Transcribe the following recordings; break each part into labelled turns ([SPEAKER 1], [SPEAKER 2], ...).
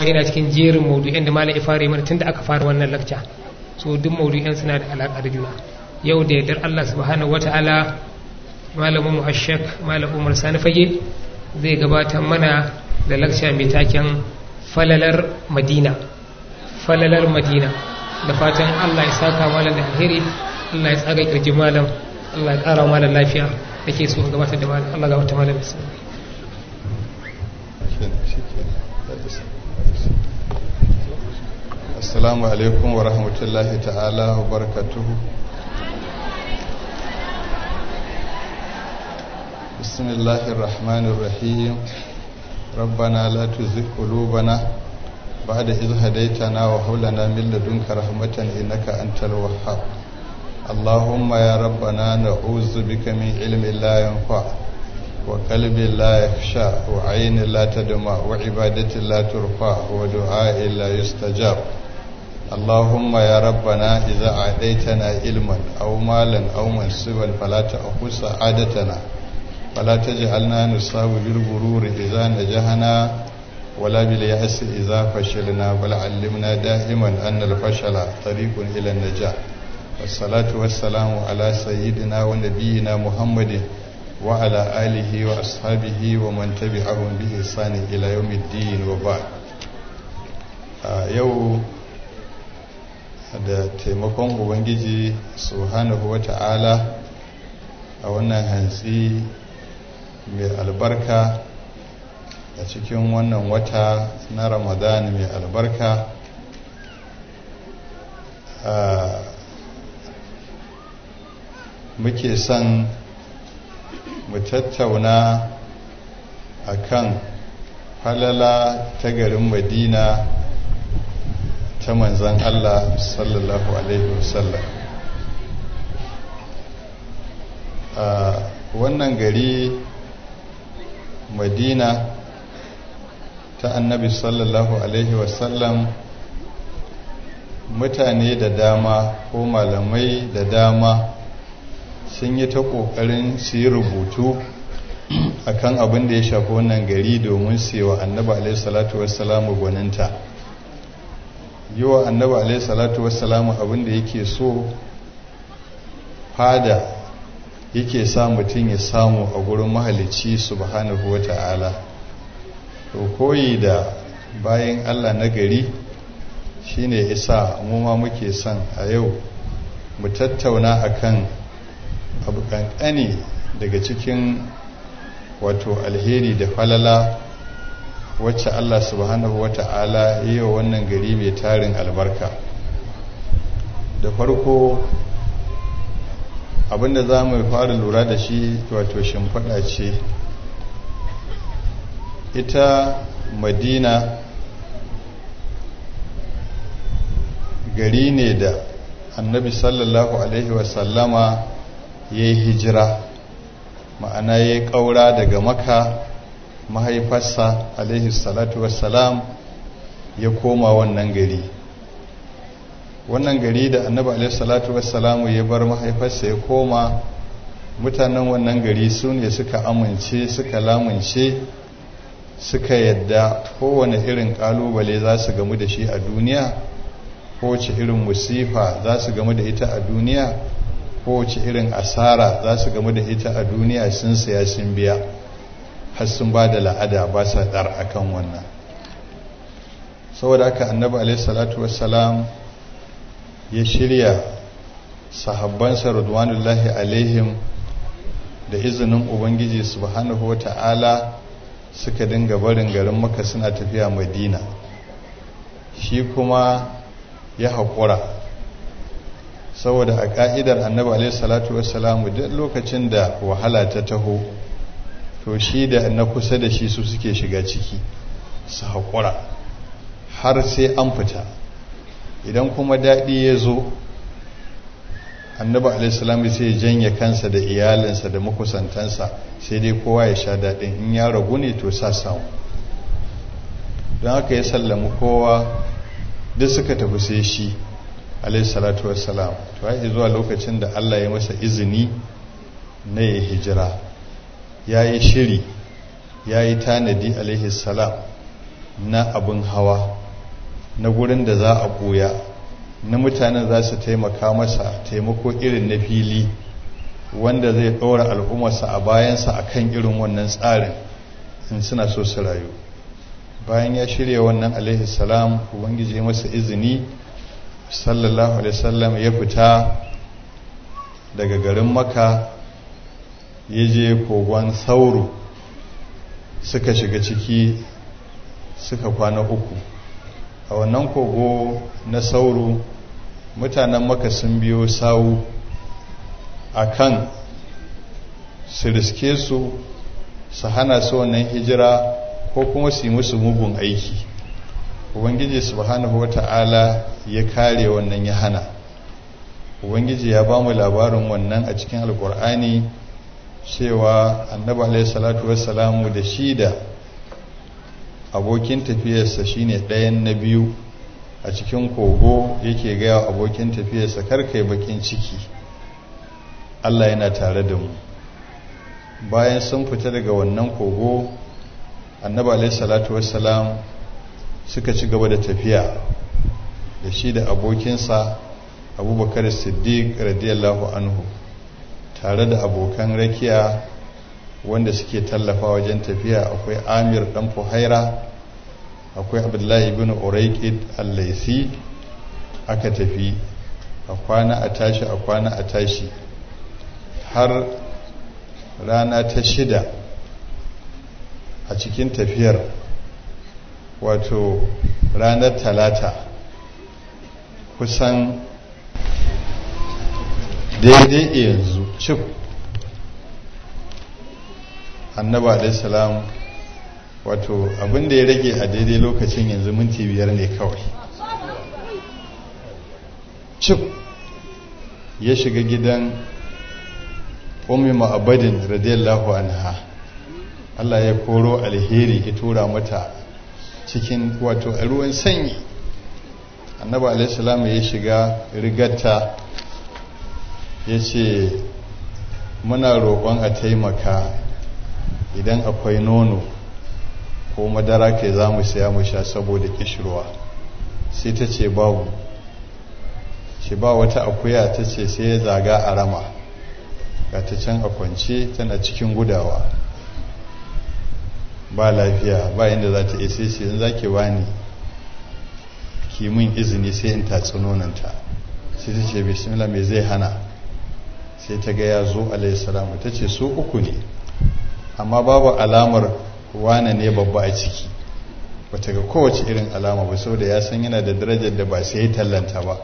[SPEAKER 1] yana cikin jerin maudu'in da malam ifari mana tun da aka fara wannan lakca so duk maudu'in suna da alaƙa da juna yau da yardar Allah subhanahu wata'ala malamin mu ashek malam umar sani fage zai gabatar mana da lakca mai taken falalar madina falalar madina da fatan Allah ya saka malam da alheri Allah ya tsaga kirji malam Allah ya ƙara malam lafiya da ke so gabatar da malam Allah gabatar malam bismillah
[SPEAKER 2] assalamu alaikum wa rahmatullahi ta'ala wa barakatuhu bismillahir rahmanir rahim rabbana la tuzigh qulubana ba'da idh hadaytana wa hab lana min ladunka rahmatan innaka antal wahhab allahumma ya rabbana na'udzu bika min ilmin la yanfa' وقلب لا يخشى وعين لا تدمع وعبادة لا ترفع ودعاء لا يستجاب اللهم يا ربنا إذا أعديتنا علما أو مالا أو منصبا فلا تأخذ سعادتنا فلا تجعلنا نصاب بالغرور إذا نجحنا ولا باليأس إذا فشلنا بل علمنا دائما أن الفشل طريق إلى النجاح والصلاة والسلام على سيدنا ونبينا محمد وعلى آله وأصحابه ومن تبعهم بإحسان إلى يوم الدين وبعد yau da taimakon ubangiji subhanahu wa ta'ala a wannan hantsi mai albarka a cikin wannan wata na ramadan mai albarka muke son mu tattauna a kan falala ta garin madina ta manzan Allah sallallahu Alaihi wasallam a wannan gari madina ta annabi sallallahu Alaihi wasallam mutane da dama ko malamai da dama sun yi ta ƙoƙarin su yi rubutu a kan abin da ya shafi wannan gari domin su yi wa annaba alaihissalatu wassalamu gwaninta yi wa annaba alaihissalatu wassalamu abin da yake so fada yake sa mutum ya samu a gurin mahalicci subhanahu wa ta'ala to koyi da bayan allah na gari shine isa mu ma muke son a yau mu tattauna akan abu kankani daga cikin wato alheri da falala wacce Allah subhanahu wa ta'ala yi wa wannan gari mai tarin albarka da farko abinda za mu fara lura da shi wato shimfiɗa ce ita madina gari ne da annabi sallallahu alaihi wasallama ya yi hijira ma'ana ya yi ƙaura daga maka mahaifarsa alaihi salatu wassalam ya koma wannan gari wannan gari da annabi alaihi salatu wassalamu ya bar mahaifarsa ya koma mutanen wannan gari su ne suka amince suka lamunce suka yadda kowane irin ƙalubale za su gamu da shi a duniya kowace irin musifa za su gamu da ita a duniya kowace irin asara za su gamu da ita a duniya sun saya sun biya har sun ba da la'ada ba sa dar akan wannan saboda haka annabi alaihi salatu wassalam ya shirya sahabbansa radwanullahi alaihim da izinin ubangiji subhanahu wata'ala suka dinga barin garin maka suna tafiya madina shi kuma ya haƙura saboda a ƙa'idar annabi alaihi salatu wassalamu duk lokacin da wahala ta taho to shi da na kusa da shi su suke shiga ciki su haƙura har sai an fita idan kuma daɗi ya zo annabi alaihi sai ya janye kansa da iyalinsa da makusantansa sai dai kowa ya sha daɗin in ya ragu ne to sa samu don haka ya sallami kowa duk suka tafi sai shi alaihi salatu wassalam to ai zuwa lokacin da Allah ya masa izini na ya hijira ya yi shiri ya yi tanadi alaihi salam na abin hawa na gurin da za a ɓuya na mutanen za su taimaka masa taimako irin na fili wanda zai ɗora al'ummarsa a bayansa a kan irin wannan tsarin in suna so su rayu bayan ya shirya wannan alaihi salam ubangiji masa izini sallallahu alaihi wasallam ya fita daga garin maka ya je kogon sauro suka shiga ciki suka kwana uku a wannan kogo na sauro mutanen maka sun biyo sawu a kan su riske su su hana su wannan hijira ko kuma su yi musu mugun aiki ubangiji subhanahu wata'ala ya kare wannan ya hana ubangiji ya ba mu labarin wannan a cikin alkur'ani cewa annabi alaihi salatu wassalamu da shi da abokin tafiyarsa shine ɗayan na biyu a cikin kogo yake gaya abokin tafiyarsa karkai bakin ciki Allah yana tare da mu bayan sun fita daga wannan kogo annabi alaihi salatu wassalam suka ci gaba da tafiya da shi da abokinsa abubakar siddiq radiyallahu anhu tare da abokan rakiya wanda suke tallafa wajen tafiya akwai amir dan fuhaira akwai abdullahi bin uraikid al-laisi aka tafi a kwana a tashi a kwana a tashi har rana ta shida a cikin tafiyar wato ranar talata kusan daidai yanzu cif annaba alaihissalam wato abinda ya rage a daidai lokacin yanzu minti biyar ne kawai cif ya shiga gidan ummi ma'abadin radiyallahu anha Allah ya koro alheri ya tura mata cikin wato a ruwan sanyi annaba alaihissalam ya shiga rigarta ya ce muna roƙon a taimaka idan akwai nono ko madara kai za mu siya mu sha saboda kishirwa sai ta ce babu shi ba wata akuya ta ce sai ya zaga a rama ga ta can a kwance tana cikin gudawa ba lafiya ba inda za ta isa sai in za ki bani kimin izini sai in tatsi nonanta sai ta ce bismillah me zai hana sai ta ga ya zo alaihissalamu ta ce su uku ne amma babu alamar wane ne babba a ciki bata ga kowace irin alama ba saboda ya san yana da darajar da ba sai ya tallanta ba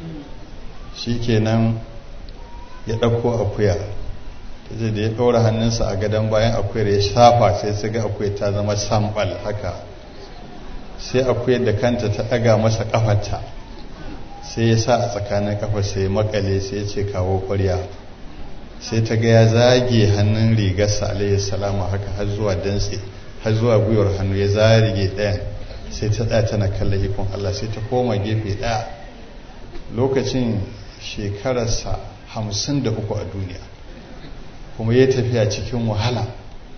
[SPEAKER 2] shi kenan ya ɗauko akuya ta ce da ya ɗora hannunsa a gadon bayan akuyar ya shafa sai su ga akuyar ta zama sambal haka sai akuyar da kanta ta ɗaga masa ƙafarta sai ya sa a tsakanin ƙafar sai ya makale sai ya ce kawo ƙwarya sai ta ga ya zage hannun rigarsa alayhi salamu haka har zuwa dantse har zuwa gwiwar hannu ya zarige ɗayan sai ta ɗaya tana kallon ikon Allah sai ta koma gefe ɗaya lokacin shekararsa hamsin da uku a duniya kuma ya tafiya cikin wahala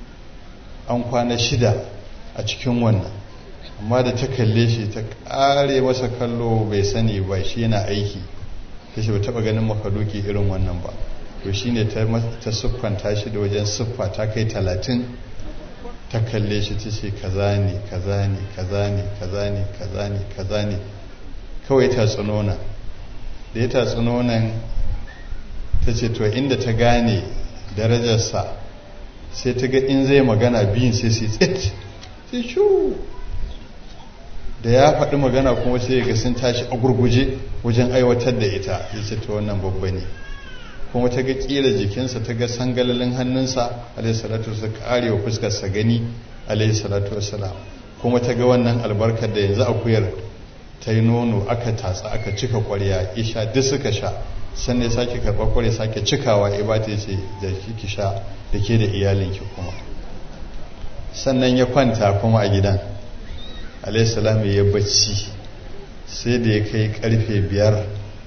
[SPEAKER 2] an kwana shida a cikin wannan amma da ta kalle shi ta ƙare masa kallo bai sani ba shi yana aiki ta shi ba taɓa ganin makaduki irin wannan ba to shi ne ta siffanta shi da wajen siffa ta kai talatin ta kalle shi ta ce kaza ne kaza ne kaza ne kaza ne kaza ne kaza ne kawai ta tsunona da ya ta tsunonan ta ce to inda ta gane darajarsa sai ta ga in zai magana biyun sai sai tsit sai shu da ya faɗi magana kuma sai ga sun tashi a gurguje wajen aiwatar da ita ya ce ta wannan babba ne kuma ta ga kila jikinsa ta ga sangalalin hannunsa alaihissalatu wasu kare wa fuskarsa gani alaihissalatu wasalam kuma ta ga wannan albarkar da yanzu akuyar ta yi nono aka tatsa aka cika kwarya isha duk suka sha sannan ya sake karɓar kwarya sake cikawa ya bata ya ce da ki sha da ke da iyalinki kuma sannan ya kwanta kuma a gidan alaihissalam ya bacci sai da ya kai karfe biyar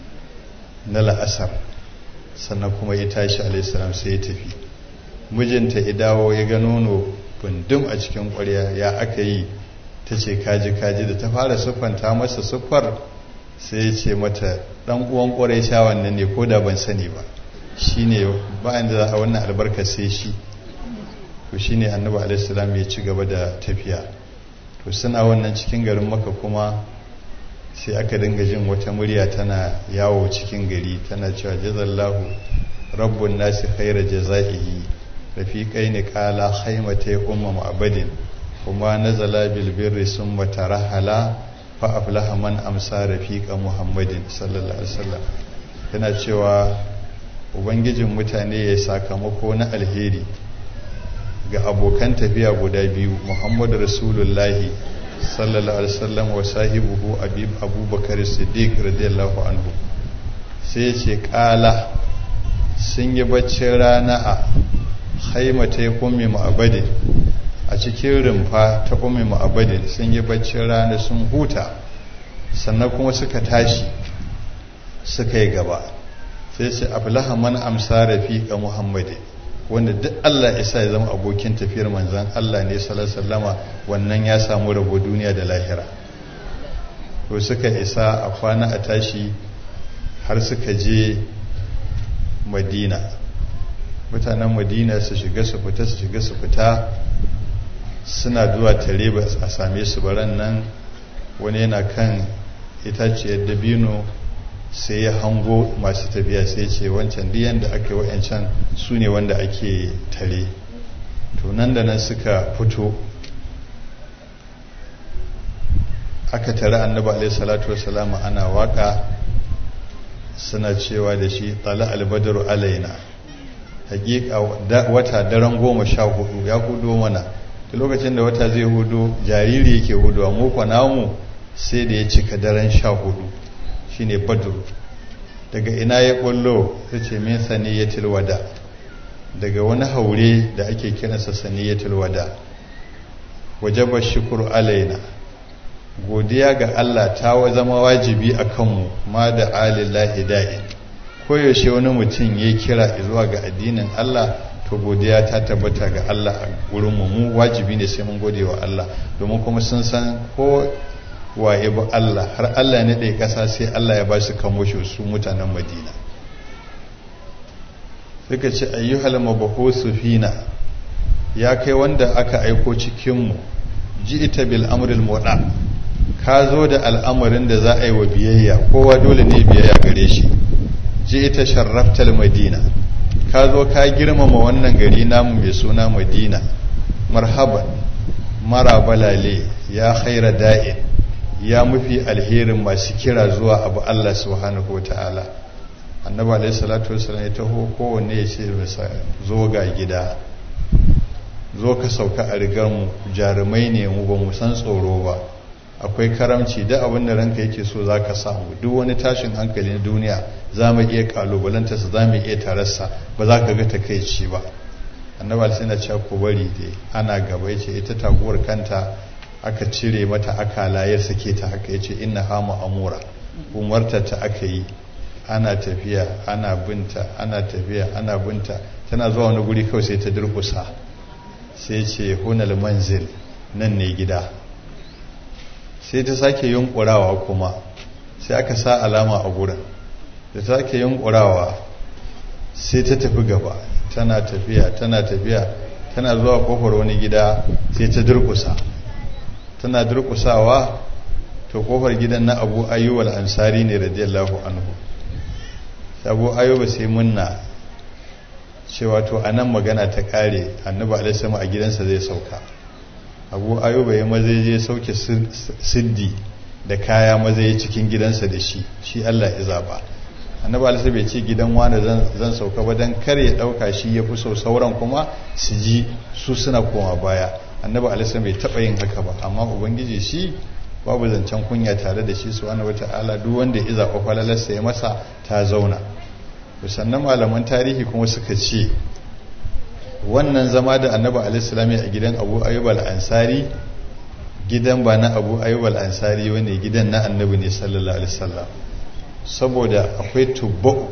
[SPEAKER 2] na la'asar sannan kuma ya tashi alaihissalam sai ya tafi mijinta ya dawo ya ga nono bundum a cikin ƙwarya ya aka yi ta ce kaji kaji da ta fara siffanta masa siffar sai ya ce mata dan uwan ƙwarai shawan nan ne ko da ban sani ba shi ne bayan da za a wannan albarka sai shi to shi ne annabi alaihissalam ya ci gaba da tafiya to suna wannan cikin garin maka kuma sai aka dinga jin wata murya tana yawo cikin gari tana cewa jazallahu rabbun nasi khaira jazaihi rafiqai ne qala haimata umma ma'badin kuma nazala bil birri summa tarahala fa aflaha man amsa rafiqa muhammadin sallallahu alaihi wasallam yana cewa ubangijin mutane ya sakamako na alheri ga abokan tafiya guda biyu muhammadu rasulullahi sallallahu alaihi wasallam wa sahibuhu abubakar siddiq radiyallahu anhu sai ya ce kala sun yi baccin rana a haimata ya kummi ma'abadin a cikin rumfa ta kummi ma'abadin sun yi baccin rana sun huta sannan kuma suka tashi suka yi gaba sai ce aflaha man amsa rafiqa muhammadin wanda duk Allah isa ya zama abokin tafiyar manzan Allah ne sallama wannan ya samu rabo duniya da lahira to suka isa a kwana a tashi har suka je madina mutanen madina su shiga su fita su shiga su fita suna zuwa tare ba a same su baran nan wani yana kan itaciyar dabino sai ya hango masu tafiya sai ce wancan diyan da aka yi wa'ancan su ne wanda ake tare to nan da nan suka fito aka tare annaba alaihi salatu wasalama ana waka suna cewa da shi tsala albadaru alaina hakika wata daren goma sha hudu ya hudu mana da lokacin da wata zai hudu jariri yake hudu mu kwa namu sai da ya cika daren sha hudu shine badru daga ina ya kullo ya ce min saniyatul wada daga wani haure da ake kiransa saniyatul wada wajaba shukuru alaina godiya ga Allah ta zama wajibi a kanmu ma da alillahi da'in koyaushe wani mutum ya kira zuwa ga addinin Allah to godiya ta tabbata ga Allah a wurinmu mu wajibi ne sai mun gode wa Allah domin kuma sun san ko waye ba Allah har Allah ne ɗaya ƙasa sai Allah ya ba su kamo shi su mutanen Madina suka ce ayyuhal mabahusu fina ya kai wanda aka aiko cikinmu ji ita bil amril moda ka zo da al'amarin da za a yi wa biyayya kowa dole ne biyayya gare shi ji ita sharraftal madina ka zo ka girmama wannan gari namu mai suna madina marhaban mara balale ya khaira da'in ya mafi alherin masu kira zuwa abu Allah subhanahu wa ta'ala annaba alaihi salatu wasallam ya taho kowanne ya ce masa zo ga gida zo ka sauka a rigar mu jarumai ne mu ba mu san tsoro ba akwai karamci da abin da ranka yake so za ka samu duk wani tashin hankali na duniya za mu iya kalubalanta su za mu iya tararsa ba za ka ga takaici ba annaba sai na cewa ku bari dai ana gaba yace ita taguwar kanta aka cire mata akala ya sake ta haka yace inna hama amura umarta ta aka yi ana tafiya ana binta ana tafiya ana binta tana zuwa wani guri kawai sai ta durkusa sai ce hunal manzil nan ne gida sai ta sake yunkurawa kuma sai aka sa alama a gurin da ta sake yunkurawa sai ta tafi gaba tana tafiya tana tafiya tana zuwa kofar wani gida sai ta durkusa tana durkusawa to kofar gidan na abu ayyub al-ansari ne radiyallahu anhu abu ayyub sai munna cewa to anan magana ta kare annabi alaihi a gidansa zai sauka abu ayyub ya maza je sauke siddi da kaya maza ya cikin gidansa da shi shi Allah ya zaba annabi alaihi bai ce gidan wani zan sauka ba dan kar ya dauka shi ya fi so sauran kuma su ji su suna koma baya annabi alaihi bai taba yin haka ba amma ubangiji shi babu zancen kunya tare da shi subhanahu wata'ala duk wanda ya zaɓa falalarsa ya masa ta zauna sannan malaman tarihi kuma suka ce wannan zama da annabi alaihi a gidan abu ayyub al-ansari gidan ba na abu ayyub al-ansari wani gidan na annabi ne sallallahu alaihi wasallam saboda akwai tubba'u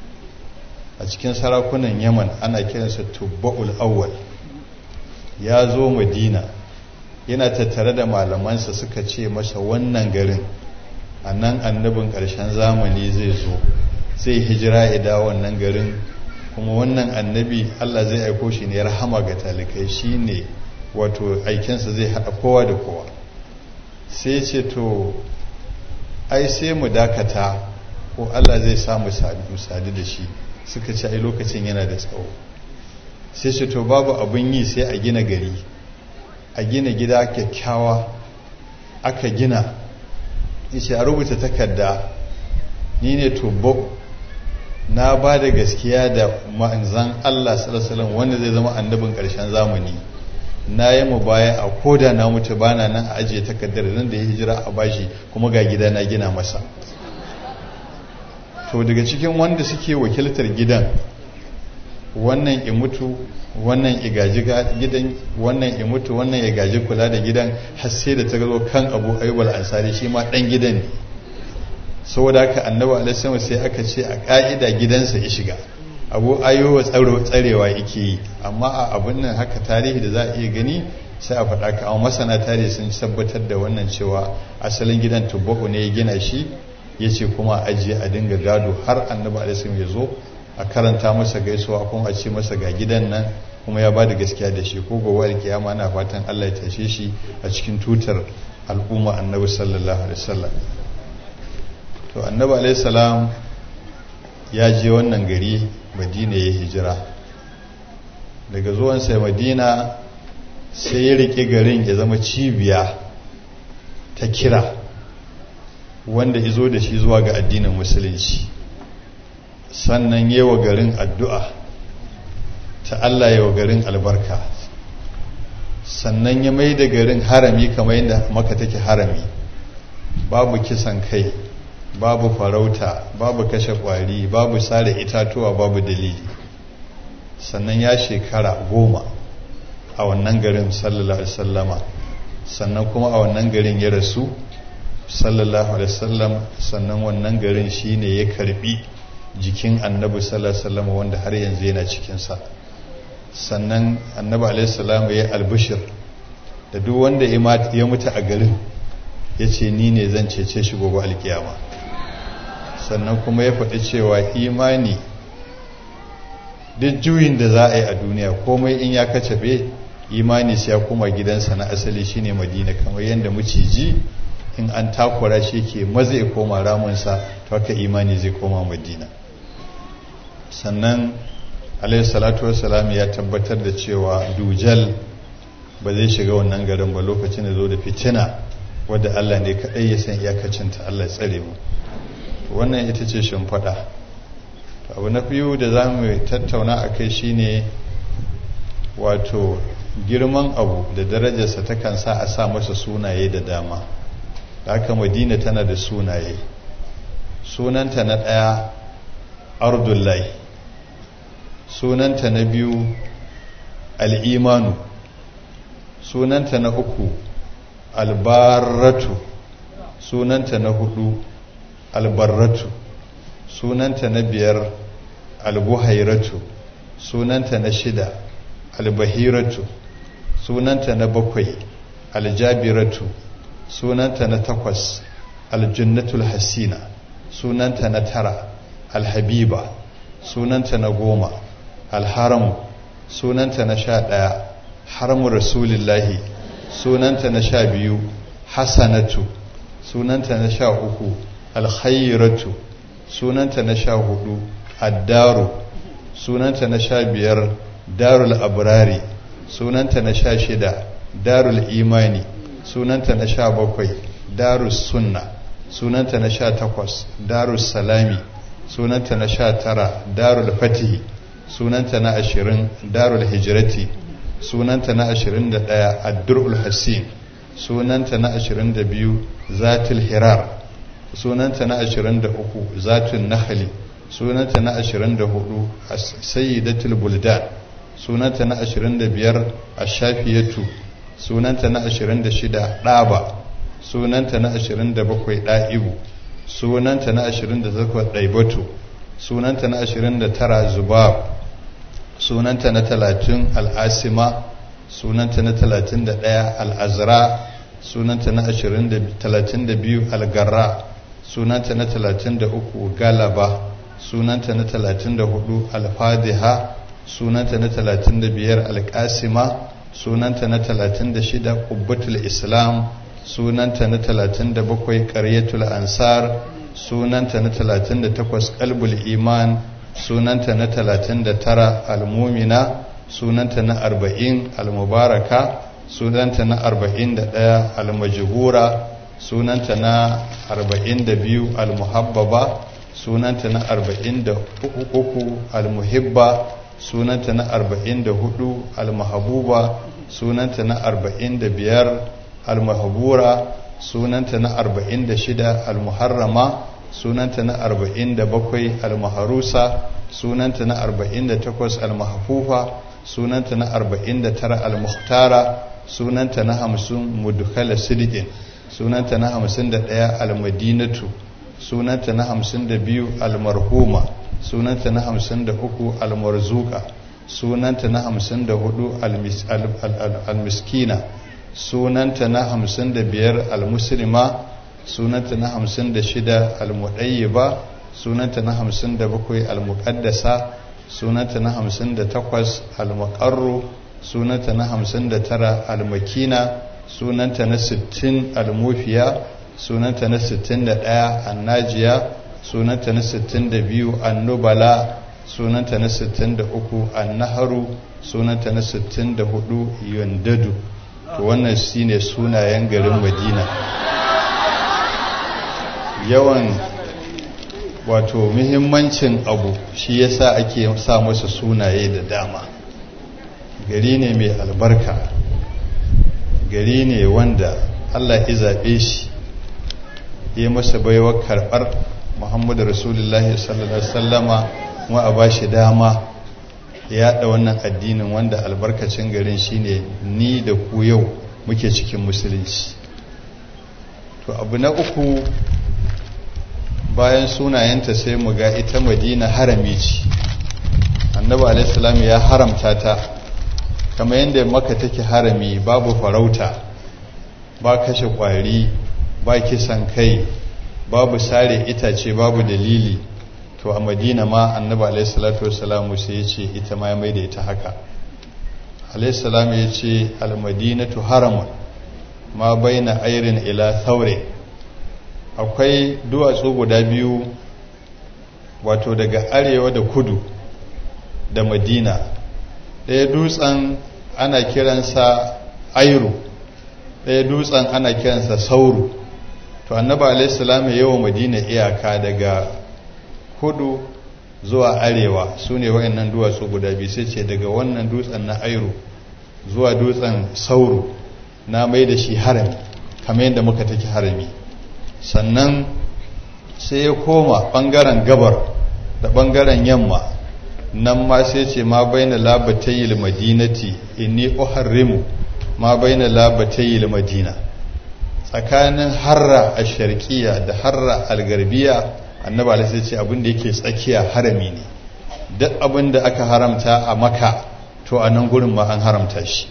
[SPEAKER 2] a cikin sarakunan yaman ana kiransa tubba'ul awwal ya zo madina yana tattare da malamansa suka ce masa wannan garin a nan annabin ƙarshen zamani zai zo zai hijira ya dawo wannan garin kuma wannan annabi Allah zai aiko shi ne rahama ga talikai shi ne wato aikinsa zai haɗa kowa da kowa sai ce to ai sai mu dakata ko Allah zai samu sadu da shi suka ce ai lokacin yana da tsawo sai ce to babu abin yi sai a gina gari a gina gida kyakkyawa aka gina yace a rubuta takarda ni ne tubbo na ba da gaskiya da manzan Allah sallallahu wanda zai zama annabin ƙarshen zamani na yi mu baya a koda na mutu bana nan a ajiye takardar nan da ya hijira a bashi kuma ga gida na gina masa to daga cikin wanda suke wakiltar gidan wannan imutu wannan igaji gidan wannan imutu wannan ya gaji kula da gidan har sai da ta zo kan abu ayyubal ansari shi ma dan gidan ne saboda haka annabi alaihi sai aka ce a ka'ida gidansa ya shiga abu ayyuba tsaro tsarewa yake yi amma a abun nan haka tarihi da za a iya gani sai a faɗa ka amma masana tarihi sun tabbatar da wannan cewa asalin gidan tubbaku ne ya gina shi ya ce kuma ajiye a dinga gado har annabi alaihi ya zo a karanta masa gaisuwa kuma a ce masa ga gidan nan kuma ya ba da gaskiya da shi ko gobe alkiyama na fatan Allah ya tashe shi a cikin tutar al'umma annabi sallallahu alaihi wasallam to annabi alaihi salam ya je wannan gari madina ya hijira daga zuwansa madina sai ya rike garin ya zama cibiya ta kira wanda izo da shi zuwa ga addinin musulunci sannan yawa garin addu'a ta Allah yawa garin albarka sannan ya mai da garin harami kamar yadda maka take harami babu kisan kai babu farauta babu kashe kwari babu sare itatuwa babu dalili sannan ya shekara goma a wannan garin sallallahu alaihi wasallama sannan kuma a wannan garin ya rasu sallallahu alaihi wasallam sannan wannan garin shine ya karbi jikin annabi sallallahu alaihi wasallam wanda har yanzu yana cikinsa sannan annabi alaihi salam ya albishir da duk wanda ya mutu a garin ya ce ni ne zan cece shi gobe alkiyama sannan kuma ya faɗi cewa imani duk juyin da za a yi a duniya komai in ya kacabe imani sai ya kuma gidansa na asali shine madina kamar yadda maciji in an takura shi ke maza ya koma ramunsa to haka imani zai koma madina sannan alayhi salatu wassalam ya tabbatar da cewa dujal ba zai shiga wannan garin ba lokacin da zo da fitina wadda Allah ne kaɗai ya san iyakacinta Allah ya tsare mu wannan ita ce shimfiɗa abu na biyu da za mu tattauna a kai shine wato girman abu da darajarsa takan sa a sa masa sunaye da dama da haka madina tana da sunaye sunanta na ɗaya ardullahi sunanta na biyu al'imanu sunanta na uku albarratu sunanta na hudu albarratu sunanta na biyar albuhairatu sunanta na shida albahiratu sunanta na bakwai aljabiratu sunanta na takwas aljannatul hasina sunanta na tara alhabiba sunanta na goma alharamu sunanta na sha ɗaya haramu rasulillahi sunanta na sha biyu hasanatu sunanta na sha uku alkhairatu sunanta na sha hudu addaru sunanta na sha biyar darul abrari sunanta na sha shida darul imani sunanta na sha bakwai darus sunna sunanta na sha takwas darus salami sunanta na sha tara darul fatihi sunanta na ashirin darul hijirati sunanta na ashirin da ɗaya addurul hassin sunanta na ashirin da biyu zatul hirar sunanta na ashirin da uku zatun nahali sunanta na ashirin da hudu sayyidatul buldan sunanta na ashirin da biyar ashafiyatu sunanta na ashirin da shida ɗaba sunanta na ashirin da bakwai ɗa'ibu sunanta na ashirin da takwas ɗaibatu sunanta na ashirin da tara zubab sunanta na talatin al'asima sunanta na 31 al'azra sunanta na 32 algarra sunanta na 33 galaba sunanta na 34 alfadiha sunanta na 35 alƙasima sunanta na 36 ƙubbatul islam sunanta na 37 ƙaryatul ansar sunanta na 38 ƙalbul iman sunanta na 39 almumina sunanta na 40 almubaraka sunanta na 41 almajhura sunanta na 42 almuhabbaba sunanta na 43 almuhibba sunanta na 44 almahabuba sunanta na 45 almahabura sunanta na 46 almuharrama sunanta na 47 almaharusa sunanta na 48 almahafufa sunanta na 49 almuhtara sunanta na 50 mudkhala sidiqin sunanta na 51 almadinatu sunanta na 52 almarhuma sunanta na 53 almarzuka sunanta na 54 almiskina sunanta na 55 almuslima sunanta na 56 almudayyiba sunanta na 57 almuqaddasa sunanta na 58 almuqarru sunanta na 59 almakina sunanta na 60 almufiya sunanta na 61 annajiya sunanta na 62 annubala sunanta na 63 annaharu sunanta na 64 yandadu to wannan shine sunayen garin madina yawan wato muhimmancin abu shi yasa ake sa masa sunaye da dama gari ne mai albarka gari ne wanda allah ya zaɓe shi ya masa baiwar karɓar muhammadu rasulullahi sallallahu alaihi wasallama kuma a ba shi dama ya yaɗa wannan addinin wanda albarkacin garin shine ni da ku yau muke cikin musulunci to abu na uku bayan sunayenta sai mu ga ita madina harami ce annabi alaihissalam ya haramta ta kamar yadda maka take harami babu farauta ba kashe kwari ba kisan kai babu sare itace babu dalili to a madina ma annabi alaihissalatu wassalamu sai ya ce ita ma ya mai da ita haka alaihissalam ya ce almadinatu haramun ma baina airin ila thaure akwai duwatsu guda biyu wato daga arewa da kudu da madina ɗaya dutsen ana kiransa airu ɗaya dutsen ana kiransa sauru to annaba alaihissalam ya wa madina iyaka daga kudu zuwa arewa su ne wa'annan duwatsu guda biyu sai ce daga wannan dutsen na airu zuwa dutsen sauru na mai da shi harami kamar yadda muka take harami sannan sai ya koma ɓangaren gabar da ɓangaren yamma nan ma sai ce ma baina labatayil madinati inni uharrimu ma baina labatayil madina tsakanin harra a sharkiya da harra algarbiya annaba alaihi ce abin da yake tsakiya harami ne duk abin da aka haramta a maka to a nan gurin ma an haramta shi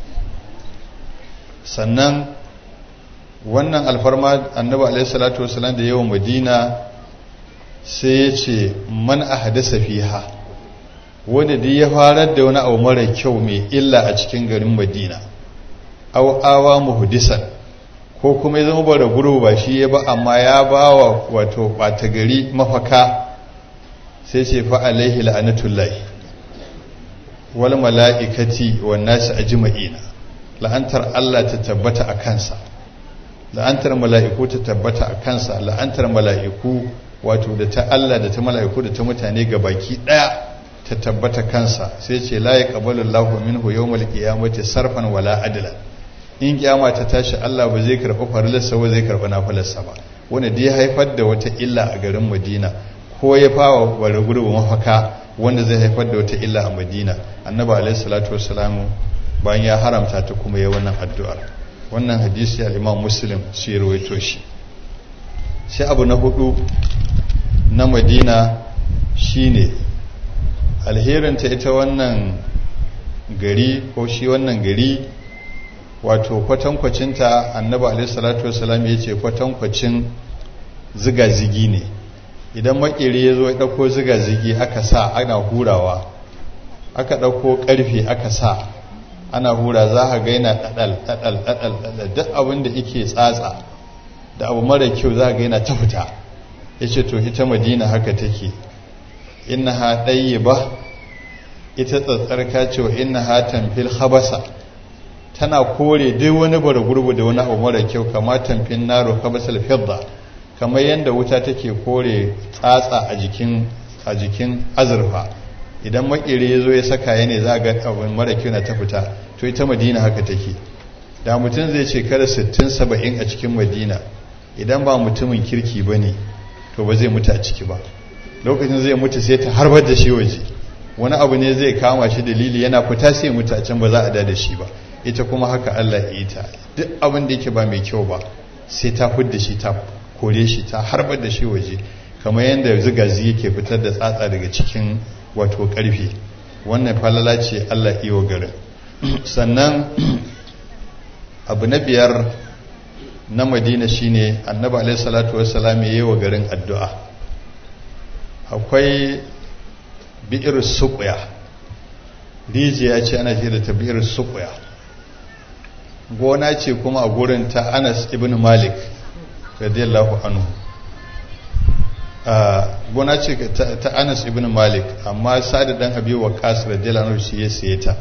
[SPEAKER 2] sannan wannan alfarma annabi alaihi salatu wasalam da yawan madina sai ya ce man a hadasa fiha wanda duk ya farar da wani abu mara kyau mai illa a cikin garin madina aw awa muhdisan ko kuma ya zama bara guru ba shi ya ba amma ya ba wa wato ɓata gari mafaka sai ce fa alaihi la'anatullahi wal mala'ikati wan nasi ajma'ina la'antar Allah ta tabbata a kansa la'antar mala'iku ta tabbata a kansa la'antar mala'iku wato da ta Allah da ta mala'iku da ta mutane ga baki daya ta tabbata kansa sai ce la yaqbalu Allahu minhu yawmal qiyamati sarfan wala adla in kiyama ta tashi Allah ba zai karɓi farilarsa ba zai karɓi nafilarsa ba wanda da ya haifar da wata illa a garin Madina ko ya fawa wani gurbu mafaka wanda zai haifar da wata illa a Madina annabi alaihi salatu wassalamu bayan ya haramta ta kuma ya wannan addu'ar wannan hadisi al-Imam Muslim shi ya rawaito shi sai abu na hudu na Madina shine alherinta ita wannan gari ko shi wannan gari wato kwatankwacinta annabi alaihi salatu wasalam ya ce kwatankwacin zigazigi ne idan makeri ya zo ya ɗauko zigazigi aka sa ana hurawa aka ɗauko ƙarfe aka sa ana hura za a ga yana ɗaɗal ɗaɗal ɗaɗal ɗaɗal duk abin da yake tsatsa da abu mara kyau za a ga yana ta fita ya ce to ita madina haka take inna ha ɗaye ba ita tsatsarka ce wa inna ha tamfil habasa tana kore duk wani bara gurbu da wani abu mara kyau kama tamfin naro habasal fidda kamar yadda wuta take kore tsatsa a jikin a jikin azurfa idan makere ya zo ya saka ya ne za ga abin mara kyau na ta fita to ita madina haka take da mutum zai ce kada 60-70 a cikin madina idan ba mutumin kirki ba ne to ba zai mutu a ciki ba lokacin zai mutu sai ta harbar da shi waje wani abu ne zai kama shi dalili yana fita sai mutu a can ba za a da da shi ba ita kuma haka Allah ya yi ta duk abin da yake ba mai kyau ba sai ta fudda shi ta kore shi ta harbar da shi waje kamar yadda zigazi yake fitar da tsatsa daga cikin wato karfe wannan falala ce Allah iyo garin sannan abu na biyar na madina shine annabi alaihi salatu wassalam ya yi wa garin addu'a akwai bi'ir suqya rijiya ce ana ce da ta bi'ir suqya gona ce kuma a gurin ta Anas ibn Malik radiyallahu anhu gona ce ta Anas ibn Malik amma Sa'ad dan Abi Waqqas radiyallahu anhu shi ya saye ta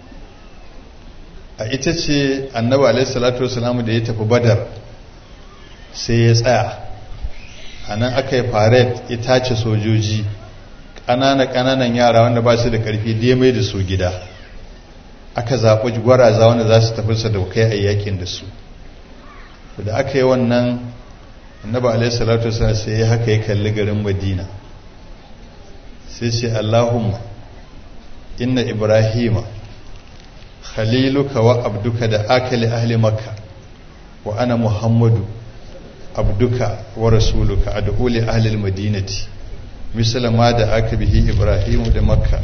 [SPEAKER 2] a ita ce annabi alaihi salatu wasallam da ya tafi badar sai ya tsaya a nan aka yi faret ya tace sojoji ƙanana-ƙananan yara wanda ba su da ƙarfi da ya mai da su gida aka zaɓi gwaraza wanda za su tafi sadaukai a yakin da su da aka yi wannan annabi alaihi salatu wasallam sai ya haka ya kalli garin madina sai ce allahumma inna ibrahima khaliluka wa abduka da akali ahli makka wa ana muhammadu abduka wa rasuluka ad'u li ahli almadinati misal ma da aka bihi ibrahim da makka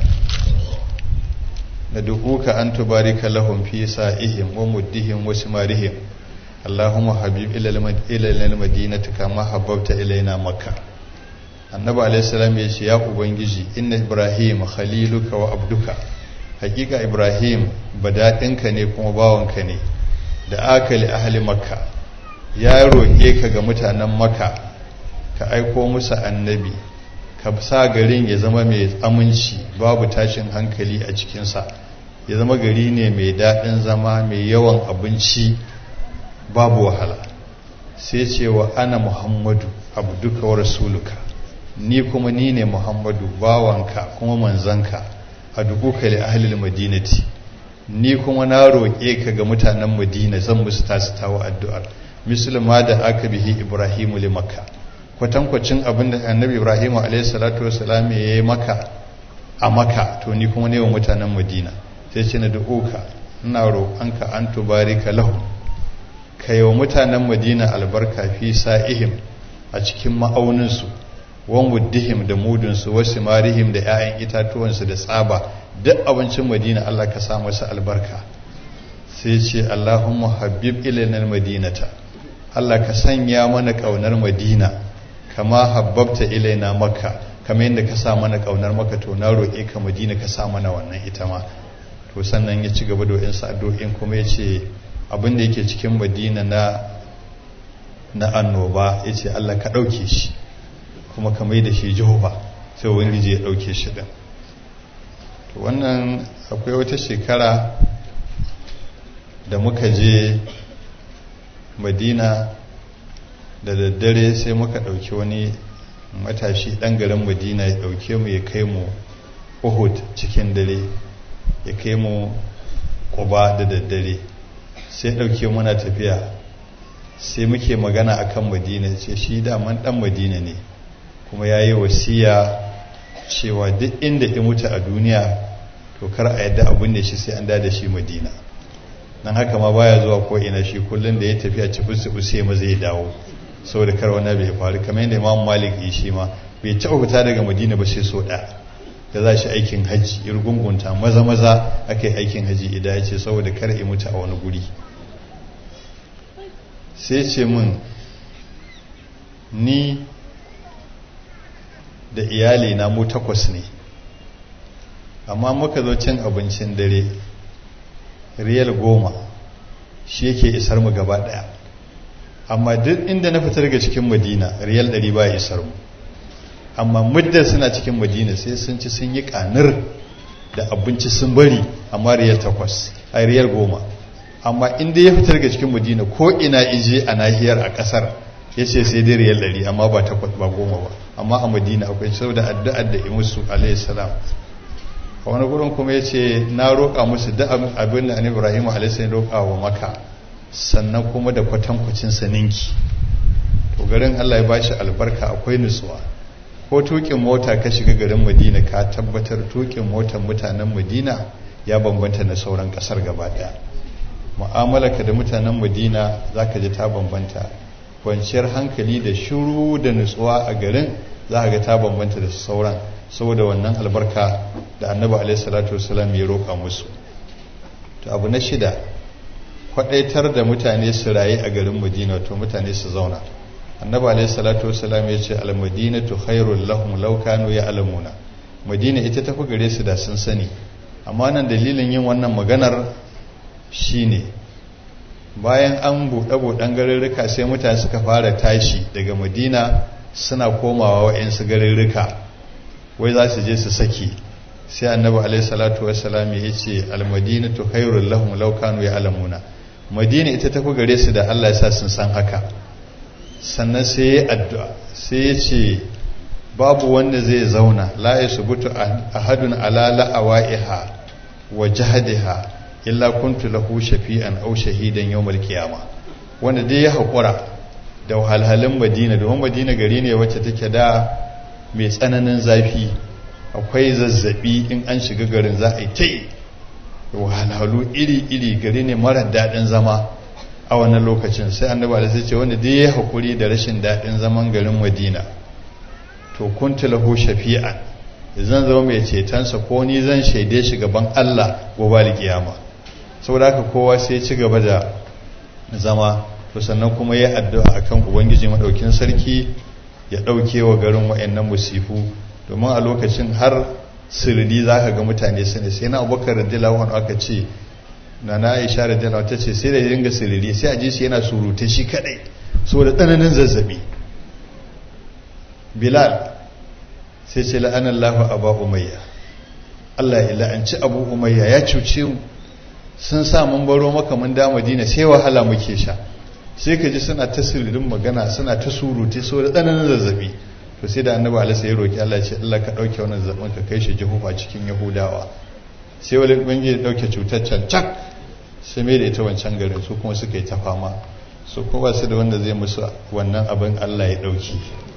[SPEAKER 2] nad'uka an tubarika lahum fi sa'ihim wa muddihim wa simarihim allahumma habib ila almadinati kama habbabta ilaina makka annabi alayhi salam ya ce ya ubangiji inna ibrahim khaliluka wa abduka hakika ibrahim badaɗinka ne kuma bawanka ne da akali ahli makka ya roƙe ka ga mutanen makka ka aiko musu annabi ka sa garin ya zama mai aminci babu tashin hankali a cikinsa ya zama gari ne mai daɗin zama mai yawan abinci babu wahala sai ce wa ana muhammadu abduka wa rasuluka ni kuma ni ne muhammadu bawanka kuma manzanka a dukuka li ahlil madinati ni kuma na roƙe ka ga mutanen madina zan musu tasu tawo addu'ar musulma da aka bihi ibrahimu li makka kwatankwacin abin da annabi ibrahimu alayhi salatu wasalam ya yi maka a maka to ni kuma ne wa mutanen madina sai ce na dukuka ina roƙonka an tubarika lahu ka yi wa mutanen madina albarka fi sa'ihim a cikin ma'auninsu wan wuddihim da mudunsu wasu marihim da 'ya'yan itatuwansu da tsaba duk abincin madina Allah ka sa masa albarka sai ce Allahumma habib ilaina madinata Allah ka sanya mana kaunar madina kama habbabta ilaina makka kamar yadda ka sa mana kaunar makka to na roƙe ka madina ka sa mana wannan ita ma to sannan ya ci gaba da wayansu addu'o'in kuma ya ce abin da yake cikin madina na na annoba ya ce Allah ka ɗauke shi kuma ka mai da shi jehova sai wani ya ɗauke shi ɗin wannan akwai wata shekara da muka je madina da daddare sai muka ɗauki wani matashi ɗan garin madina ya ɗauke mu ya kai mu uhud cikin dare ya kai mu ƙuba da daddare sai ɗauke muna tafiya sai muke magana akan madina ce shi daman ɗan madina ne kuma ya yi wasiya cewa duk inda ya mutu a duniya to kar a yadda abin da shi sai an da shi madina nan haka ma baya zuwa ko ina shi kullum da ya tafiya ci fusi fusi ma zai dawo saboda kar wani bai faru kamar yadda imam malik yi shi ma bai taɓa fita daga madina ba sai so ɗaya da za shi aikin hajji ya rugungunta maza maza aka yi aikin hajji idan ya ce saboda kar ya mutu a wani guri sai ce min ni da iyali na mu takwas ne amma muka zo cin abincin dare riyal goma shi yake isar mu gaba daya amma duk inda na fita daga cikin madina riyal ɗari ba ya isar mu amma muddin suna cikin madina sai sun ci sun yi kanir da abinci sun bari amma riyal takwas a riyal goma amma inda ya fita daga cikin madina ko ina ije a nahiyar a kasar ya ce sai dai riyal ɗari amma ba takwas ba goma ba amma a madina akwai saboda addu'ar da imusu alayhi salam a wani gurin kuma ya ce na roƙa musu da abin da ibrahim alayhi roƙa wa maka sannan kuma da kwatankwacin saninki to garin allah ya bashi albarka akwai nutsuwa ko tukin mota ka shiga garin madina ka tabbatar tukin motar mutanen madina ya bambanta na sauran kasar gaba daya mu'amalaka da mutanen madina za ka ji ta bambanta kwanciyar hankali da shuru da nutsuwa a garin za ka ga ta bambanta da sauran saboda wannan albarka da annabi alaihi salatu wasalam ya roƙa musu to abu na shida kwadaitar da mutane su rayu a garin madina to mutane su zauna annabi alaihi salatu wasalam ya ce almadinatu khairul lahum law kanu ya'lamuna madina ita tafi gare su da sun sani amma nan dalilin yin wannan maganar shine bayan an buɗe buɗen garurruka sai mutane suka fara tashi daga madina suna komawa wa'yansu garurruka wai za su je su saki sai annabi alaihi salatu wasalam ya ce almadinatu khairul lahum law kanu ya'lamuna madina ita tafi gare su da Allah ya sa sun san haka sannan sai ya addu'a sai ya ce babu wanda zai zauna la ya subutu ahadun ala la'awaiha wa jahadiha illa kuntu lahu shafi'an aw shahidan yawmal qiyama wanda dai ya haƙura da wahalhalun madina domin madina gari ne wacce take da mai tsananin zafi akwai zazzabi in an shiga garin za a yi ta yi wahalhalu iri-iri gari ne mara daɗin zama a wannan lokacin sai annaba da sai ce wanda dai ya haƙuri da rashin daɗin zaman garin madina to kuntu lahu shafi'an zan zama mai cetonsa ko ni zan shaide shi gaban Allah gobe alkiyama saboda haka kowa sai ci gaba da zama to sannan kuma ya addu'a akan ubangiji madaukin sarki ya dauke wa garin wayannan musifu domin a lokacin har sirri zaka ga mutane su ne sai na Abubakar radiyallahu anhu aka ce na na Aisha radiyallahu ta ce sai da dinga sirri sai a ji shi yana surute shi kadai saboda tsananin zazzabi Bilal sai ce la'anallahu aba umayya Allah ya la'anci abu umayya ya cuce mu sun sa mun baro maka mun da madina sai wahala muke sha sai ka ji suna ta sirrin magana suna ta surute so da tsananin zazzabi to sai da annabi alaihi ya roki Allah ya ce Allah ka dauke wannan zazzabin ka kai shi jihufa cikin yahudawa sai wani bangi ya dauke cutar can cak sai mai da ita wancan garin su kuma suka yi ta fama su kuma su da wanda zai musu wannan abin Allah ya dauki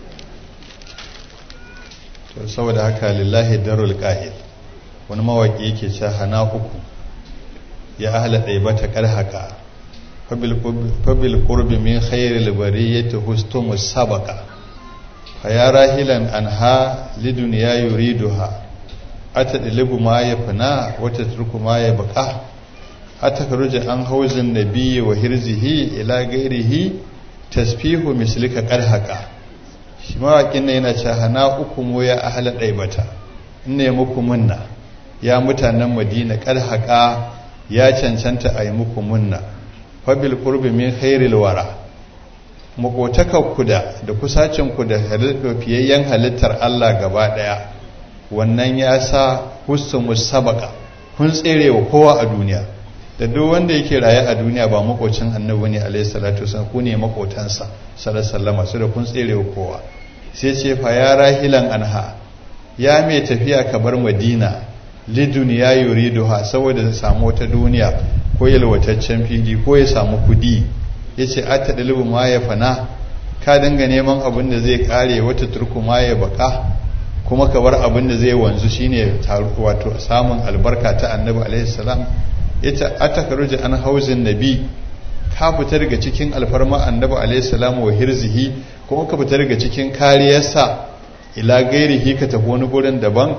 [SPEAKER 2] to saboda haka lillahi darul qa'id wani mawaki yake cewa hana uku ya ahla daibata karhaka fabil qurbi min khairil bariyati hustum sabaqa fa ya rahilan anha lidunya yuriduha atadlibu ma yafna wa tatruku ma yabqa atakaruja an hauzin nabiyyi wa hirzihi ila gairihi tasfihu mislika karhaka shi mawaƙin na yana ce hana uku mu ya ahala ɗaibata ne muku munna ya mutanen madina ƙarhaƙa ya cancanta a yi muku munna fabil ƙurbi min khairil wara makotakakku da da kusacinku da fiyayyen halittar Allah gaba ɗaya wannan ya sa husu musabaka kun tsere wa kowa a duniya da duk wanda yake raye a duniya ba makocin annabi ne alaihi salatu wasallam ku ne makotansa sallallahu alaihi su da kun tsere wa kowa sai ce fa ya rahilan anha ya mai tafiya ka bar madina lidun ya yuriduha saboda ya samu wata duniya ko yalwataccen fili ko ya samu kudi yace ata dalibu ma ya fana ka dinga neman abin da zai kare wata turku ma ya baka kuma ka bar abin da zai wanzu shine wato samun albarka ta annabi alaihi salam yace atakaruja an hauzin nabi ka fita daga cikin alfarma annabi alaihi salam wa hirzihi kuma ka fita daga cikin kariyarsa ila gairihi ka tafi wani gurin daban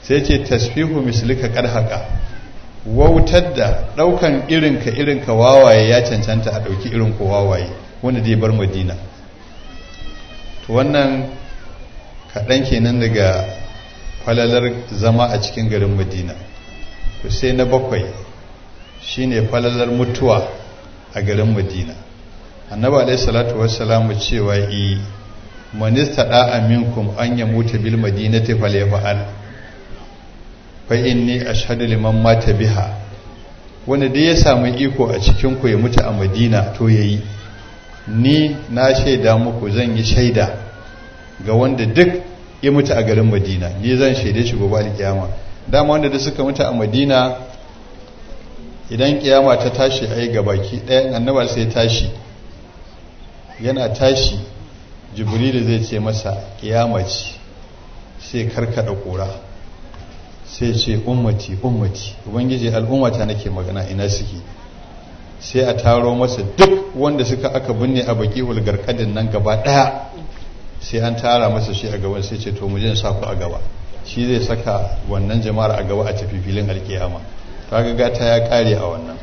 [SPEAKER 2] sai ce tasfihu mislika karhaka wautar da daukan irinka irinka wawaye ya cancanta a dauki irin ko wawaye wanda zai bar madina to wannan kaɗan kenan daga falalar zama a cikin garin madina to sai na bakwai shine falalar mutuwa a garin madina annabi alaihi salatu wassalamu cewa i manista da'a minkum an yamuta bil madinati falyafa'al fa inni ashhadu liman mata biha wanda dai ya samu iko a cikin ku ya mutu a madina to yayi ni na shaida muku zan yi shaida ga wanda duk ya mutu a garin madina ni zan shaide shi gobe alkiyama dama wanda da suka mutu a madina idan kiyama ta tashi ai gabaki ɗayan annabar sai tashi yana tashi jibrilu zai ce masa kiyama ce sai karkada kura sai ce ummati ummati ubangiji al'ummata nake magana ina suke sai a taro masa duk wanda suka aka binne a baki ulgarkadin nan gaba daya sai an tara masa shi a gaban sai ce to mu je sa ku a gaba shi zai saka wannan jama'ar a gaba a tafi filin alkiyama kaga gata ya kare a wannan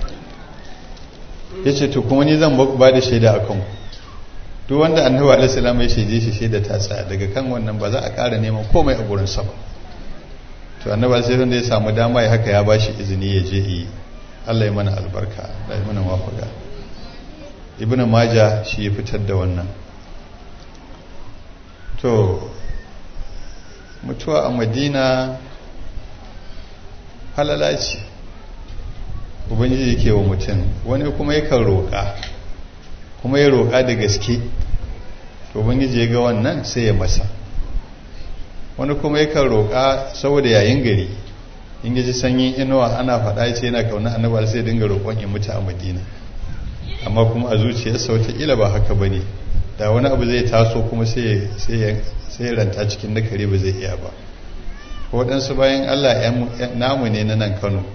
[SPEAKER 2] yace to kuma ni zan ba da shaida akan ku duk wanda annabi alaihi salam ya shaide shi shaida ta tsaya daga kan wannan ba za a ƙara neman komai a gurin sa ba to annabi sai wanda ya samu dama ya haka ya bashi izini ya je yi Allah ya mana albarka da ya mana wafaka ibn majah shi ya fitar da wannan to mutuwa a madina halala ce ubangiji yake wa mutum wani kuma yakan roƙa kuma ya roƙa da gaske to ubangiji ya ga wannan sai ya masa wani kuma yakan roƙa saboda yayin gari in ji sanyin inuwa ana faɗa ce yana kauna annabi sai dinga roƙon ya mutu a madina amma kuma a zuciyarsa wataƙila ba haka ba ne da wani abu zai taso kuma sai ya ranta cikin na kare ba zai iya ba waɗansu bayan allah namu ne na nan kano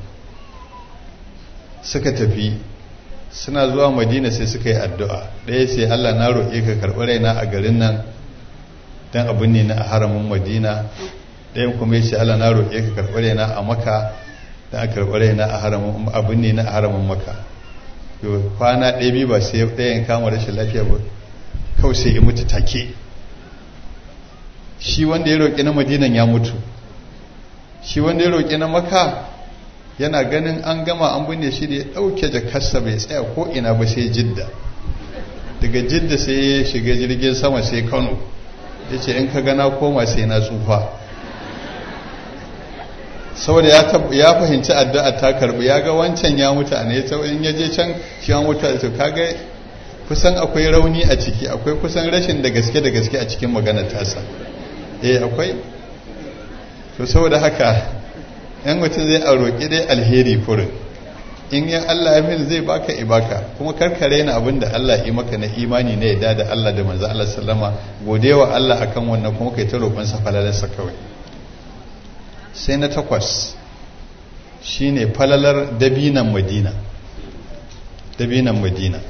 [SPEAKER 2] suka tafi suna zuwa madina sai suka yi addu'a ɗaya sai allah na roƙe ka karɓi raina a garin nan don abin ne na a haramin madina ɗayan kuma ya ce allah na roƙe ka karɓi raina a maka don a karɓi raina a haramin abin ne na a haramin maka kwana ɗaya biyu ba sai ɗayan kama rashin lafiya ba kawai sai ya mutu take shi wanda ya roƙi na madinan ya mutu shi wanda ya roƙi na maka yana ganin an gama an binne shi da ya ɗauke jakarsa bai tsaya ko ina ba sai jidda daga jidda sai ya shiga jirgin sama sai kano ya ce in ka gana koma sai na tsufa saboda ya fahimci addu'a ta karbi ya ga wancan ya mutu a ne in ya je can shi ya mutu a to kaga kusan akwai rauni a ciki akwai kusan rashin da gaske da gaske a cikin maganar tasa eh akwai to saboda haka yan mutum zai a roƙi dai alheri furin in yan Allah ya mil zai baka ibaka kuma karkare na abin da Allah yi maka na imani na yadda da Allah da manzo Allah sallama godewa Allah akan wannan kuma kai ta roƙon sa falalarsa kawai sai na takwas shine falalar dabinan madina dabinan madina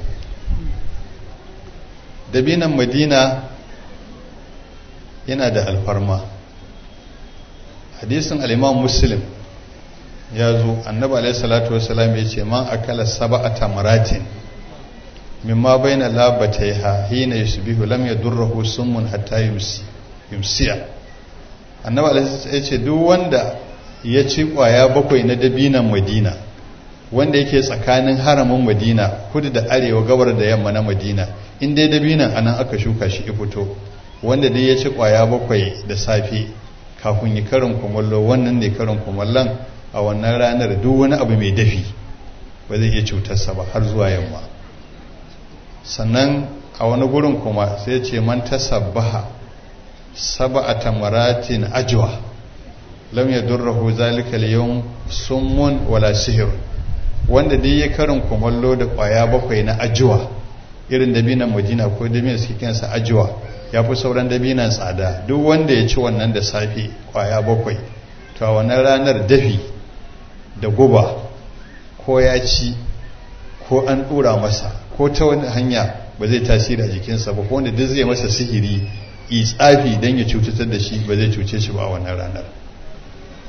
[SPEAKER 2] dabinan madina yana da alfarma hadisin al'imam muslim ya zo annabi alaihi salatu wasalam ya ce man akala sab'a tamaratin mimma baina labataiha hina yusbihu lam yadurruhu summun hatta yumsi yumsiya annabi alaihi ya ce duk wanda ya ci kwaya bakwai na dabinan madina wanda yake tsakanin haramin madina kudu da arewa gabar da yamma na madina in dai dabinan anan aka shuka shi ya fito wanda dai ya ci kwaya bakwai da safe kafin yi karin kumallo wannan ne karin kumallon a wannan ranar duk wani abu mai dafi ba zai iya cutarsa ba har zuwa yamma sannan a wani gurin kuma sai ce man tasabbaha sab'a tamaratin ajwa lam yadurruhu zalika al-yawm summun wala sihr wanda dai ya karin kumallo da kwaya bakwai na ajwa irin dabinan madina ko dabinan suke kansa ajwa ya fi sauran dabinan tsada duk wanda ya ci wannan da safe kwaya bakwai to a wannan ranar dafi da guba ko ya ci ko an ɗura masa ko ta wani hanya ba zai tasiri a jikinsa ba ko wanda duk zai masa sihiri tsafi don ya cutatar da shi ba zai cuce shi ba a wannan ranar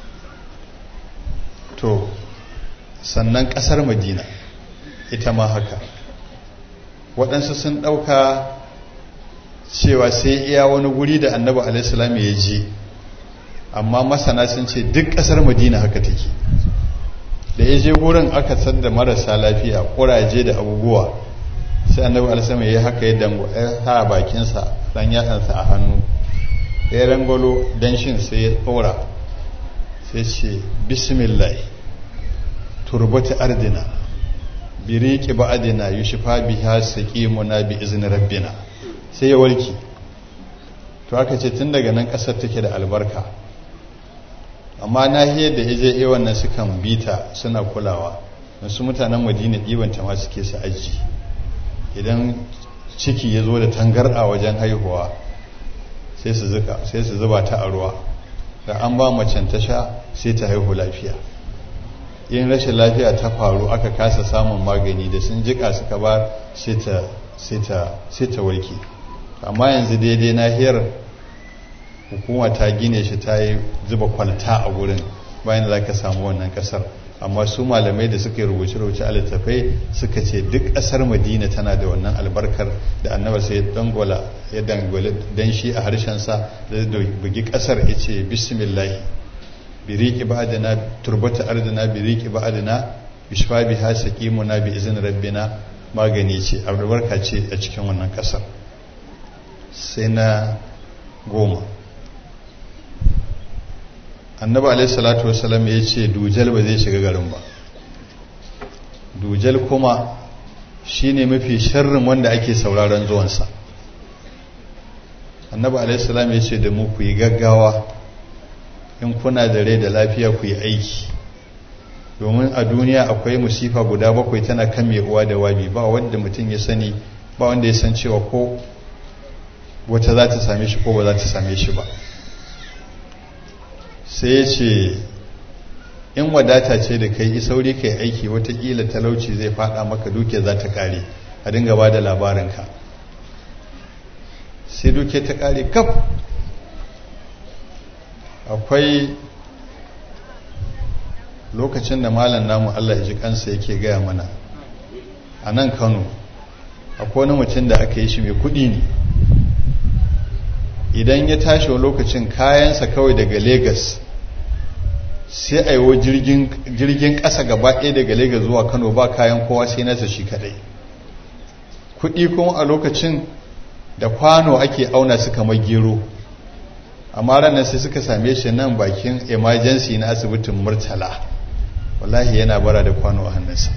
[SPEAKER 2] to sannan ƙasar madina ita ma haka waɗansu sun ɗauka cewa sai iya wani guri da annabi alaihissalam ya je amma masana sun ce duk ƙasar madina haka take da ya je gurin aka san da marasa lafiya ƙuraje da abubuwa sai annabi alaihissalam ya yi haka ya dango ya sa bakinsa ɗan yatsansa a hannu ya rangolo danshin sai ya tsora sai ce bismillah turbata ardina biriki ba'adina yushfa biha saqimuna bi izni rabbina sai ya warke to aka ce tun daga nan kasar take da albarka amma nahiyar da yaje eh wannan sukan bita suna kulawa wasu mutanen Madina ɗibanta ma suke su aji idan ciki ya zo da tangarɗa wajen haihuwa sai su zuka sai su zuba ta a ruwa da an ba macen ta sha sai ta haihu lafiya in rashin lafiya ta faru aka kasa samun magani da sun jika suka ba sai ta warke amma yanzu daidai nahiyar hukuma ta gine shi ta yi zuba kwalta a gurin bayan da za ka samu wannan kasar amma su malamai da suka yi rubuce-rubuce a littafai suka ce duk ƙasar madina tana da wannan albarkar da annaba sai ya dangola ya dangola dan shi a harshensa da bugi ƙasar ya ce bismillahi biriki ba'adina turbata ardina biriki ba'adina bishfa biha saqimuna bi izin rabbina magani ce albarka ce a cikin wannan ƙasar sai na goma annabi alaihi salatu wasalam ya ce dujal ba zai shiga garin ba dujal kuma shine mafi sharrin wanda ake sauraron zuwansa annabi alaihi salam ya ce da mu ku yi gaggawa in kuna da rai da lafiya ku yi aiki domin a duniya akwai musifa guda bakwai tana kan mai uwa da wabi ba wanda mutum ya sani ba wanda ya san cewa ko wata za ta same shi ko ba za ta same shi ba sai ya ce in wadata ce da kai sauri kai aiki watakila talauci zai fada maka duke za ta kare a dinga ba da labarinka sai duke ta kare kaf akwai lokacin da malam namu Allah ya ji kansa yake gaya mana a nan kano akwai wani mutum da aka yi shi mai kudi ne idan ya tashi lokacin kayansa kawai daga Legas sai a yiwo jirgin ƙasa gaba ɗaya daga Legas zuwa Kano ba kayan kowa sai nasa shi kadai kuɗi kuma a lokacin da kwano ake auna su kamar gero amma ranar sai suka same shi nan bakin emergency na asibitin murtala wallahi yana bara da kwano a hannunsa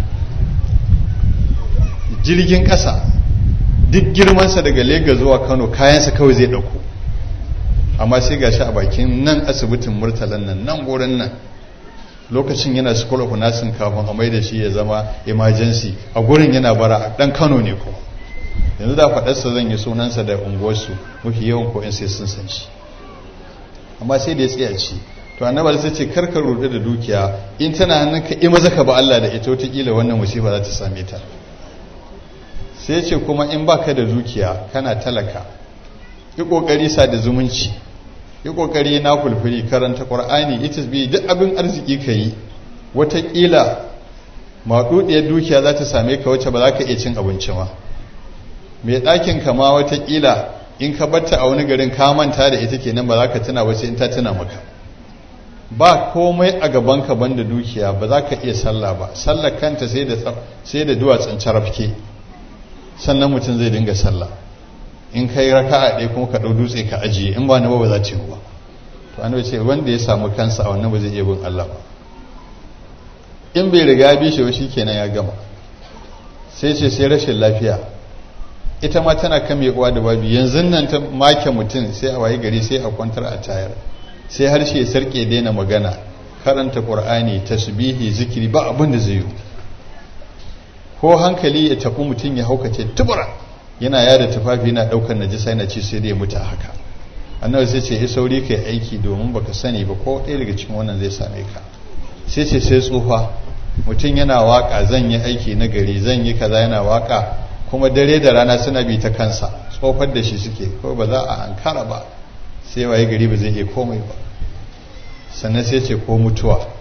[SPEAKER 2] jirgin ƙasa duk girmansa daga Legas zuwa Kano kayansa kawai zai dauko amma sai gashi a bakin nan asibitin murtalan nan nan gurin nan lokacin yana school of nursing kafin a mai da shi ya zama emergency a gurin yana bara dan Kano ne ko yanzu da faɗarsa zan yi sunansa da unguwarsu mafi yawan ko sai sun san shi amma sai da ya tsaya ci to annabi sai ce karka rudu da dukiya in tana hannunka i maza ka ba Allah da ita wata kila wannan musifa za ta same ta sai ce kuma in baka da dukiya kana talaka yi kokari sa da zumunci yi kokari na kulfuri karanta qur'ani ita bi duk abin arziki ka yi watakila maɗuɗiyar dukiya za ta same ka wacce ba za ka iya cin abinci ma mai ɗakin ka ma watakila in ka batta a wani garin ka manta da ita kenan ba za ka tuna ba sai in ta tuna maka ba komai a gaban ka banda dukiya ba za ka iya sallah ba sallar kanta sai da sai da duwatsun carafke sannan mutum zai dinga sallah in kai raka'a ɗaya kuma ka ɗau dutse ka ajiye in ba na ba ba za ta yi ba to annabi ce wanda ya samu kansa a wannan ba zai iya bin Allah ba in bai riga bi shi ba kenan ya gama sai ce sai rashin lafiya ita ma tana kan mai uwa da babi yanzu nan ta make mutum sai a waye gari sai a kwantar a tayar sai harshe sarke daina magana karanta qur'ani tasbihi zikiri ba abin da zai yi ko hankali ya tafi mutum ya haukace tubura yana yada tufafi yana daukar najisa yana ci sai da ya mutu haka annabi sai ce yi sauri kai aiki domin baka sani ba ko ɗaya daga cikin wannan zai same ka sai ce sai tsufa mutum yana waka zan yi aiki na gari zan yi kaza yana waka kuma dare da rana suna bi ta kansa tsofar da shi suke ko ba za a ankara ba sai waye gari ba zai iya komai ba sannan sai ce ko mutuwa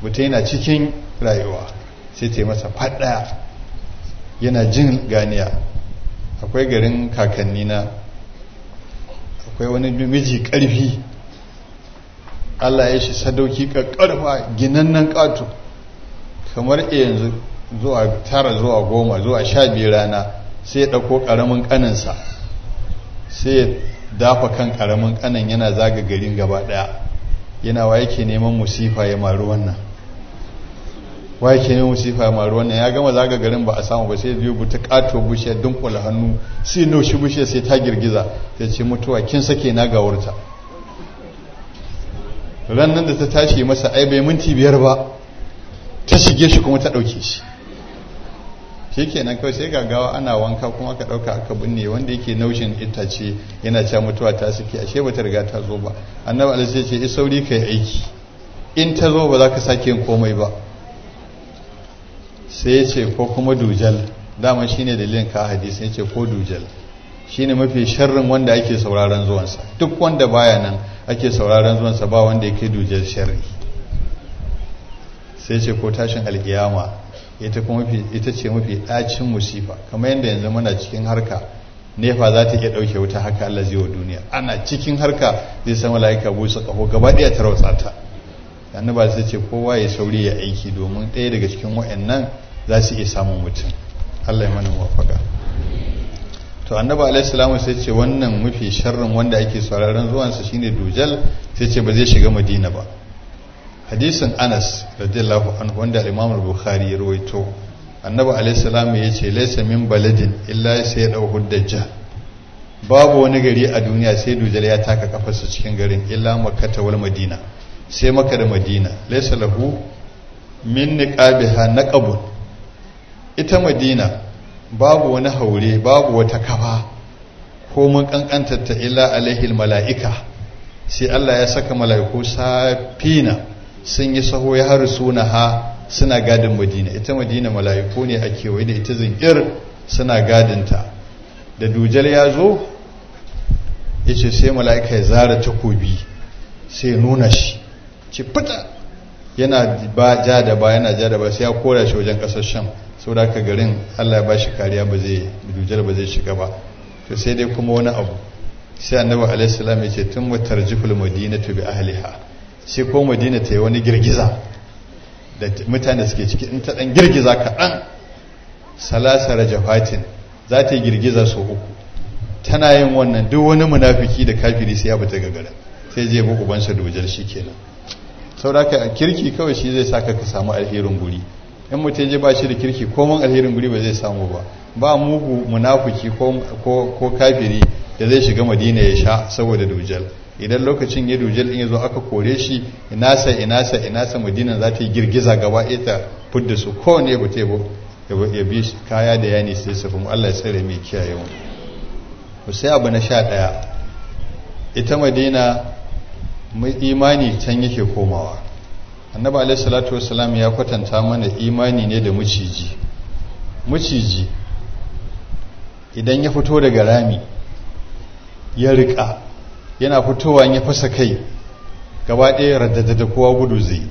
[SPEAKER 2] mutum yana cikin rayuwa sai ta yi masa faɗaya yana jin ganiya akwai garin kakanni na akwai wani miji ƙarfi Allah ya shi sadauki ƙarfa ginannan ƙato kamar yanzu zuwa tara zuwa goma zuwa sha biyu rana sai ya ɗauko ƙaramin ƙaninsa sai ya dafa kan ƙaramin ƙanin yana zaga garin gaba ɗaya yana wa yake neman musifa ya maru wannan wa yake neman musifa ya maru wannan ya gama zaga garin ba a samu ba sai biyu buta ƙato bushe dunkula hannu sai naushi bushe sai ta girgiza ta ce mutuwa kin sake na gawarta ran nan da ta tashi masa ai bai minti biyar ba ta shige shi kuma ta ɗauke shi shi kenan kawai sai gagawa ana wanka kuma aka ɗauka aka binne wanda yake naushin itace yana cewa mutuwa ta suke ashe ba ta riga ta zo ba annabi alaihi ce is sauri kai aiki in ta zo ba za ka sake yin komai ba sai ya ce ko kuma dujal dama shine dalilin ka hadisi ya ce ko dujal shine mafi sharrin wanda ake sauraron zuwansa duk wanda baya nan ake sauraron zuwansa ba wanda ya kai dujal sharri sai ce ko tashin alkiyama ita kuma ita ce mafi ɗacin musifa kamar yadda yanzu muna cikin harka nefa za ta iya ɗauke wuta haka Allah zai wa duniya ana cikin harka zai san mala'ika busa ƙaho gaba ɗaya ta rautsa ta annaba sai ce kowa ya sauri ya aiki domin ɗaya daga cikin wa'annan za su iya samun mutum Allah ya mana muwafaka to annaba alaihi salamu sai ce wannan mafi sharrin wanda ake sauraron zuwansa shine dujal sai ce ba zai shiga madina ba hadisin anas radiyallahu anhu wanda al-imam al-bukhari ya rawaito annabi alayhi salam ya ce laysa min baladin illa sai ya dau huddaja babu wani gari a duniya sai dujal ya taka kafarsa cikin garin illa makkata wal madina sai makka da madina laysa lahu min niqabiha naqabun ita madina babu wani haure babu wata kafa ko mun kankantar ta illa alaihi mala'ika sai Allah ya saka mala'iku safina sun yi saho ya har suna ha suna gadin madina ita madina mala'iku ne a kewaye da ita zinkir suna gadinta da dujal ya zo ya ce sai mala'ika ya zara takobi sai nuna shi ci fita yana ba ja da ba yana ja da ba sai ya kora shi wajen kasar sham sau da garin allah ya ba shi kariya ba zai dujal ba zai shiga ba to sai dai kuma wani abu sai annabi alaihi salam ya ce tun mutar jiful madina to bi ahliha sai ko madina ta yi wani girgiza da mutane suke ciki in ta dan girgiza kaɗan salasa rajafatin za ta yi girgiza sau uku tana yin wannan duk wani munafiki da kafiri sai ya fita gagara sai je bu ubansa dojal shi kenan sauraka kirki kawai shi zai saka ka samu alherin guri in mutum je ba shi da kirki komai alherin guri ba zai samu ba ba mugu munafiki ko kafiri da zai shiga madina ya sha saboda dujal idan lokacin ya dujal in ya zo aka kore shi inasa inasa inasa madinan za ta yi girgiza gaba ita fudda su kowane ba ta ya bi kaya da yani sai su kuma Allah ya tsare mai kiyaye mu sai abu na sha ɗaya ita madina mai imani can yake komawa annabi alaihi salatu wasalam ya kwatanta mana imani ne da muciji muciji idan ya fito daga rami ya riƙa yana fitowa ya fasa kai gaba ɗaya raddada da kowa gudu zai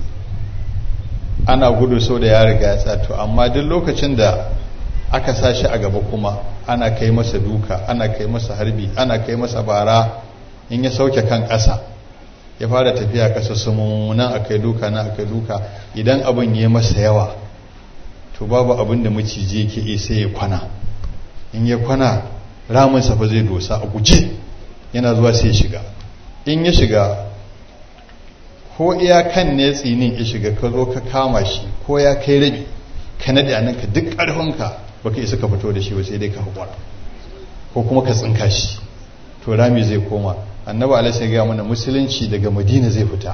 [SPEAKER 2] ana gudu sau da ya riga ya tsato amma duk lokacin da aka sa shi a gaba kuma ana kai masa duka ana kai masa harbi ana kai masa bara in ya sauke kan ƙasa ya fara tafiya ƙasa sumu nan akai duka nan akai duka idan abin ya masa yawa to babu abin da maciji yake iya sai ya kwana in ya kwana ramin fa zai dosa a guje yana zuwa sai ya shiga in ya shiga ko iyakan ne tsinin ya shiga ka zo ka kama shi ko ya kai rabi ka naɗe a ka duk ƙarfinka baka isa ka fito da shi ba sai dai ka haƙura ko kuma ka tsinka shi to rami zai koma annabi alaihi ya mana musulunci daga madina zai fita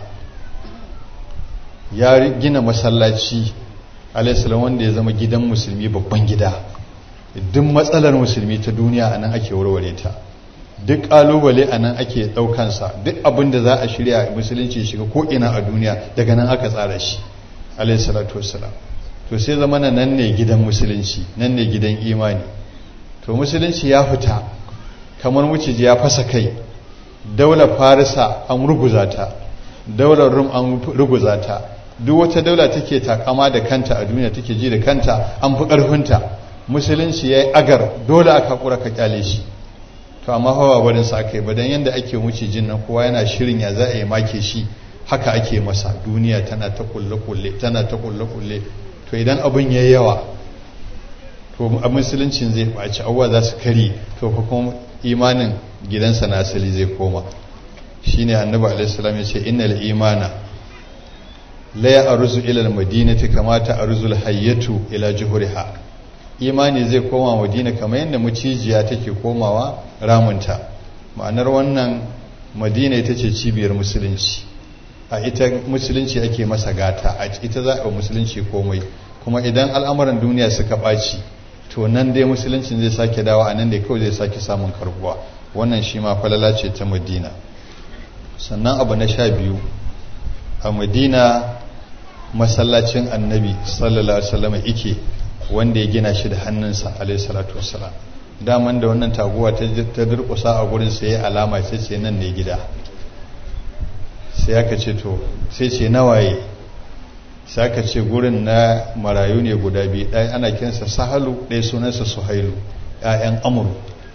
[SPEAKER 2] ya gina masallaci alaihi wanda ya zama gidan musulmi babban gida duk matsalar musulmi ta duniya anan ake warware ta duk kalubale a nan ake ɗaukansa duk abin da za a shirya musulunci shiga ko'ina a duniya daga nan aka tsara shi alayhi salatu wassalam to sai zama nan ne gidan musulunci nan ne gidan imani to musulunci ya fita kamar muciji ya fasa kai daular farisa an ruguza ta daular rum an ruguza ta duk wata daula take takama da kanta a duniya take ji da kanta an fi ƙarfinta musulunci ya yi agar dole aka haƙura ka kyale shi to amma hawa barin sa aka yi ba don yadda ake wuce jin nan kowa yana shirin ya za a yi make shi haka ake masa duniya tana ta kulle-kulle tana ta kulle-kulle to idan abin ya yawa to a musuluncin zai ɓaci abuwa za su kari to kuma imanin gidansa na asali zai koma shine annabi alaihi salam ya ce innal imana la ya arzu ila almadinati kama ta arzul hayyatu ila juhuriha imani zai koma madina kamar yadda mucijiya take komawa ramunta ma'anar wannan madina ita ce cibiyar musulunci a ita musulunci ake masa gata a ita za a musulunci komai kuma idan al'amuran duniya suka ɓaci to nan dai musuluncin zai sake dawa a nan dai kawai zai sake samun karbuwa wannan shi ma falala ce ta madina sannan abu na sha biyu a madina masallacin annabi sallallahu alaihi wasallam ike wanda ya gina shi da hannunsa alaihi salatu wassalam daman da wannan taguwa ta durkusa a gurin sai alama sai ce nan ne gida sai aka ce to sai ce nawaye sai aka ce gurin na marayu ne guda biyu ɗaya ana kinsa sahalu ɗaya sunansa suhailu ‘ya'yan amuru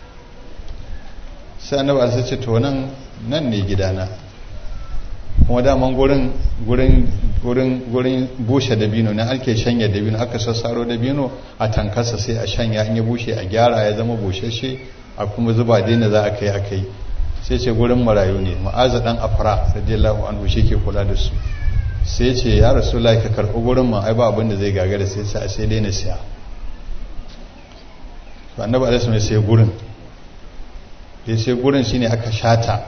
[SPEAKER 2] sai annabi alisa ce to nan nan ne gidana kuma daman gurin gurin gurin gurin bushe dabino na ake shanya dabino aka sassaro dabino a tankarsa sai a shanya in ya bushe a gyara ya zama bushashe a kuma zuba daina za a kai a kai sai ce gurin marayu ne ma'aza dan afra radiyallahu anhu shi ke kula da su sai ce ya rasu ka karɓi gurin ma ai ba abin da zai gagara sai sai sai dai na siya to annabi alaihi wasallam sai gurin ya sai gurin shine aka shata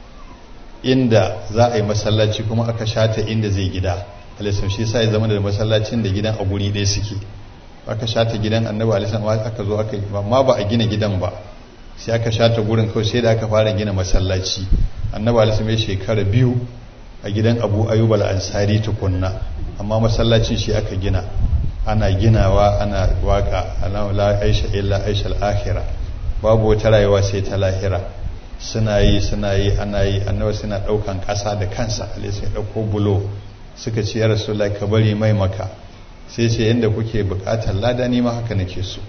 [SPEAKER 2] inda za a yi masallaci kuma aka shata inda zai gida alaihi shi sai ya zama da masallacin da gidan a guri ɗaya suke aka shata gidan annabi alaihi aka zo aka amma ba a gina gidan ba sai aka shata gurin kawai sai da aka fara gina masallaci annabi alaihi ya shekara biyu a gidan abu ayyub al-ansari tukunna amma masallacin shi aka gina ana ginawa ana waka ana la aisha illa aisha al-akhirah babu wata rayuwa sai ta lahira suna yi suna yi ana yi annabi suna daukan kasa da kansa alai sai dauko bulo suka ce ya rasulullahi ka bari mai maka sai ce yanda kuke bukatar lada ni ma haka nake so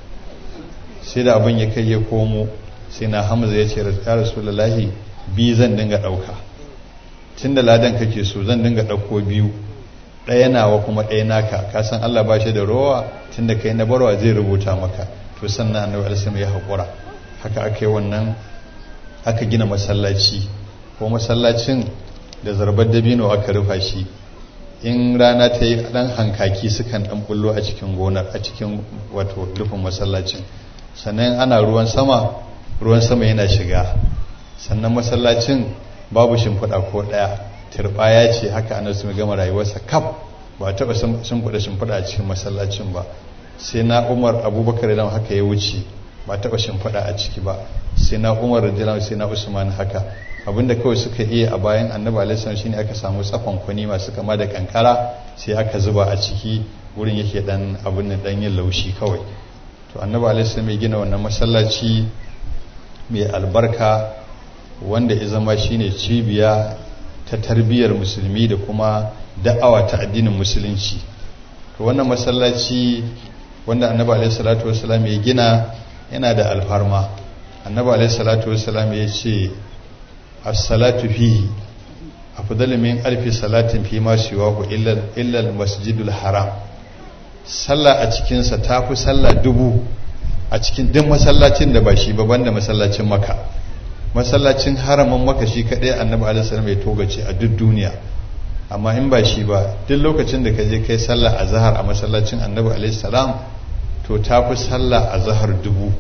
[SPEAKER 2] sai da abin ya kai ya komo sai na hamza ya ce ya rasulullahi bi zan dinga dauka tun da ladan kake so zan dinga ɗauko biyu ɗaya nawa kuma ɗaya naka ka san Allah ba shi da rowa tun da kai na barwa zai rubuta maka to sannan annabi alisim ya haƙura haka aka yi wannan aka gina masallaci ko masallacin da zarbar dabino aka rufa shi in rana ta yi ɗan hankaki sukan ɗan bullo a cikin gonar a cikin wato rufin masallacin sannan ana ruwan sama ruwan sama yana shiga sannan masallacin babu shimfiɗa ko ɗaya turɓaya ce haka annabi su gama rayuwarsa kaf ba a taɓa shimfiɗa shimfiɗa a cikin masallacin ba sai na umar abubakar da haka ya wuce ba taɓa shimfiɗa a ciki ba sai na umar da sai na usman haka abinda kawai suka iya a bayan annabi alaihi shine aka samu tsakon kwani masu kama da kankara sai aka zuba a ciki wurin yake dan abin da dan yin laushi kawai to annabi alaihi mai gina wannan masallaci mai albarka wanda ya zama shine cibiya ta tarbiyyar musulmi da kuma da'awa ta addinin musulunci to wannan masallaci wanda annabi alaihi salatu wasallam ya gina yana da alfarma annabi alaihi salatu wasallam ya ce as-salatu fihi afdalu min alfi salatin fi ma siwahu illa illa al-masjidul haram sallah a cikin sa tafi sallah dubu a cikin duk masallacin da ba shi ba banda masallacin makka masallacin haramin maka shi kaɗai annabi alisalam ya togace a duk duniya amma in ba shi ba duk lokacin da ka je kai sallah a zahar a masallacin annabi alisalam to ta fi sallah a zahar dubu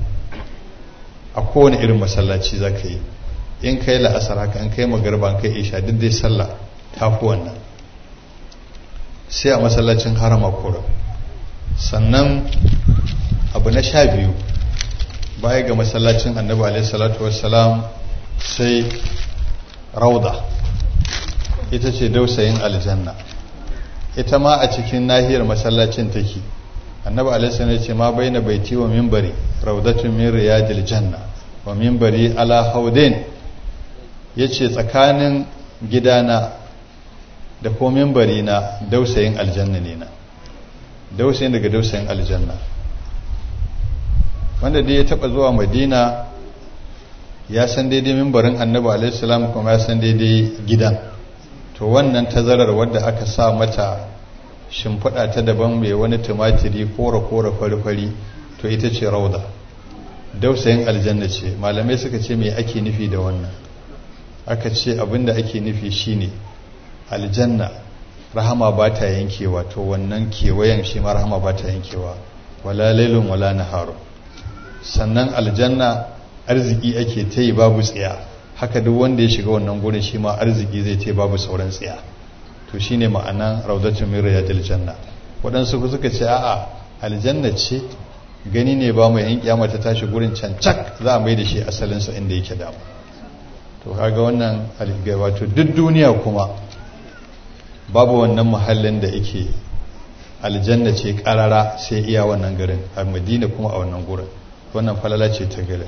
[SPEAKER 2] a kowane irin masallaci za ka yi in kai la'asar haka in kai magarba in kai isha duk dai sallah ta fi wannan sai a masallacin harama kura sannan abu na sha biyu baya ga masallacin annabi alaihi salatu wassalam sai rauda ita ce dausayin aljanna ita ma a cikin nahiyar masallacin take annabi alaihi salatu ce ma baina baiti wa minbari raudatun min riyadil janna wa minbari ala haudin yace tsakanin gidana da ko mimbari na dausayin aljanna ne na dausayin daga dausayin aljanna wanda dai ya taba zuwa madina ya san daidai mimbarin annabi alaihissalam kuma ya san daidai gidan to wannan tazarar wadda aka sa mata shimfiɗa ta daban mai wani tumatiri kora-kora fari-fari to ita ce rauda dausayin aljanna ce malamai suka ce mai ake nufi da wannan aka ce abinda ake nufi shine aljanna rahama ba ta yankewa to wannan kewayen shi ma rahama ba ta yankewa wala lailun wala naharu sannan aljanna arziki ake ta yi babu tsiya haka duk wanda ya shiga wannan gurin shi ma arziki zai ta babu sauran tsiya to shine ma'anan raudatun min riyadil janna waɗansu suka ce a'a aljanna ce gani ne ba mai yan kiyama ta tashi gurin cancak za a mai da shi asalinsa inda yake da to kaga wannan wato duk duniya kuma babu wannan muhallin da yake aljanna ce karara sai iya wannan garin a madina kuma a wannan gurin wannan falala ce ta garin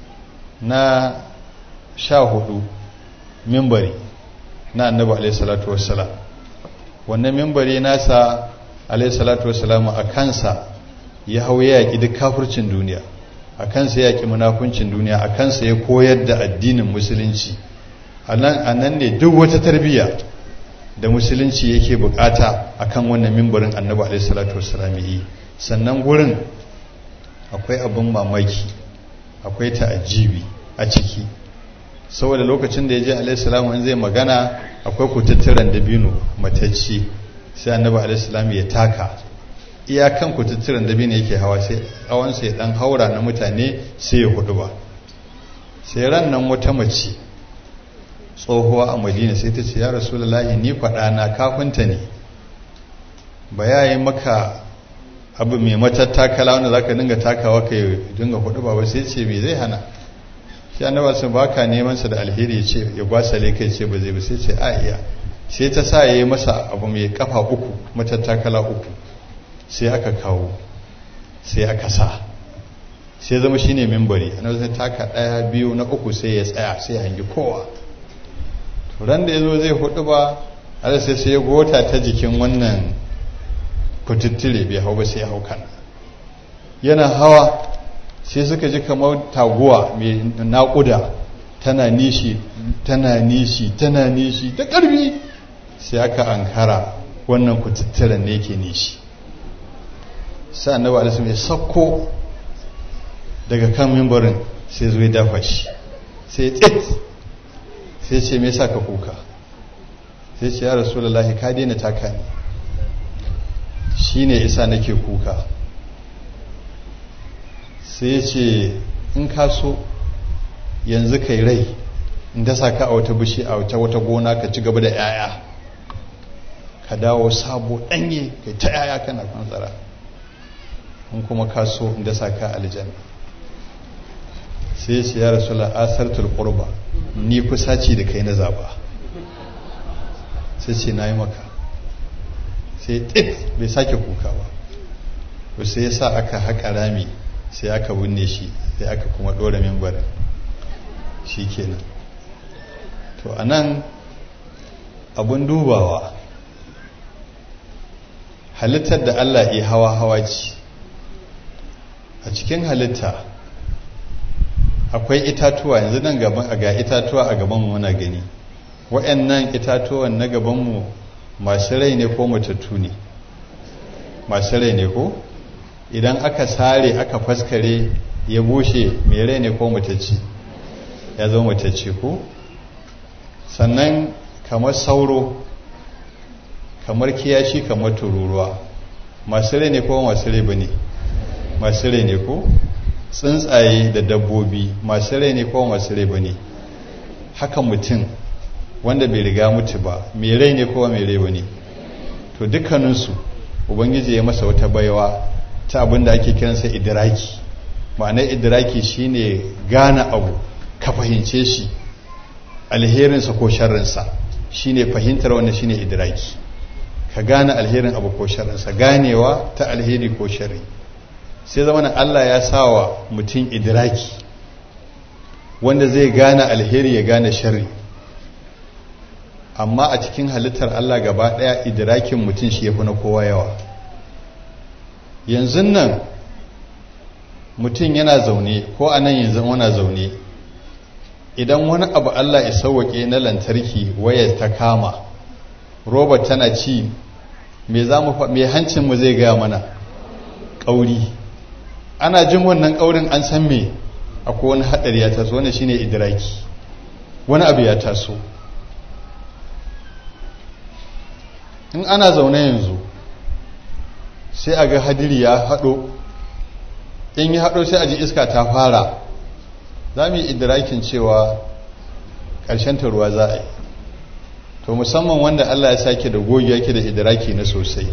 [SPEAKER 2] na sha hudu mimbari na annabi alaihi salatu wassalam wannan mimbari nasa alaihi salatu wassalam a kansa ya hau ya yaƙi duk kafircin duniya a kansa ya yaƙi munafuncin duniya a kansa ya koyar da addinin musulunci a nan ne duk wata tarbiyya da musulunci yake bukata akan wannan mimbarin annabi alaihi salatu wassalam yi sannan gurin akwai abin mamaki akwai ta'ajibi a ciki saboda lokacin da ya je alaihi salamu in zai magana akwai kututturen dabino matacci sai annabi alaihi salamu ya taka iyakan kututturen dabino yake hawa sai awansa ya dan haura na mutane sai ya hudu ba sai ran nan wata mace tsohuwa a madina sai ta ce ya rasulullahi ni faɗa na kafinta ne ba ya yi maka abu mai matattakala wanda za ka dinga takawa ka yi dinga hudu ba sai ce me zai hana shi annaba sun baka neman sa da alheri ya ce ya gwasale kai ce ba zai ba sai ce a iya sai ta sa ya yi masa abu mai kafa uku matattakala uku sai aka kawo sai aka sa sai zama shine membari annabi sai taka daya biyu na uku sai ya tsaya sai hangi kowa ran da ya zo zai hudu ba har sai sai ya gota ta jikin wannan kututtule bai hau ba sai ya hau kan yana hawa sai suka ji kamar taguwa mai naƙuda tana nishi tana nishi tana nishi da ƙarfi sai aka ankara wannan kututturen ne ke nishi sai annabi alisu ya sakko daga kan mimbarin sai zo ya dafa shi sai tsit sai ce me yasa ka kuka sai ce ya rasulullahi ka daina taka ne shine isa nake kuka sai ce in ka so yanzu kai rai in dasa ka a wata bishi a wata wata gona ka ci gaba da 'ya'ya ka dawo sabo ɗanye kai ta 'ya'ya kana kwantsara in kuma ka so in dasa ka aljanna sai ce ya rasu la'asartul qurba ni kusaci da kai na zaba sai ce na yi maka sai tit bai sake kuka ba to sai yasa aka haƙa rami sai aka binne shi sai aka kuma ɗora mimbar shi kenan to a nan abin dubawa halittar da allah ya hawa hawa ce a cikin halitta akwai itatuwa yanzu nan gaban ga itatuwa a gabanmu muna gani waɗannan itatuwan na gabanmu masu rai ne ko matattu ne masu rai ne ko idan aka sare aka faskare ya bushe mai rai ne ko matacci ya zo matacci ko sannan kamar sauro kamar kiyashi kamar tururuwa masu rai ne ko masu rai ba ne masu rai ne ko tsuntsaye da dabbobi masu rai ne ko masu rai ba ne haka mutum wanda bai riga mutu ba mai rai ne ko mai rai ba ne to dukkaninsu ubangiji ya masa wata baiwa ta abin da ake kiransa idiraki ma'anar idiraki shine gane abu ka fahimce shi alherinsa ko sharrinsa shine fahimtar wannan shine idiraki ka gane alherin abu ko sharrinsa ganewa ta alheri ko sharri sai zama Allah ya sawa mutum idiraki wanda zai gane alheri ya gane sharri amma a cikin halittar Allah gaba ɗaya idrakin mutum shi ya fi na kowa yawa yanzu nan mutum yana zaune ko a nan yanzu wana zaune idan wani abu Allah ya sauwaƙe na lantarki waya ta kama robot tana ci me za mu me hancin mu zai gaya mana ƙauri ana jin wannan ƙaurin an san me akwai wani haɗari ya taso wani shine idraki wani abu ya taso in ana zaune yanzu sai a ga hadiri ya haɗo in yi haɗo sai a ji iska ta fara za mu yi idrakin cewa ƙarshen ta ruwa za a yi to musamman wanda Allah ya sake da gogi yake da idraki na sosai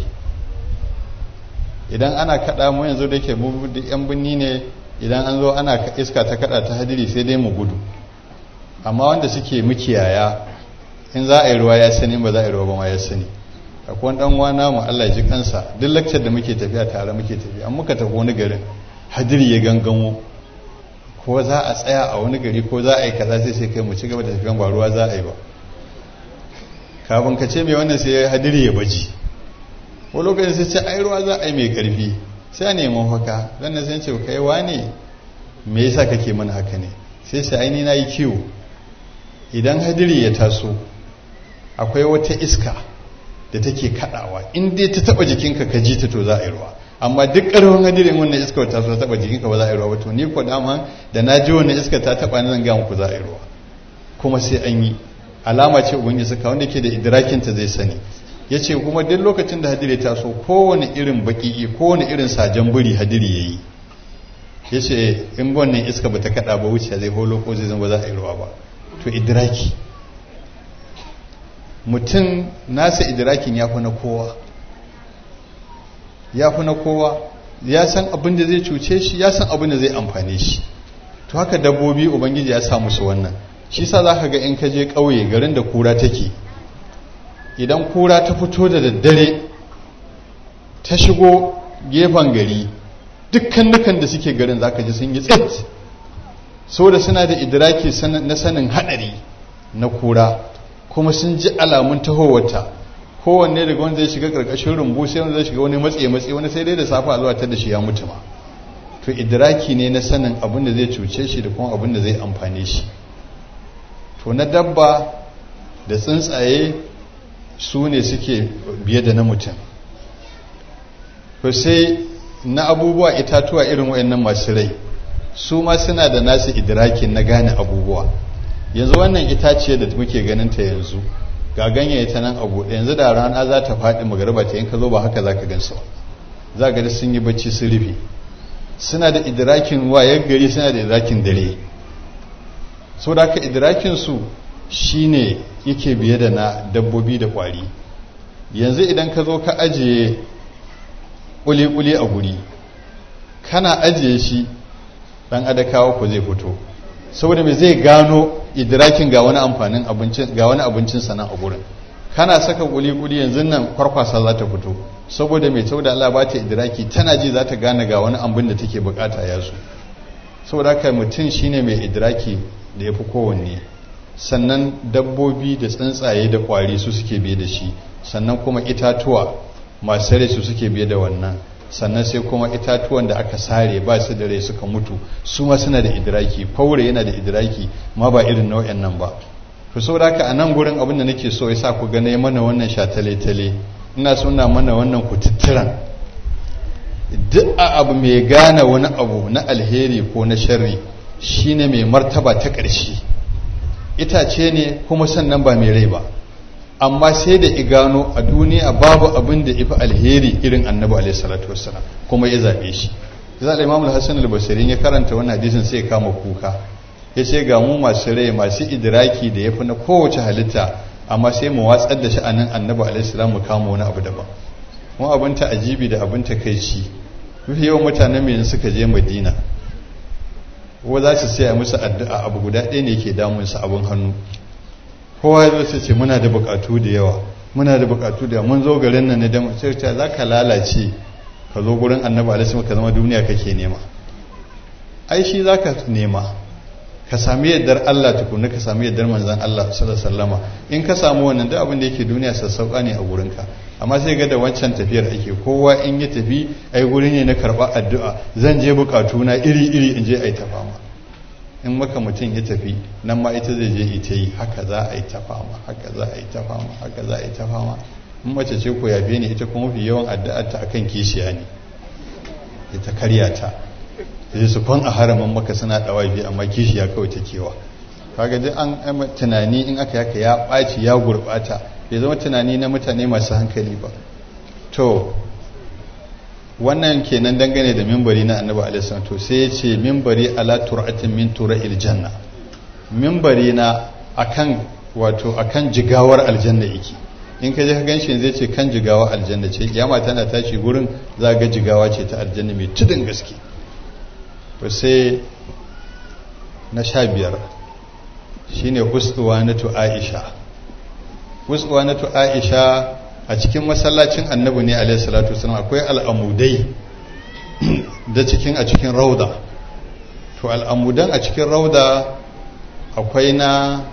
[SPEAKER 2] idan ana kaɗa mu yanzu da ke yan binni ne idan an zo ana iska ta kaɗa ta hadiri sai dai mu gudu amma wanda suke mukiyaya in za a yi ruwa ya sani ba za a yi ruwa ba ma ya sani akwai dan wana mu Allah ji kansa duk lakcar da muke tafiya tare muke tafiya an muka tafi wani garin hadiri ya gangamo ko za a tsaya a wani gari ko za a yi kaza sai sai kai mu ci gaba da tafiyan ba ruwa za a yi ba kafin ka ce mai wannan sai hadiri ya baji ko lokacin sai ce ai ruwa za a yi mai karfi sai a nemi haka dan nan sai ce kai wane me yasa kake mana haka ne sai sai ai ni na yi kiwo idan hadiri ya taso akwai wata iska da take kadawa in dai ta taba jikinka ka ji ta to za a yi ruwa amma duk karfin hadirin wannan iska ta so taba jikinka ba za a yi ruwa ba to ni ko dama da na ji wannan iska ta taba ni zan ga muku za a yi ruwa kuma sai an yi alama ce ubangiji suka wanda ke da idrakin ta zai sani yace kuma duk lokacin da hadiri ta so kowane irin baki kowane irin sajan buri hadiri yayi yace in wannan iska bata kada ba wuce zai holo ko zai zama ba za a yi ruwa ba to idraki mutum nasa idrakin ya fi na kowa ya fi na kowa ya san abin da zai cuce shi ya san abin da zai amfane shi to haka dabbobi ubangiji ya sa musu wannan shi sa za ka ga in ka je ƙauye garin da kura take idan kura ta fito da daddare ta shigo gefen gari dukkan nukan da suke garin za ka ji sun yi tsit saboda suna da idraki na sanin haɗari na kura kuma sun ji alamun tahowarta kowanne daga wanda zai shiga karkashin rumbu sai wanda zai shiga wani matse matse wani sai dai da safa zuwa ta da shi ya mutu ma to idraki ne na sanin abin da zai cuce shi da kuma abin da zai amfane shi to na dabba da tsuntsaye su ne suke biye da na mutum to sai na abubuwa itatuwa irin wayannan masu rai su ma suna da nasu idrakin na gane abubuwa yanzu wannan itaciye da muke ganin ta yanzu ga ganyaye ta nan a buɗe yanzu da rana za ta faɗi magariba ta in ka zo ba haka za ka gansu za ga sun yi bacci sun rufe suna da idrakin wayar gari suna da idrakin dare so da haka idrakin su shine yake biye da na dabbobi da kwari yanzu idan ka zo ka ajiye kuli-kuli a guri kana ajiye shi dan adakawa ko zai fito saboda mai zai gano idrakin ga wani amfanin abincin ga wani abincin sana a gurin kana saka kuli-kuli yanzu nan kwarkwasa za ta fito saboda mai saboda Allah ba ta idraki tana ji za ta gane ga wani abin da take bukata ya su saboda haka mutum shine mai idraki da ya fi kowanne sannan dabbobi da tsuntsaye da kwari su suke biye da shi sannan kuma itatuwa masu rai su suke biye da wannan sannan sai kuma itatuwan da aka sare ba su da rai suka mutu su ma suna da idraki faure yana da idraki ma ba irin nau'in nan ba to saboda haka a nan gurin abin da nake so yasa ku gane mana wannan shatale-tale ina so ina mana wannan kututturan duk a abu mai gane wani abu na alheri ko na sharri shine mai martaba ta ƙarshe itace ne kuma sannan ba mai rai ba amma sai da igano a duniya babu abin da ifi alheri irin annabi alaihi salatu wassalam kuma ya zabe shi zai al-imam al-hasan al-basri ya karanta wannan hadisin sai ya kama kuka ya ce ga mu masu rai masu idraki da yafi na kowace halitta amma sai mu watsar da sha'anin annabi alaihi salam mu kama wani abu daban mu abin ta ajibi da abin ta kai ci mafi yawan mutanen mai suka je madina ko za su saya musu addu'a abu guda ɗaya ne ke damunsa abin hannu kowa ya zo ce muna da bukatu da yawa muna da bukatu da yawa mun zo garin nan ne da sai ta za ka lalace ka zo gurin annabi alaihi ka zama duniya kake nema ai shi za ka nema ka sami yardar Allah tukuna ka sami yardar manzon Allah sallallahu alaihi wasallama in ka samu wannan duk abin da yake duniya sassauka ne a gurinka amma sai ga da wancan tafiyar ake kowa in ya tafi ai guri ne na karɓar addu'a zan je bukatu na iri iri in je ai ta fama in maka mutum ya tafi nan ma ita zai je ita yi haka za a yi ta fama haka za a yi ta fama haka za a yi ta fama in mace ce ko yafe ne ita kuma fi yawan addu'ar ta akan kishiya ne ita karya ta sai su kwan a haramin maka suna dawafi amma kishiya kawai ta kewa kaga duk an tunani in aka yaka ya ɓaci ya gurɓata bai zama tunani na mutane masu hankali ba to wannan kenan dangane da mimbari na annabi alaihi to sai ya ce mimbari ala tur'atin min tura'il janna mimbari na akan wato akan jigawar aljanna yake in ka je ka ganshi zai ce kan jigawa aljanna ce kiyama tana tashi gurin za ga jigawa ce ta aljanna mai tudun gaske to sai na sha biyar shine uswanatu aisha uswanatu aisha a cikin masallacin annabi ne alaihi salatu wasallam akwai al'amudai da cikin a cikin rauda to al'amudan a cikin rauda akwai na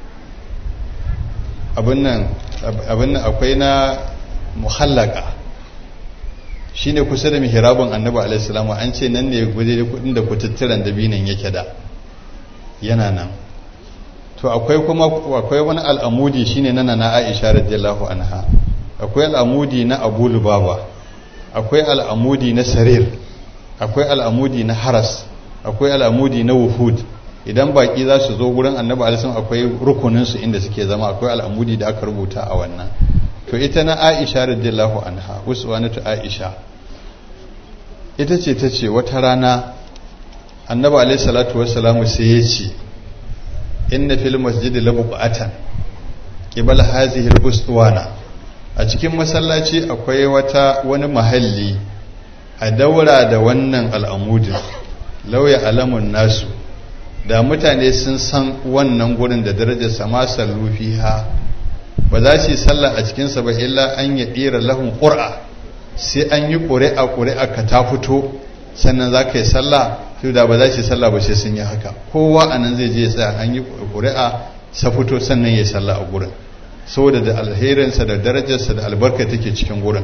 [SPEAKER 2] abin nan akwai na muhallaka shine kusa da mihrabun annabi alaihi salamu an ce nan ne guje kudin da kututturan dabinan yake da yana nan to akwai kuma akwai wani al'amudi shine na na Aisha radiyallahu anha akwai al'amudi na Abu Lubaba akwai al'amudi na Sarir akwai al'amudi na Haras akwai al'amudi na Wuhud idan baki za su zo gurin Annabi alaihi akwai rukunin su inda suke zama akwai al'amudi da aka rubuta a wannan to ita na Aisha radiyallahu anha uswanatu Aisha ita ce ta ce wata rana Annabi alaihi salatu wassalamu sai ya ce inna fil masjidi labuqatan qibala hazihi al a cikin masallaci akwai wata wani mahalli a daura da wannan al'amudin lauya alamun nasu da mutane sun san wannan gurin da darajar sama sallu fiha ba za su yi sallah a cikinsa ba illa an ya ɗira lahun ƙura sai an yi ƙuri'a ƙuri'a ka ta fito sannan za ka yi sallah su da ba za su yi sallah ba sai sun yi haka kowa a nan zai je tsaya an yi ƙuri'a sa fito sannan ya yi sallah a gurin saboda da alherinsa da darajarsa da albarka take cikin gurin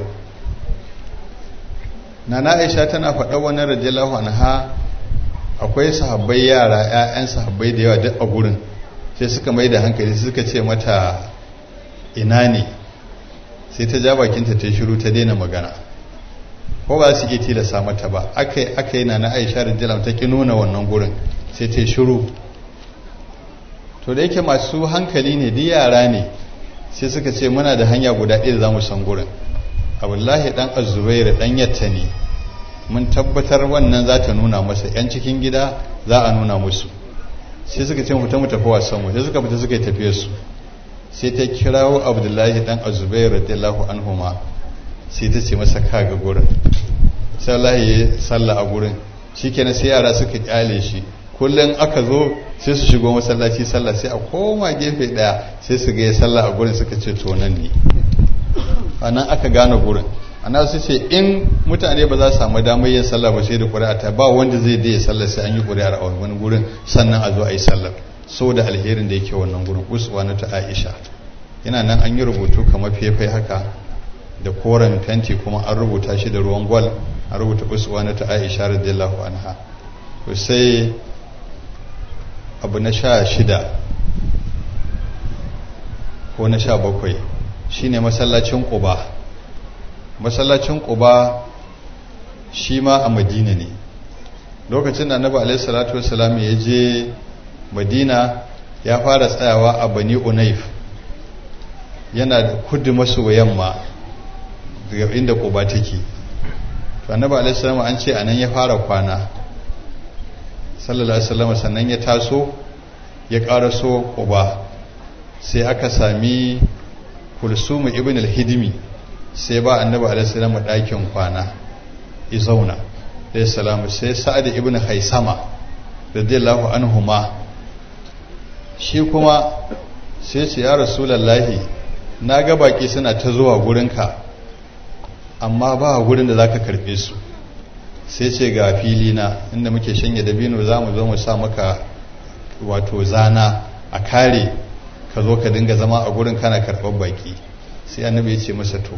[SPEAKER 2] nana aisha tana faɗa wani radiyallahu anha akwai sahabbai yara 'ya'yan sahabbai da yawa duk a gurin sai suka mai da hankali suka ce mata ina ne sai ta ja bakinta ta shiru ta daina magana ko ba su iya tilasta mata ba aka yi na na aisha radiyallahu ta ki nuna wannan gurin sai ta shiru to da yake masu hankali ne di yara ne sai suka ce muna da hanya guda ɗaya za mu san gurin abdullahi dan azubairu dan yatta ne mun tabbatar wannan za ta nuna masa yan cikin gida za a nuna musu sai suka ce mu ta mu tafi wasan mu sai suka fita suka yi tafiyar su sai ta kirawo abdullahi dan azubairu radiyallahu anhuma sai ta ce masa kaga gurin sai Allah ya salla a gurin shikenan sai yara suka kyale shi kullum aka zo sai su shigo masallaci sallah sai a koma gefe daya sai su ga ya sallah a gurin suka ce to nan ne anan aka gane gurin ana su ce in mutane ba za su samu damar yin sallah ba sai da ƙuri'a ta ba wanda zai da ya sallah sai an yi ƙuri'ar a wani gurin sannan a zo a yi sallah saboda alherin da yake wannan gurin uswa na ta Aisha yana nan an yi rubutu kamar fefai haka da koren fenti kuma an rubuta shi da ruwan gwal an rubuta uswa na ta Aisha radiyallahu anha sai abu na sha shida ko na sha bakwai shine masallacin ƙuba masallacin ƙuba shi ma a madina ne lokacin da annabi alaihi salatu wasalam ya je madina ya fara tsayawa a bani unaif yana da kudu maso yamma daga inda ƙuba take to annabi alaihi salam an ce anan ya fara kwana sallallahu alaihi wasallam sannan ya taso ya karaso uba sai aka sami kulsumu ibn al-hidmi sai ba annabi alaihi salam ɗakin kwana ya zauna alaihi salam sai sa'ad ibn haisama radiyallahu anhuma shi kuma sai ce ya rasulullahi na ga baki suna ta zuwa gurinka amma ba gurin da zaka karbe su sai ce ga fili na inda muke shanye dabino za mu zo mu sa maka wato zana a kare ka zo ka dinga zama a gurin kana karɓar baki sai annabi ya ce masa to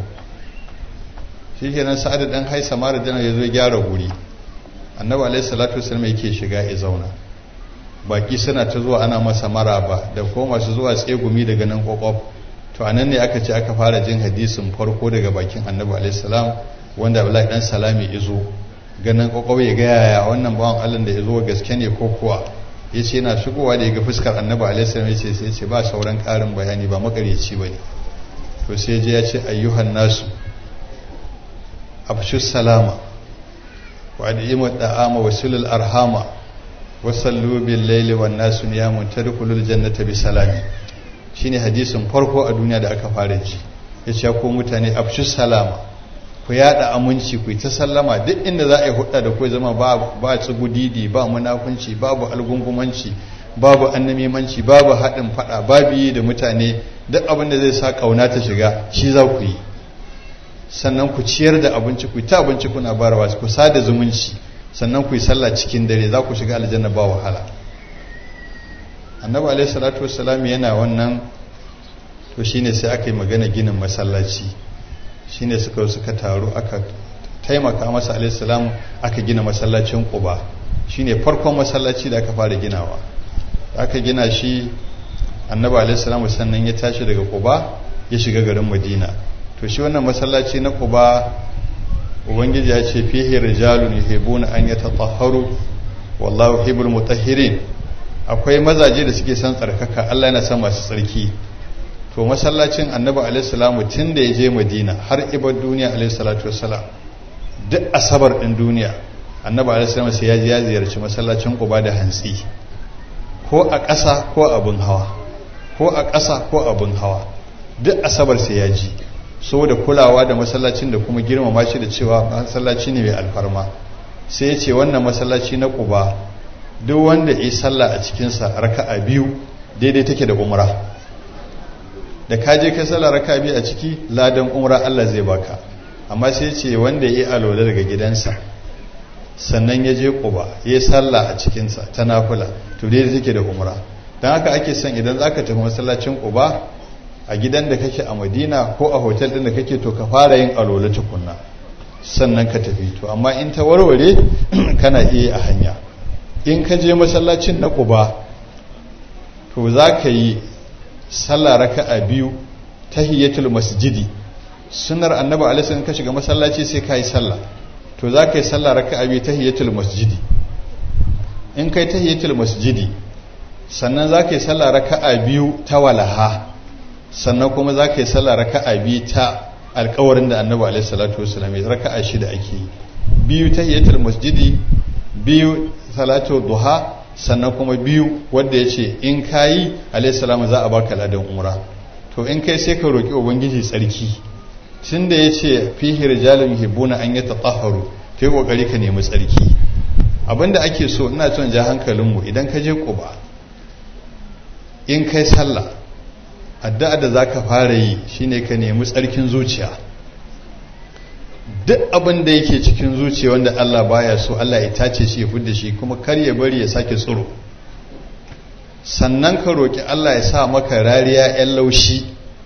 [SPEAKER 2] shi kenan sa'ad dan haisa mara dana ya zo gyara guri annabi alaihi salatu wasallam yake shiga ya zauna baki suna ta zuwa ana masa maraba da ko masu zuwa tsegumi daga nan kwakwaf to anan ne aka ce aka fara jin hadisin farko daga bakin annabi alaihi salam wanda Abdullahi dan salami izo ganin kwakwaf ya ga yaya wannan bawan Allah da izo gaske ne ko kuwa yace yana shigowa da ya ga fuskar annabi alaihi salam yace sai ce ba sauran karin bayani ba makareci bane to sai je ya ce ayyuhan nasu afshu salama wa adimu da'ama wa sulul arhama wa sallu bil laili wan nasu niyamun tadkhulul jannata bi salami shine hadisin farko a duniya da aka fara ji yace ko mutane afshu salama ku yada aminci ku ta sallama duk inda za a yi hudda da ku zama ba ba tsugudidi ba munafunci babu algungumanci babu annamimanci babu haɗin faɗa babu yi da mutane duk abin da zai sa ƙauna ta shiga shi za ku yi sannan ku ciyar da abinci ku ta abinci kuna barawa ku sada zumunci sannan ku yi sallah cikin dare za ku shiga aljanna ba wahala annabi alaihi salatu wassalam yana wannan to shine sai aka yi magana ginin masallaci shine suka suka taru aka taimaka masa alaihi salam aka gina masallacin quba shine farkon masallaci da aka fara ginawa aka gina shi annabi alaihi salam sannan ya tashi daga quba ya shiga garin madina to shi wannan masallaci na quba ubangiji ya ce fihi rijalun yuhibbuna an yatatahharu wallahu yuhibbul mutahhirin akwai mazaje da suke son tsarkaka Allah yana son masu tsarki to masallacin annabi alaihi salamu tun da ya je madina har ibar duniya alaihi salatu wassalam duk asabar din duniya annabi alaihi salamu sai ya je ya ziyarci masallacin quba da hantsi ko a ƙasa ko abin hawa ko a ƙasa ko abin hawa duk asabar sai ya ji saboda kulawa da masallacin da kuma girmama shi da cewa masallaci ne mai alfarma sai ya ce wannan masallaci na quba duk wanda ya sallah a cikinsa raka'a biyu daidai take da umra da ka je kai sallah raka'a biyu a ciki ladan umra Allah zai baka amma sai ce wanda ya yi alola daga gidansa sannan ya je quba ya yi sallah a cikinsa ta nafila to daidai take da umra don haka ake son idan zaka tafi masallacin quba a gidan da kake a madina ko a hotel din da kake to ka fara yin alola tukunna sannan ka tafi to amma in ta warware kana iya a hanya in ka je masallacin na ƙuba to za ka yi sallah raka'a biyu tahiyyatul masjidi sunar annabi alaihi in ka shiga masallaci sai ka yi sallah to za ka yi sallah raka'a biyu tahiyyatul masjidi in kai tahiyyatul masjidi sannan za ka yi sallah raka'a biyu ta walaha sannan kuma za ka yi sallah raka'a biyu ta alkawarin da annabi alaihi salatu wasallam ya raka'a shida ake yi biyu tahiyyatul masjidi biyu salatu duha sannan kuma biyu wanda ya ce in kayi alaihissalamu za a baka ladan umra to in kai sai ka roƙi ubangiji tsarki tun da ya ce fihi rijalun hibbuna an yi tatahharu kai kokari ka nemi tsarki abinda ake so ina son ja hankalinmu idan ka je quba in kai sallah addu'a da zaka fara yi shine ka nemi tsarkin zuciya duk abin da yake cikin zuciya wanda Allah baya so Allah ya tace shi ya fudda shi kuma kar ya bari ya sake tsoro sannan ka roki Allah ya sa maka rariya yan laushi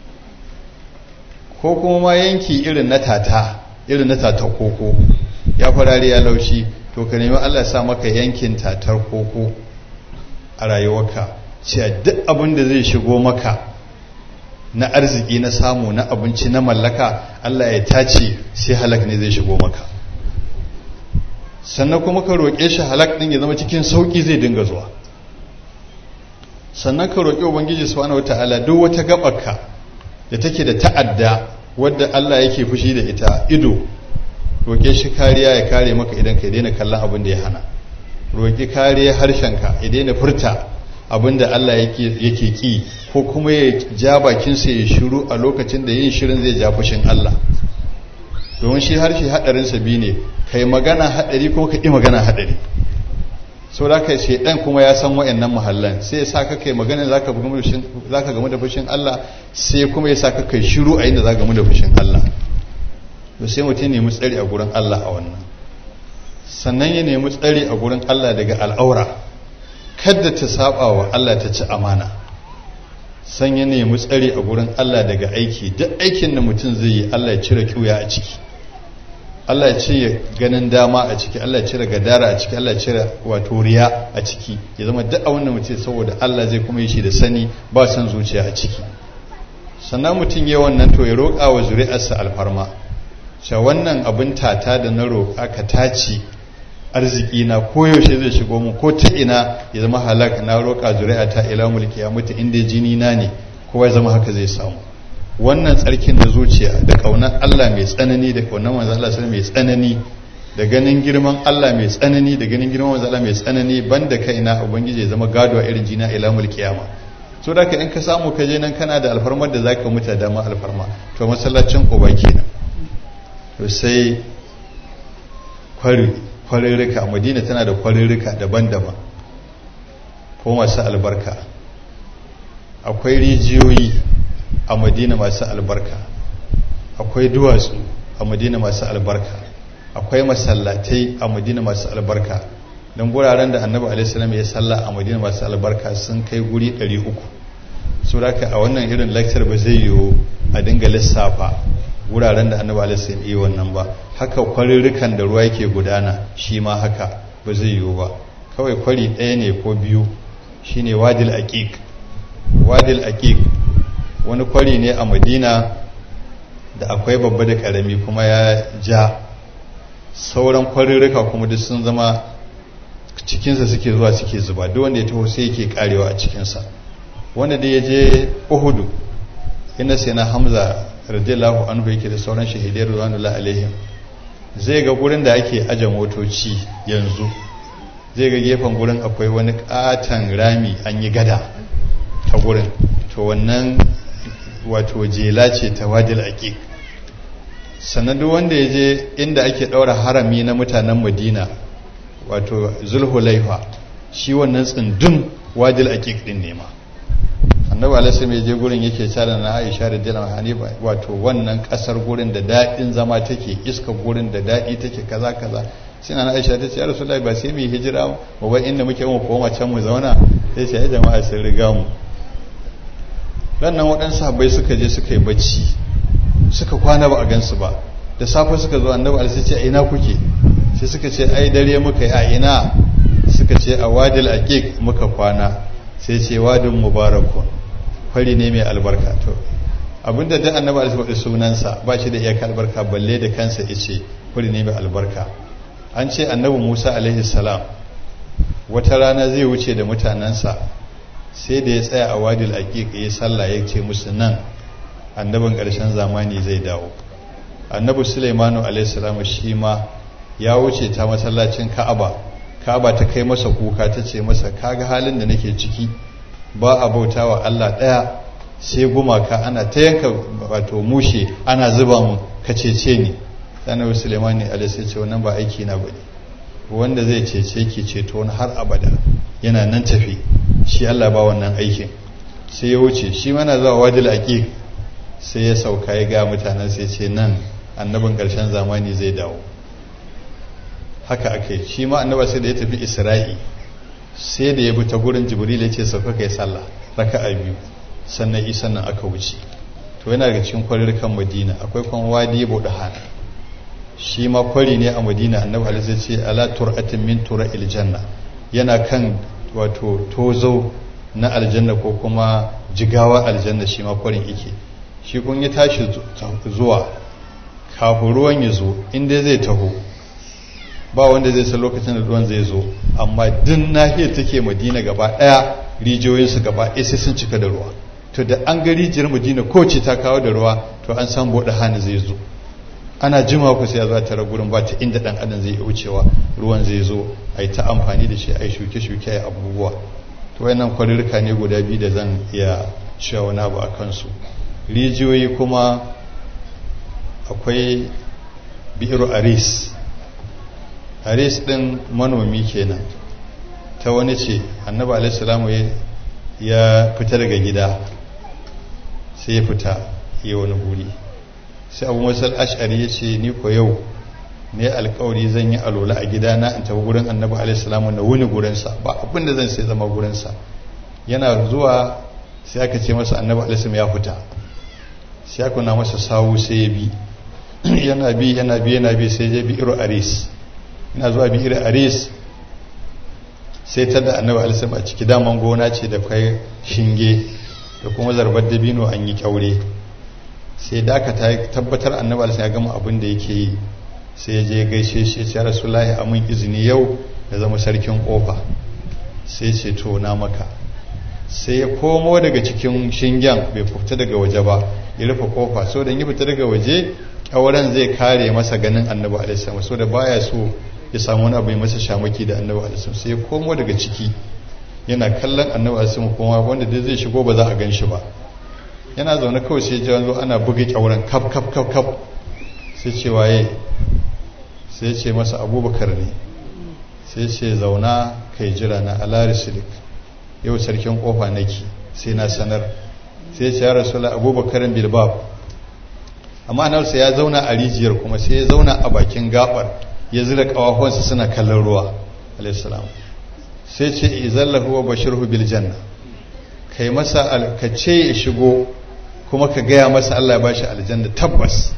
[SPEAKER 2] ko kuma ma yanki irin na tata irin na tata koko ya fi rariya laushi to ka nemi Allah ya sa maka yankin tatar koko a rayuwarka cewa duk abin da zai shigo maka na arziki na samu na abinci na mallaka Allah ya tace sai halak ne zai shigo maka sannan kuma ka roƙe shi halak ɗin ya zama cikin sauƙi zai dinga zuwa sannan ka roƙi ubangiji subhanahu wata'ala duk wata gabarka da take da ta'adda wadda Allah yake fushi da ita ido roƙe shi kariya ya kare maka idan ka daina kallon abin da ya hana roƙi kariya harshenka ya daina furta abin da Allah yake ki ko kuma ya ja bakinsa ya shiru a lokacin da yin shirin zai ja fushin Allah domin shi harshe haɗarinsa biyu ne kai magana haɗari ko ka ƙi magana haɗari sau da ka shaidan kuma ya san wa'annan mahallan sai ya sa ka kai magana za ka gamu da fushin Allah sai kuma ya sa ka kai shiru a inda za gamu da fushin Allah to sai mutum nemi tsari a gurin Allah a wannan sannan ya nemi tsari a gurin Allah daga al'aura kada ta saba wa Allah ta ci amana san ya nemi tsari a gurin Allah daga aiki duk aikin da mutum zai yi Allah ya cire kiuya a ciki Allah ya cire ganin dama a ciki Allah ya cire gadara a ciki Allah ya cire wato riya a ciki ya zama duk abin da mutum saboda Allah zai kuma yi shi da sani ba san zuciya a ciki sannan mutum ya wannan to ya roƙa wa zuri'arsa alfarma cewa wannan abin tata da na roƙa ka taci arziki na koyaushe zai shigo mu ko ta ina ya zama halak na roƙa zuri'a ta ila mulki ya mutu inda jini na ne kowa ya zama haka zai samu wannan tsarkin na zuciya da ƙaunar Allah mai tsanani da ƙaunar manzo Allah mai tsanani da ganin girman Allah mai tsanani da ganin girman manzo Allah mai tsanani banda kaina ubangiji ya zama gado a irin jina ila mulki yama so da ka in ka samu ka je nan kana da alfarmar da zaka mutu da ma alfarma to masallacin uba kenan to sai kwari kwarirrika madina tana da kwarirrika daban-daban ko masu albarka akwai rijiyoyi a madina masu albarka akwai duwatsu a madina masu albarka akwai masallatai a madina masu albarka don guraren da annabi alaihissalam ya salla a madina masu albarka sun kai guri 300 su raka a wannan irin lecture ba zai yiwu a dinga lissafa wuraren da annabi alaihissalam yi wannan ba haka kwarirrikan da ruwa yake gudana shi ma haka ba zai yiwu ba kawai kwari ɗaya ne ko biyu shine wadil aqiq wadil aqiq wani kwari ne a madina da akwai babba da karami kuma ya ja sauran kwarirrika kuma duk sun zama cikinsa suke zuwa suke zuba duk wanda ya taho sai yake karewa a cikinsa wanda da ya je uhudu inda sai na hamza radiyallahu anhu yake da sauran shahidai radiyallahu alaihim zai ga gurin da ake aje motoci yanzu zai ga gefen gurin akwai wani katon rami an yi gada ta gurin to wannan wato jela ce ta wadil aqiq sannan duk wanda ya je inda ake ɗaura harami na mutanen madina wato zulhulaifa shi wannan tsindin wadil aqiq din ne ma annabi alaihi mai je gurin yake cara na aisha da dilan hanifa wato wannan kasar gurin da daɗin zama take iska gurin da daɗi take kaza kaza sai na aisha ta ce ya rasulullahi ba sai mu hijira mu bai inda muke mu koma can mu zauna sai ce ya jama'a sun riga mu nan waɗansu sahabbai suka je suka yi bacci suka kwana ba a gansu ba da safe suka zo annabi alaihi ce a ina kuke sai suka ce ai dare muka yi a ina suka ce a wadil aqiq muka kwana sai ce wadin mubarakun fari ne mai albarka to abinda da annabi alaihi faɗi sunansa ba shi da iyaka albarka balle da kansa yace fari ne mai albarka an ce annabi Musa alaihi salam wata rana zai wuce da mutanensa sai da ya tsaya a wadil aqiq ya sallah ya ce musu nan annabin ƙarshen zamani zai dawo annabi Sulaimanu alaihi salam shi ma ya wuce ta masallacin Ka'aba Ka'aba ta kai masa kuka ta ce masa kaga halin da nake ciki ba a bauta wa Allah ɗaya sai gumaka ana ta yanka wato mushe ana zuba mu ka cece ni annabi Sulaimani alaihi ce wannan ba aiki na bane wanda zai cece ki ceto wani har abada yana nan tafi shi Allah ba wannan aikin sai ya wuce shi mana zuwa wadil aqiq sai ya sauka ya ga mutanen sai ce nan annabin ƙarshen zamani zai dawo haka ake shi ma annaba sai da ya tafi isra'i sai da ya bi ta gurin jibril ya ce sauka kai sallah raka'a biyu sannan isa nan aka wuce to yana daga cikin kwarirkan madina akwai kwan wadi budahan shi ma kwari ne a madina annabi alaihi ce ala tur'atin min tura'il janna yana kan wato tozo na aljanna ko kuma jigawa aljanna shi ma kwarin yake shi kun ya tashi zuwa kafin ruwan ya zo inda zai taho ba wanda zai san lokacin da ruwan zai zo amma duk nahiyar take madina gaba daya rijiyoyinsu gaba ɗaya sai sun cika da ruwa to da an ga rijiyar madina ko ce ta kawo da ruwa to an san bude hannu zai zo ana jima ku sai ya zo tara gurin ba ta inda dan adam zai wucewa ruwan zai zo a yi ta amfani da shi a yi shuke-shuke a abubuwa to wayannan kwarirka ne guda biyu da zan iya cewa wani abu a kansu rijiyoyi kuma akwai bi'iru aris aris din manomi kenan ta wani ce annabi alaihissalamu ya fita daga gida sai ya fita yi wani guri sai abu masal ash'ari ya ce ni ko yau ne alkawari zan yi alola a gidana in tafi gurin annabi alaihissalamu na wuni gurinsa ba abin da zan sai zama gurinsa yana zuwa sai aka ce masa annabi alaihissalam ya fita sai aka na masa sawu sai ya bi yana bi yana bi yana bi sai ya bi iro aris yana zuwa bi iro aris sai ta da annabi alaihissalam a ciki daman gona ce da kai shinge da kuma zarbar dabino an yi kyaure sai da aka tabbatar annabi alaihissalam ya gama abin da yake yi sai ya je gaishe shi ya rasulullahi a mun izini yau ya zama sarkin kofa sai ce to na maka sai ya komo daga cikin shingen bai fita daga waje ba ya rufe kofa so da yi fita daga waje kyauren zai kare masa ganin annabi alaihi so da baya so ya samu wani abu mai masa shamaki da annabi alaihi sai ya komo daga ciki yana kallon annabi alaihi kuma wanda dai zai shigo ba za a gan shi ba yana zaune kawai sai ya zo ana buga kyauren kaf kaf kaf kaf sai ce waye sai ce masa abubakar ne sai ce zauna kai jira na alarisilik yau sarkin kofa nake sai na sanar sai ce ya rasula abubakarin bilbab amma anarsa ya zauna a rijiyar kuma sai ya zauna a bakin gabar ya zira kawafonsa suna kallon ruwa alaihissalam sai ce izallahu wa bashirhu bil janna kai masa ka ce ya shigo kuma ka gaya masa Allah ya bashi aljanna tabbas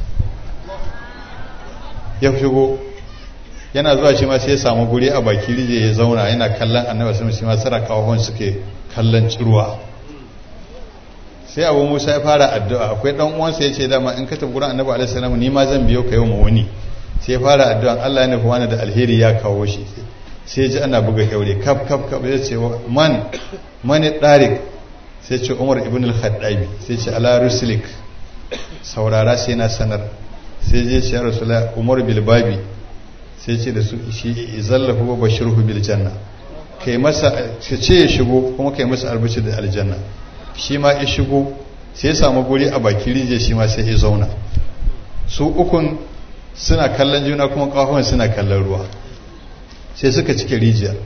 [SPEAKER 2] ya shigo yana zuwa shi ma sai ya samu guri a baki rije ya zauna yana kallon annabi sun shi ma sara kawahon suke kallon ciruwa sai abu musa ya fara addu'a akwai dan uwansa ya ce dama in ka tafi gurin annabi alaihi salam ni ma zan biyo ka yau ma wani sai ya fara addu'a Allah ya nufi wani da alheri ya kawo shi sai ya ji ana buga kyaure kaf kaf kaf ya ce man mani darik sai ce umar ibn al-khattabi sai ce ala ruslik saurara sai na sanar sai je ce ya rasulullah umar bilbabi sai ce da su shi zallahu wa bashirhu bil janna kai masa ka ce ya shigo kuma kai masa albishi da aljanna shi ma ya shigo sai ya samu guri a baki rije shi ma sai ya zauna su ukun suna kallon juna kuma kafin suna kallon ruwa sai suka cike rijiyar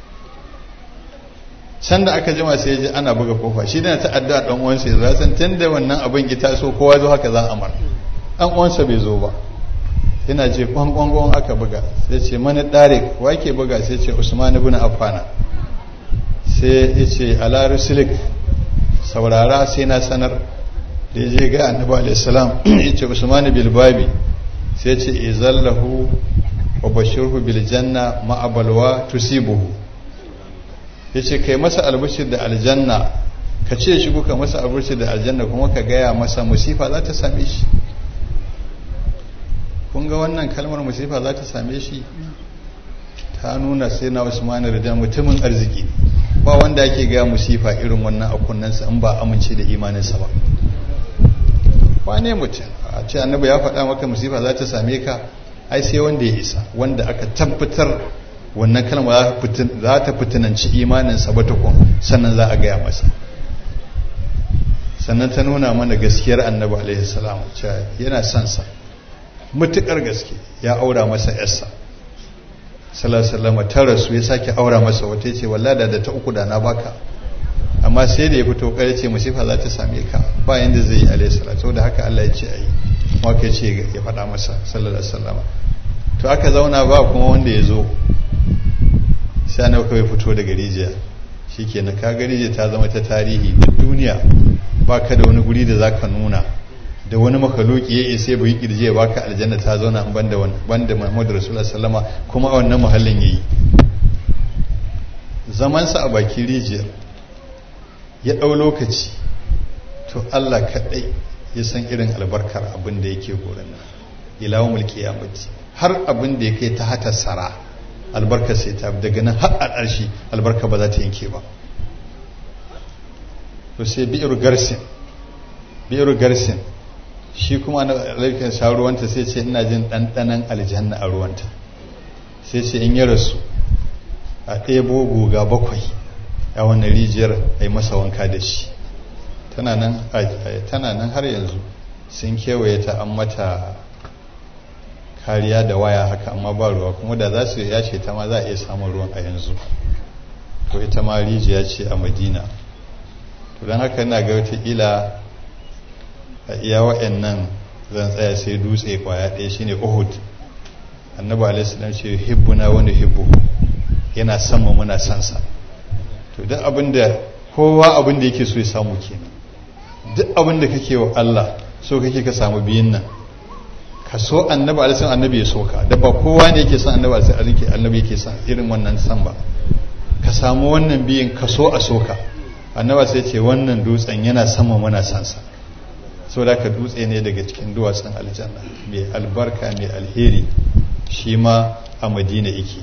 [SPEAKER 2] can da aka jima sai ya ji ana buga kofa shi da ta addu'a dan uwansa ya zasan tunda wannan abin ya taso kowa zo haka za a mar dan uwansa bai zo ba yana ce kwankwankwan aka buga sai ce mani ɗare wa ke buga sai ce usman ibn affana sai ya ce ala rusulik saurara sai na sanar da ya je ga annabi alaihi salam ya ce usman bil babi sai ce izallahu wa bashirhu bil janna ma'abalwa tusibuhu ya ce kai masa albashir da aljanna ka ce shigo ka masa albashir da aljanna kuma ka gaya masa musifa za ta same shi kun ga wannan kalmar musifa za ta same shi ta nuna sai na usmanu da mutumin arziki ba wanda ake gaya musifa irin wannan a kunnensa in ba amince da imaninsa ba wane mutum a ce annabi ya faɗa maka musifa za ta same ka ai sai wanda ya isa wanda aka tabbatar wannan kalma za ta fitinanci imaninsa ba tukun sannan za a gaya masa sannan ta nuna mana gaskiyar annabi alaihi salam cewa yana son sa mutukar gaske ya aura masa yarsa salasalama ta rasu ya sake aura masa wata ce wallada da ta uku da na baka amma sai da ya fito kare ce musifa za ta same ka ba yanda zai yi alaihi salatu da haka Allah ya ce ayi kuma ka ce ya faɗa masa sallallahu alaihi wasallam to aka zauna ba kuma wanda ya zo sai na kawai fito daga rijiya shikenan ka ga rijiya ta zama ta tarihi duk duniya ba ka da wani guri da zaka nuna da wani makaluki ya isa bai kirje ba ka aljanna ta zauna an banda wani banda Muhammadu Rasulullah sallama kuma a wannan muhallin yayi zaman sa a baki rijiyar ya dau lokaci to Allah kadai ya san irin albarkar abin da yake gurin nan ila mulki qiyamati har abin da yake ta hata sara albarkar sai ta daga nan har a ƙarshe albarka ba za ta yanke ba to sai bi'ir garsin bi'ir garsin shi kuma na alaikin sha ruwanta sai ce ina jin ɗanɗanan aljanna a ruwanta sai ce in ya rasu a ɗebo guga bakwai a wannan rijiyar a yi masa wanka da shi tana nan har yanzu sun kewaye ta an mata kariya da waya haka amma ba ruwa kuma da za su yace ta ma za a iya samun ruwan a yanzu to ita ma rijiya ce a madina to don haka na ga wataƙila a iya wa'annan zan tsaya sai dutse kwaya ɗaya shine uhud annabi alaihi salam ce hibbuna wani hibbu yana son mu muna son sa to duk abin da kowa abin da yake so ya samu kenan duk abin da kake wa Allah so kake ka samu biyun nan ka so annabi alaihi salam annabi ya so ka da ba kowa ne yake son annabi alaihi salam annabi yake son irin wannan san ba ka samu wannan biyun ka so a so ka annabi sai ce wannan dutsen yana sama muna son sa saboda ka dutse ne daga cikin duwatsun aljanna mai albarka mai alheri shi ma a madina yake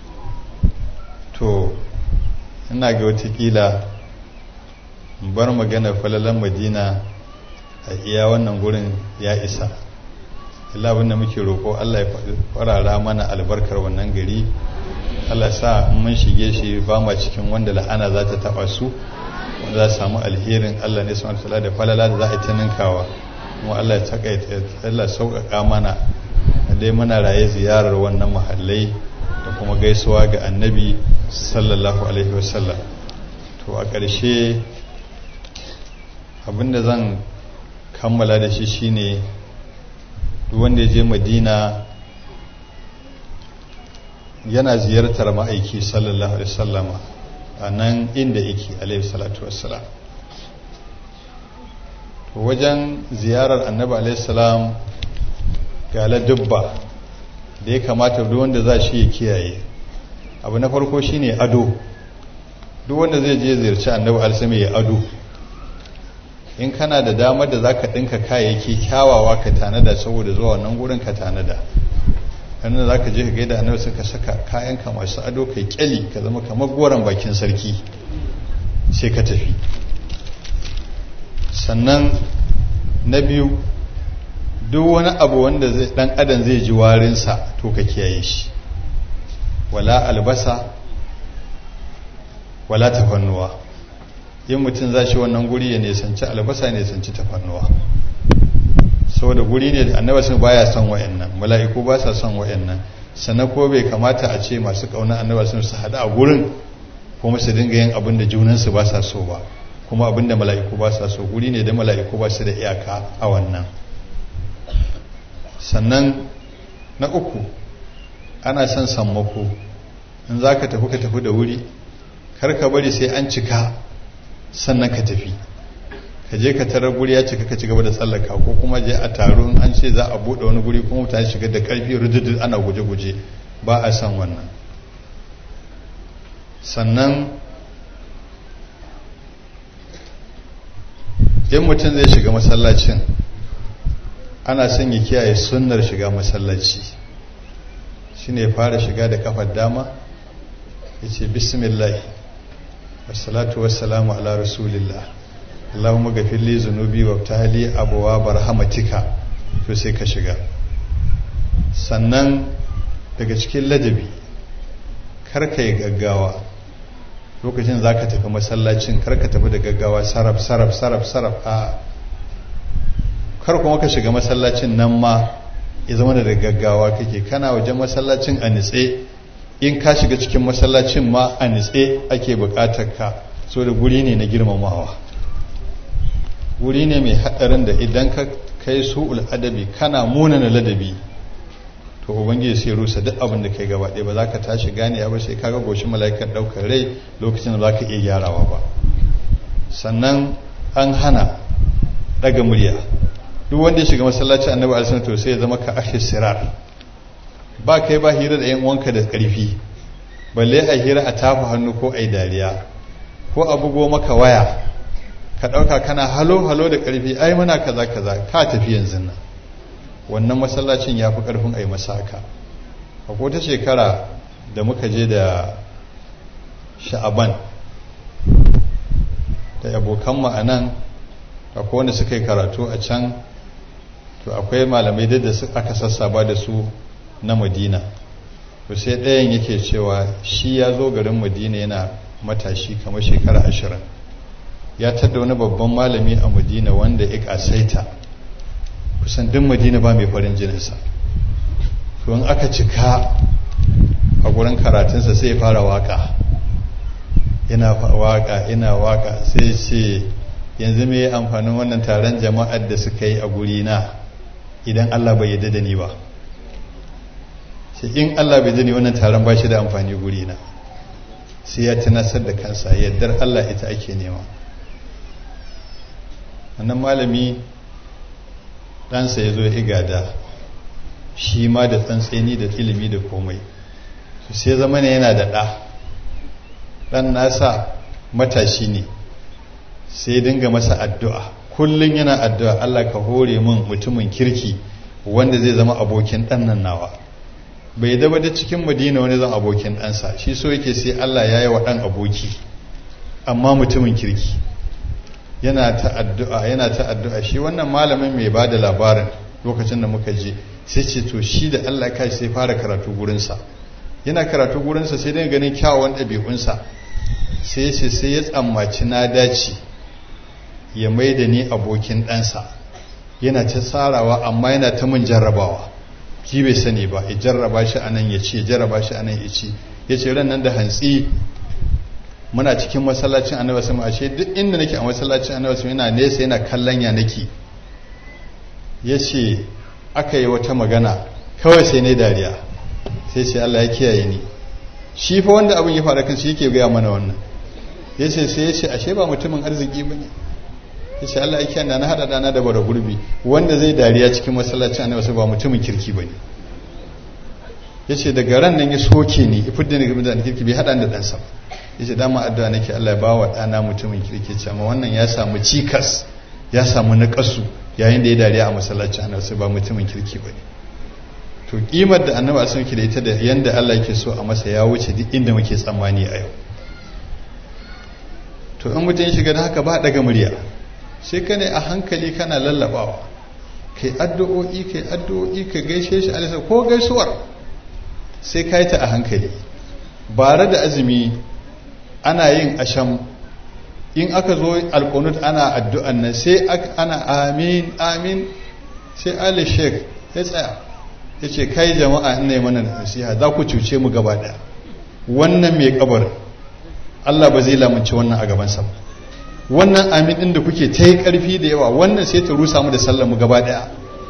[SPEAKER 2] to ina ga watakila bar magana falalan madina a iya wannan gurin ya isa illa abinda muke roƙo allah ya farara mana albarkar wannan gari allah sa mun shige shi ba ma cikin wanda la'ana za ta taɓa su wanda za samu alherin allah ne subhanahu da falala da za a yi ta ninkawa kuma allah ya takaita allah sauƙaƙa mana dai muna raye ziyarar wannan mahallai da kuma gaisuwa ga annabi sallallahu alaihi wasallam to a ƙarshe abinda zan kammala da shi shine duk wanda ya je madina yana ziyartar ma'aiki sallallahu alaihi wasallama a nan inda yake alaihi salatu wassalam to wajen ziyarar annabi alaihi salam ga ladubba da ya kamata duk wanda za shi ya kiyaye abu na farko shine ado duk wanda zai je ziyarci annabi alsami ya ado in kana da damar da zaka dinka kayayyaki kyawawa ka tanada saboda zuwa wannan gurin ka tanada kan da zaka je ka gaida annabi suka saka kayan ka masu ado kai kyali ka zama kamar goran bakin sarki sai ka tafi sannan na biyu duk wani abu wanda dan adam zai ji warinsa to ka kiyaye shi wala albasa wala tafannuwa yin mutum za shi wannan guri ya nesanci albasa ya nesanci tafannuwa saboda guri ne da annaba sun baya son wayannan mala'iku ba sa son wayannan sannan ko bai kamata a ce masu kauna annaba sun su hada a gurin kuma su dinga yin abin da junansu ba sa so ba kuma abin da mala'iku ba sa so guri ne da mala'iku ba su da iyaka a wannan sannan na uku ana son sammako in za ka tafi ka tafi da wuri kar ka bari sai an cika sannan ka tafi ka je ka tarar guri ya cika ka ci gaba da tsallaka ko kuma je a taro an ce za a buɗe wani guri kuma mutane shiga da ƙarfi rududu ana guje-guje ba a san wannan sannan in mutum zai shiga masallacin ana son ya kiyaye sunnar shiga masallaci shine fara shiga da kafar dama ya ce bismillah wassalatu wassalamu ala rasulillah allahumma gafir li zunubi wa tahli abwa barhamatika to sai ka shiga sannan daga cikin ladabi kar ka yi gaggawa lokacin za ka tafi masallacin kar ka tafi da gaggawa saraf saraf saraf saraf a kar kuma ka shiga masallacin nan ma ya zama da gaggawa kake kana wajen masallacin a nitse in ka shiga cikin masallacin ma a nitse ake bukatar ka so da guri ne na girmamawa guri ne mai haɗarin da idan ka kai su'ul adabi kana munana ladabi to ubangiji sai rusa duk abin da kai gaba ɗaya ba za ka tashi gane ba sai kaga goshin mala'ikan ɗaukar rai lokacin da za ka iya gyarawa ba sannan an hana ɗaga murya duk wanda ya shiga masallaci annabi alisun to sai ya zama ka ashe sirar ba kai ba hira da yan uwanka da ƙarfi balle a hira a tafa hannu ko a yi dariya ko a bugo maka waya ka ɗauka kana halo halo da ƙarfi ai muna kaza kaza ka tafi yanzu nan wannan masallacin ya fi ƙarfin a yi masaka a ta shekara da muka je da sha'aban da abokan ma'anan akwai wanda suka yi karatu a can to akwai malamai da aka sassaba da su na madina to sai ɗayan yake cewa shi ya zo garin madina yana matashi kamar shekara ashirin ya tada wani babban malami a madina wanda ya ƙasaita kusan duk madina ba mai farin jininsa to in aka cika a gurin karatunsa sai ya fara waka yana waka ina waka sai ce yanzu me amfanin wannan taron jama'ar da suka yi a guri na idan Allah bai yarda da ni ba ce in Allah bai dani wannan taron ba shi da amfani guri na sai ya tunasar da kansa yaddar Allah ita ake nema wannan malami ɗansa ya zo ya igada shi ma da tsantseni da ilimi da komai su sai zama ne yana da ɗa ɗan nasa matashi ne sai dinga masa addu'a kullum yana addu'a Allah ka hore min mutumin kirki wanda zai zama abokin ɗan nan nawa bai daba da cikin madina wani zan abokin ɗansa shi so yake sai Allah ya yi wa ɗan aboki amma mutumin kirki yana ta addu'a yana ta addu'a shi wannan malamin mai ba da labarin lokacin da muka je sai ce to shi da Allah kai sai fara karatu gurinsa yana karatu gurinsa sai dai ganin kyawawan ɗabi'unsa sai ce sai ya tsammaci na dace ya mai da ni abokin ɗansa yana ta tsarawa amma yana ta mun jarrabawa ki bai sani ba ya jarraba shi a nan ya ce jarraba shi a nan ya ce ya ce ran nan da hantsi muna cikin masallacin annabi sama ashe duk inda nake a masallacin annabi sama yana nesa yana kallon ya nake ya ce aka yi wata magana kawai sai ne dariya sai ce Allah ya kiyaye ni shi fa wanda abin ya faru kan shi yake gaya mana wannan ya ce sai ya ce ashe ba mutumin arziki ba ne ya ce Allah ya kiyaye na haɗa dana da bara gurbi wanda zai dariya cikin masallacin annabi sama ba mutumin kirki ba ne ya ce daga ran nan ya soke ni ya fidda ni game da kirki bai haɗa da ɗansa ba ya ce dama addu'a nake Allah ya ba wa ɗana mutumin kirki ce amma wannan ya samu cikas ya samu naƙasu yayin da ya dariya a masallaci annabi ba mutumin kirki ba ne to kimar da annabi a sun da ita da yanda Allah yake so a masa ya wuce duk inda muke tsammani a yau to in mutum ya shiga da haka ba daga murya sai ka ne a hankali kana lallabawa kai addu'o'i kai addu'o'i ka gaishe shi alisa ko gaisuwar sai ka yi ta a hankali bare da azumi ana yin asham in aka zo alkunut ana addu'an nan sai ana amin amin sai ali sheik ya tsaya ya ce kai jama'a ina mana nasiha za ku cuce mu gaba daya wannan mai kabar Allah ba zai lamunci wannan a gabansa ba wannan amin din da kuke ta yi karfi da yawa wannan sai ta rusa mu da sallar mu gaba daya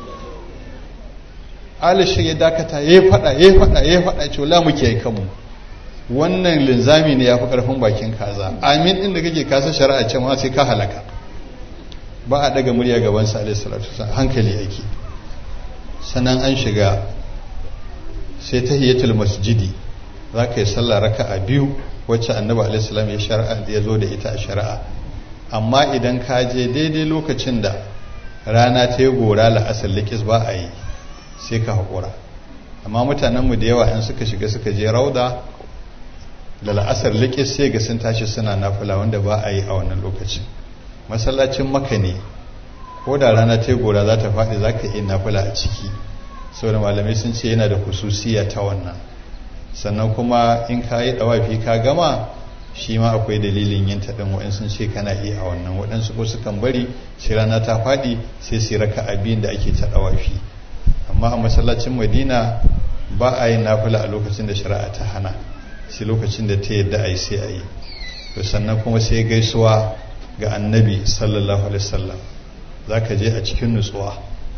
[SPEAKER 2] ali sheik ya dakata ya faɗa ya faɗa ya faɗa ce wala muke yi kanmu wannan linzami ne ya fi ƙarfin bakin kaza amin ɗin da kake kasa shari'a ce ma sai ka halaka ba a daga murya gaban sa alaihi salatu hankali yake sannan an shiga sai tahiyatul masjidi za ka yi sallah raka'a biyu wacce annabi alaihi salam ya shari'a ya zo da ita a shari'a amma idan ka je daidai lokacin da rana ta yi gora la'asar likis ba a yi sai ka haƙura amma mutanenmu da yawa in suka shiga suka je rauda da la'asar likis sai ga sun tashi suna nafila wanda ba a yi a wannan lokacin masallacin maka ne ko da rana ta gora za ta faɗi za ka iya nafila a ciki saboda malamai sun ce yana da kususiya ta wannan sannan kuma in ka yi ɗawafi ka gama shi ma akwai dalilin yin taɗin waɗansu sun ce kana iya a wannan waɗansu ko sukan bari sai rana ta faɗi sai su raka abin da ake ta ɗawafi amma a masallacin madina ba a yin nafila a lokacin da shari'a ta hana sai lokacin da ta yadda a yi sai a yi to sannan kuma sai gaisuwa ga annabi sallallahu alaihi wasallam za ka je a cikin nutsuwa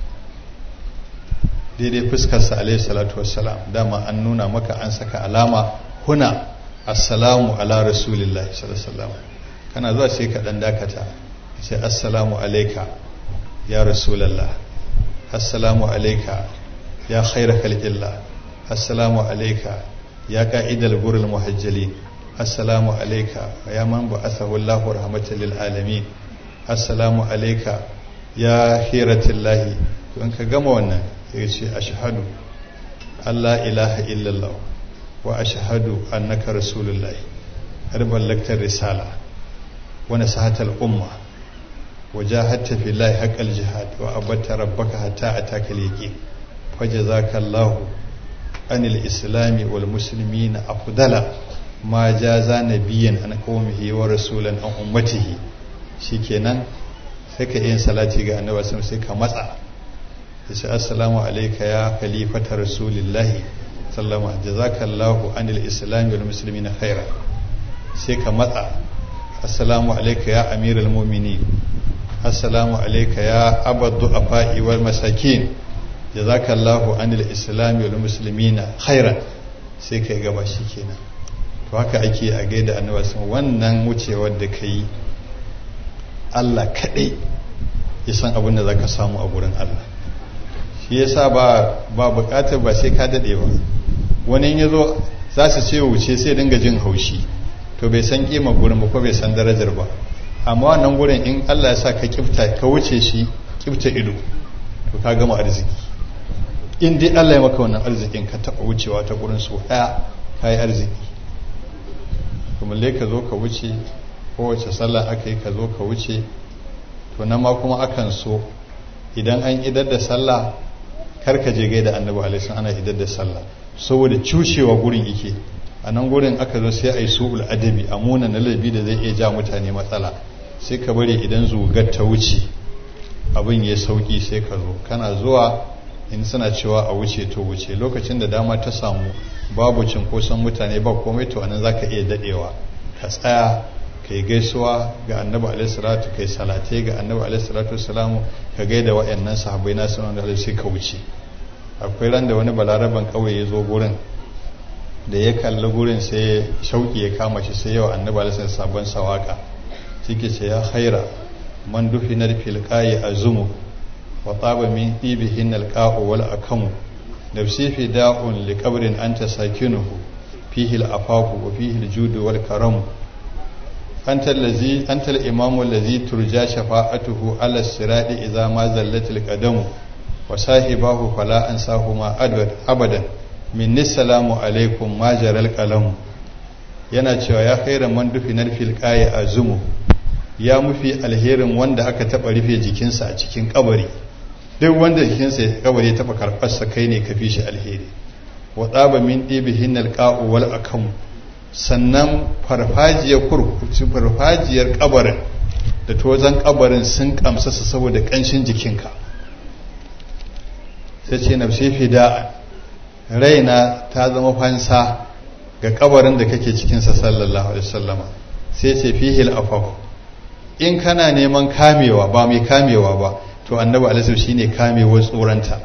[SPEAKER 2] daidai fuskarsa alaihi salatu wassalam dama an nuna maka an saka alama huna assalamu ala rasulillahi sallallahu alaihi kana zuwa sai ka dan dakata sai assalamu alaika ya rasulallah assalamu alaika ya khaira khalqillah assalamu alaika ya ka'idal gurul muhajjalin assalamu alaika ya man ba'athahu Allahu rahmatan lil alamin assalamu alaika ya hiratillahi to in ka gama wannan sai ce ashhadu Allah ilaha illallah wa ashhadu annaka rasulullahi har ballaktar risala wa nasahatal umma wa jahadta fillahi haqqal jihad wa abatta rabbaka hatta ataka al-yaqin fajazakallahu anil islami wal muslimina afdala ma jaza nabiyan an qaumihi wa rasulan an ummatihi shikenan sai ka yin salati ga annabi sai ka matsa yace assalamu alayka ya khalifata rasulillahi sallama jazakallahu anil islami wal muslimina khaira sai ka matsa assalamu alayka ya amiral mu'minin assalamu alayka ya abad du'afa'i wal masakin jazakallahu anil islami wal muslimina khairan sai kai gaba shi kenan to haka ake a gaida annabi sun wannan wucewar da kai Allah kadai ya san abin da zaka samu a gurin Allah shi yasa ba ba bukatar ba sai ka dade ba wani ya zo za su ce wuce sai dinga jin haushi to bai san kima gurin ba ko bai san darajar ba amma wannan gurin in Allah ya sa ka kifta ka wuce shi kifta ido to ka gama arziki in dai Allah ya maka wannan arzikin ka taɓa wucewa ta gurin su ɗaya ka yi arziki kuma ka zo ka wuce kowace sallah aka yi ka zo ka wuce to nan ma kuma akan so idan an idar da sallah kar ka je gaida annabi alaihi ana idar da sallah saboda cushewa gurin yake a nan gurin aka zo sai a yi su'ul adabi a muna na laifi da zai iya ja mutane matsala sai ka bari idan zugar ta wuce abin ya sauki sai ka zo kana zuwa in suna cewa a wuce to wuce lokacin da dama ta samu babu cinkoson mutane ba komai to anan zaka iya dadewa ka tsaya kai gaisuwa ga annabi alaihi salatu kai salate ga annabi alaihi salatu wassalamu ka gaida wayannan sahabbai na sunan da sai ka wuce akwai ran da wani balaraban kauye ya zo gurin da ya kalli gurin sai shauki ya kama shi sai yawa annabi alaihi sabon sawaka shike ce ya khaira man dufinar fil qayi azumu wa taba min ibihin alqa'u wal akamu nafsi fi da'un li qabrin anta sakinuhu fihi al-afafu wa fihi al-judu wal karamu anta allazi anta al-imamu allazi turja shafa'atuhu ala sirati idza ma zallat al-qadamu wa sahibahu fala ansahuma abadan minni salamu alaikum ma jaral qalamu yana cewa ya khairan man dufinar fil qayi azumu ya mufi alherin wanda aka taba rufe jikinsa a cikin kabari duk wanda jikinsa ya kabari ya taba karfarsa kai ne ka fi shi alheri wa tsaba min ɗibihin alƙa'u wal akamu sannan farfajiyar kurkuci farfajiyar kabarin da tozan kabarin sun kamsasa saboda ƙanshin jikinka sai ce na fida raina ta zama fansa ga kabarin da kake cikinsa sallallahu alaihi wasallama sai ce fihil afafu in kana neman kamewa ba mai kamewa ba to annabi alaihi shine kamewar tsoranta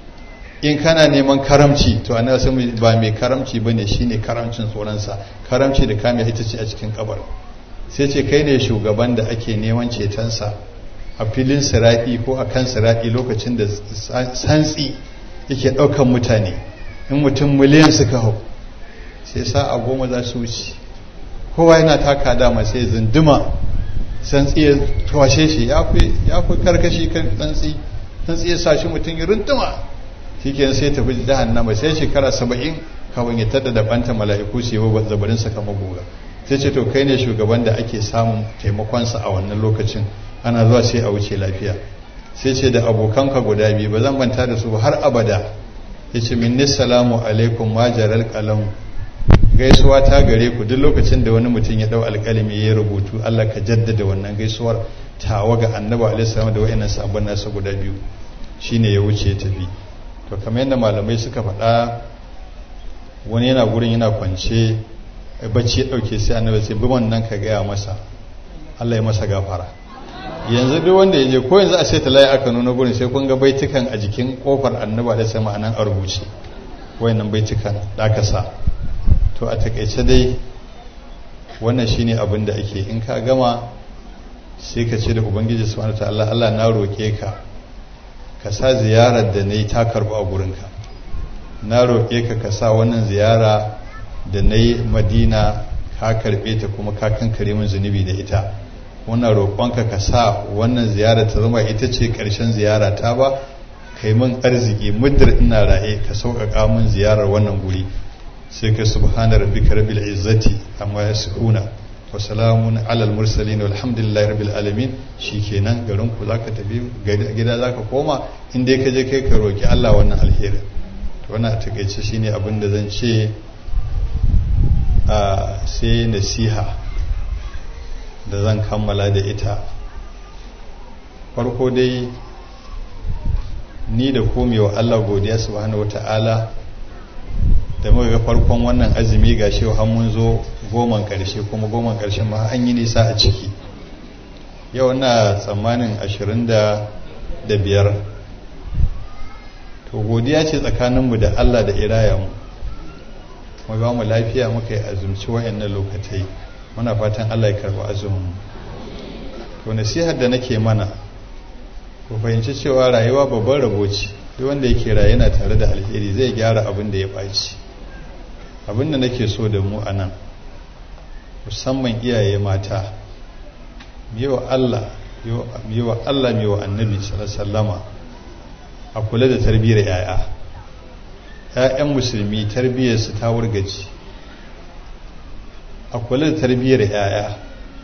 [SPEAKER 2] in kana neman karamci to annabi ba mai karamci bane shine karamcin tsoronsa karamci da kamewa ita ce a cikin kabar sai ce kai ne shugaban da ake neman cetonsa a filin siraɗi ko a kan siraɗi lokacin da santsi yake ɗaukan mutane in mutum miliyan suka hau sai sa'a goma za su wuce kowa yana taka dama sai zunduma santsi ya twashe shi ya fi karkashi kan santsi santsi ya sa shi mutum ya runtuma shi ke sai tafi jahannama sai shekara saba'in kawai ya tada da banta mala'iku su yi zabarin sa kama gora sai ce to kai ne shugaban da ake samun taimakonsa a wannan lokacin ana zuwa sai a wuce lafiya sai ce da abokanka guda biyu ba zan banta da su ba har abada ya ce minni salamu alaikum majaral qalam gaisuwa ta gare ku duk lokacin da wani mutum ya dau alƙalami ya rubutu Allah ka jaddada wannan gaisuwar tawa ga annabi alaihi salam da wayannan sabon nasa guda biyu shine ya wuce ya tafi to kamar yadda malamai suka faɗa wani yana gurin yana kwance bacci ya dauke sai annabi sai bi wannan ka gaya masa Allah ya masa gafara yanzu duk wanda ya je ko yanzu a sai talayi aka nuna gurin sai kun ga baitukan a jikin kofar annabi alaihi salam anan a rubuce wayannan baitukan da aka sa to a takaice dai wannan shine abin da ake in ka gama sai ka ce da ubangiji subhanahu ta'ala Allah na roke ka ka sa ziyarar da nayi ta karbu a gurinka na roke ka ka sa wannan ziyara da nayi Madina ka karbe ta kuma ka kankare min zunubi da ita wannan roƙonka ka sa wannan ziyara ta zama ita ce ƙarshen ziyara ta ba kai min arziki muddar ina ra'e ka sauƙaƙa min ziyarar wannan guri sai ka subhana rabbika rabbil izzati amma yasifuna wa salamun alal mursalin walhamdulillahi rabbil alamin shikenan garin ku zaka tafi gida zaka koma in dai ka je kai ka roki Allah wannan alheri to wannan a takeice shine abin da zan ce a sai nasiha da zan kammala da ita farko dai ni da komewa Allah godiya subhanahu wata'ala da muka ga farkon wannan azumi ga shi har mun zo goman karshe kuma goman karshen ma an yi nisa a ciki yau na tsammanin ashirin da biyar to godiya ce tsakaninmu da Allah da irayenmu mu ba mu lafiya muka yi azumci wayannan lokatai muna fatan Allah ya karɓi azumin to nasihar da nake mana ku fahimci cewa rayuwa babban rabo ce duk wanda yake raye yana tare da alheri zai gyara abin da ya ɓaci abin da nake so da mu a nan musamman iyaye mata wa Allah wa Allah wa annabi sallama a kula da tarbiyyar yaya ‘ya'yan musulmi tarbiyyarsu ta wurgaci a kula da tarbiyyar yaya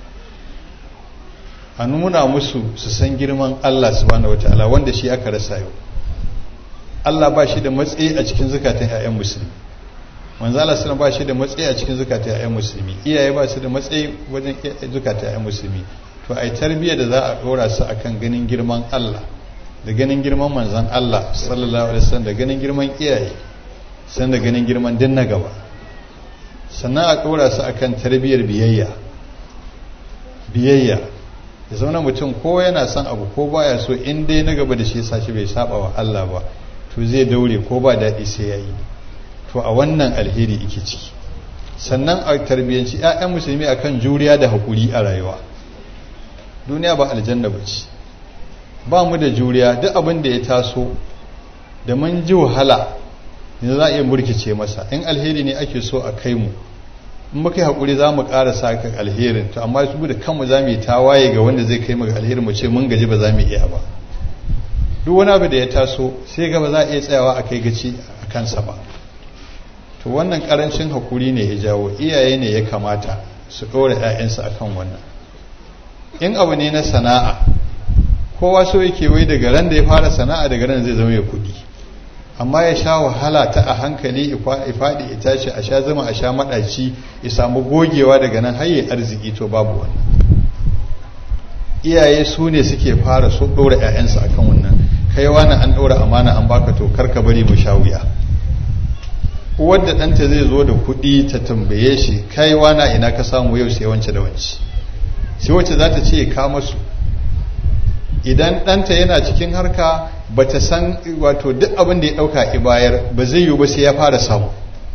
[SPEAKER 2] a nuna musu su san girman Allah subhanahu wataala wanda shi aka rasa yau Allah ba shi da matsayi a cikin zukatan ‘ya'yan musulmi manzo Allah sallallahu ba shi da matsayi a cikin zukatan ‘ya'yan musulmi iyaye ba su da matsayi wajen zukatan ‘ya'yan musulmi to ai tarbiyya da za a dora su akan ganin girman Allah da ganin girman manzon Allah sallallahu alaihi wasallam da ganin girman iyaye san da ganin girman din na gaba sannan a dora su akan tarbiyyar biyayya biyayya ya zauna mutum ko yana son abu ko baya so in dai na gaba da shi sashi bai saba wa Allah ba to zai daure ko ba daɗi sai ya yi to a wannan alheri ike ciki sannan a tarbiyyanci 'ya'yan musulmi akan juriya da haƙuri a rayuwa duniya ba aljanna ba ce ba mu da juriya duk abin da ya taso da mun ji wahala ne za a iya murkice masa in alheri ne ake so a kai mu in muka yi haƙuri za mu ƙara sa kan alherin to amma su da kanmu za mu yi tawaye ga wanda zai kai mu ga alherin mu ce mun gaji ba za mu iya ba duk wani abu da ya taso sai ga ba za a iya tsayawa a kai gaci a kansa ba to wannan ƙarancin haƙuri ne ya jawo iyaye ne ya kamata su ɗora 'ya'yansu akan wannan in abu ne na sana'a kowa so yake wai daga ran da ya fara sana'a daga ran zai zama ya kudi amma ya sha wahala ta a hankali ifaɗi ya tashi a sha zama a sha maɗaci ya samu gogewa daga nan har arziki to babu wannan iyaye su ne suke fara so ɗora 'ya'yansu akan wannan kai wani an ɗora amana an baka to karka bari mu sha wuya uwar da ɗanta zai zo da kuɗi ta tambaye shi kai wana ina ka samu yau sai wance da wance sai wacce za ta ce ka masu idan ɗanta yana cikin harka ba ta san wato duk abin da ya ɗauka ki bayar ba zai yiwu ba sai ya fara samu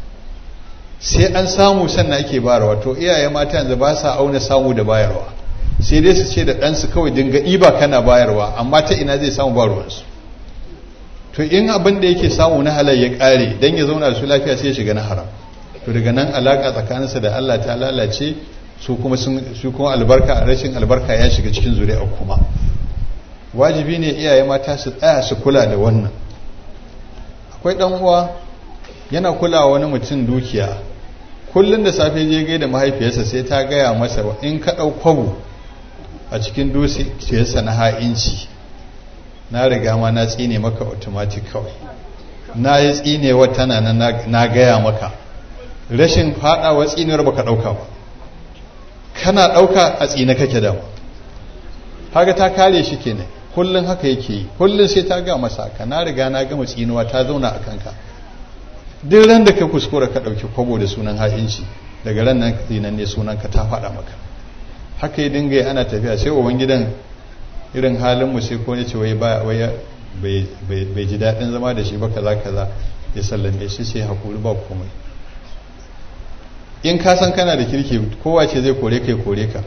[SPEAKER 2] sai an samu sannan ake bayarwa wato iyaye mata yanzu ba sa auna samu da bayarwa sai dai su ce da ɗansu kawai dinga ɗiba kana bayarwa amma ta ina zai samu ba ruwansu to in abin da yake samu na halal ya ƙare don ya zauna da su lafiya sai ya shiga na haram to daga nan alaƙa tsakaninsa da Allah ta lalace su kuma su kuma albarka rashin albarka ya shiga cikin zuri'a kuma wajibi ne iyaye mata su tsaya su kula da wannan akwai dan uwa yana kulawa wani mutum dukiya kullum da safe je gai da mahaifiyarsa sai ta gaya masa in ka ɗau kwabo a cikin dukiyarsa na ha'inci na riga ma na tsine maka automatic kawai na yi tsinewa tana na gaya maka rashin faɗawa tsinewar baka ɗauka ba kana ɗauka a tsine kake dama haka ta kare shi kenan kullum haka yake yi kullum sai ta ga masa ka na riga na gama tsinuwa ta zauna a kanka duk ran da ka kuskura ka ɗauki kwabo da sunan ha'inci daga ran nan tsinan ne sunan ka ta faɗa maka haka yi dinga yi ana tafiya sai uban gidan irin halin mu sai ko ne ce wai bai ji daɗin zama da shi ba kaza kaza ya sallame shi sai hakuri ba komai in ka san kana da kirki kowa ce zai kore kai kore ka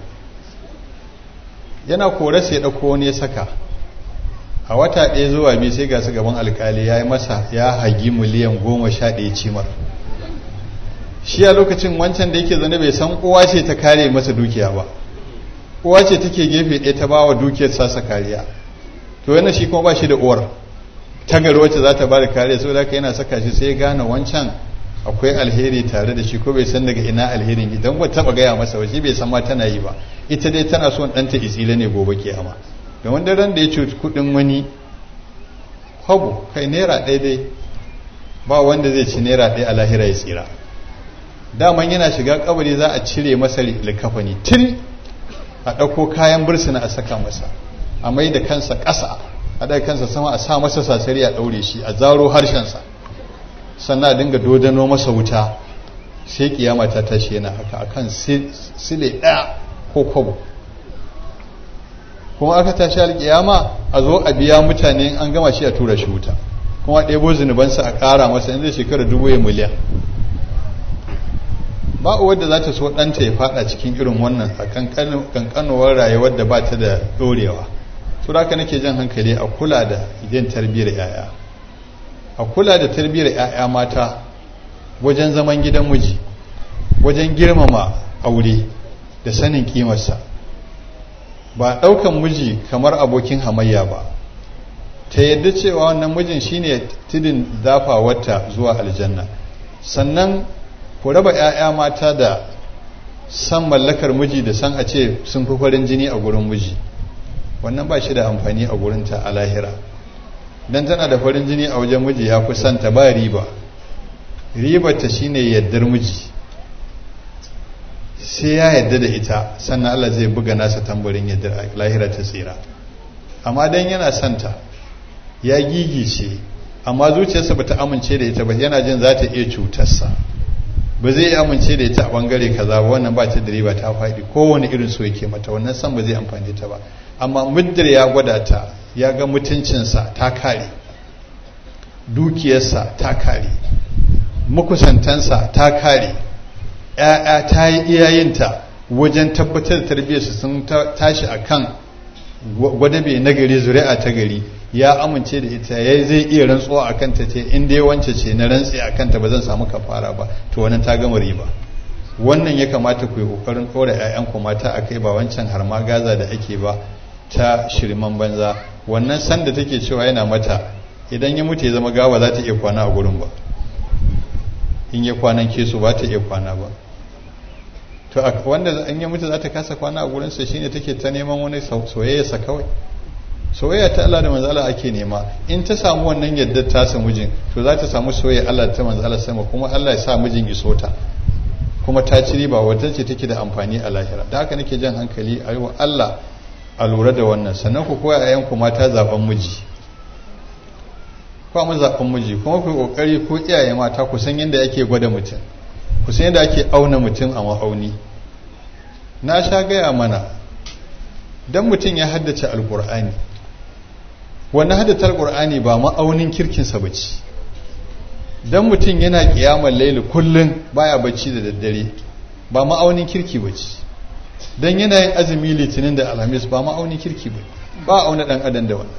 [SPEAKER 2] yana kore sai ɗauko wani ya saka a wata ɗaya zuwa biyu sai ga su gaban alkali ya yi masa ya hagi miliyan goma sha ɗaya cimar shi a lokacin wancan da yake zane bai san uwa ce ta kare masa dukiya ba uwa ce take gefe ɗaya ta ba wa dukiyar sasa kariya to yana shi kuma ba shi da uwar tagar wacce za ta ba da kariya saboda haka yana saka shi sai gane wancan akwai alheri tare da shi ko bai san daga ina alherin idan ba taba gaya masa ba shi bai san ma tana yi ba ita dai tana son ɗanta isila ne gobe kiyama da wanda ran da ya cuci kuɗin wani hagu kai naira ɗaya dai ba wanda zai ci naira ɗaya a lahira ya tsira daman yana shiga kabari za a cire masa likafani til a ɗauko kayan bursuna a saka masa a mai da kansa ƙasa a ɗaga kansa sama a sa masa sasari a ɗaure shi a zaro harshensa sannan a dinga dodano masa wuta sai kiyama ta tashi yana haka akan sile ɗaya ko kwabo kuma aka tashi alkiyama a zo a biya mutane an gama shi a tura shi wuta kuma ɗebo zunubansa a ƙara masa in zai shekara dubu ya miliyan ba wadda za ta so ɗanta ya faɗa cikin irin wannan a kankanuwar rayuwar da ba ta da ɗorewa su da nake jan hankali a kula da yin tarbiyyar 'ya'ya a kula da tarbiyyar 'ya'ya mata wajen zaman gidan miji wajen girmama aure da sanin kimarsa ba ɗaukan miji kamar abokin hamayya ba ta yadda cewa wannan mijin shine tudin dafawarta zuwa aljanna sannan ku raba 'ya'ya mata da san mallakar miji da san a ce sun fi farin jini a gurin miji wannan ba shi da amfani a gurinta a lahira don tana da farin jini a wajen miji ya fi santa ba riba ribarta shine yaddar miji sai ya yadda da ita sannan Allah zai buga nasa tambarin yadda lahira ta tsira amma dan yana santa ya gigice amma zuciyarsa bata amince da ita ba yana jin za ta iya cutarsa ba zai amince da ita a bangare kaza ba wannan ba ta da riba ta faɗi kowane irin so yake mata wannan san ba zai amfani ta ba amma muddar ya gwada ta ya ga mutuncinsa ta kare dukiyarsa ta kare makusantansa ta kare ‘ya'ya ta yi iyayinta wajen tabbatar da tarbiyyarsu sun tashi a kan gwadabe na gari zuri'a ta gari ya amince da ita ya zai iya rantsuwa a kanta ce in dai wance ce na rantsi a kanta ba zan samu kafara ba to wannan ta gama riba wannan ya kamata ku yi kokarin ɗora 'ya'yanku mata a kai ba wancan har ma gaza da ake ba ta shirman banza wannan sanda take cewa yana mata idan ya mutu ya zama gawa za ta iya kwana a gurin ba in ya kwanan kesu ba ta iya kwana ba to wanda an yi mutu za ta kasa kwana a gurinsa shine take ta neman wani soyayyarsa kawai soyayya ta Allah da manzala ake nema in ta samu wannan yadda ta samu mijin to za ta samu soyayya Allah ta manzala sama kuma Allah ya sa mijin iso ta kuma ta ci riba wata ce take da amfani a lahira da haka nake jan hankali a yi wa Allah a lura da wannan sannan ku koya a yanku mata zaben miji mu zaben miji kuma ku kokari ko iyaye mata ku san yadda ake gwada mutum ku san yadda ake auna mutum a ma'auni na sha gaya mana dan mutum ya haddace alkur'ani wannan haddace alkur'ani ba ma'aunin kirkinsa ba ce dan mutum yana kiyamar laili kullum baya bacci da daddare ba ma'aunin kirki ba ce dan yana yin azumi litinin da alhamis ba ma'aunin kirki ba ba auna dan adam da wannan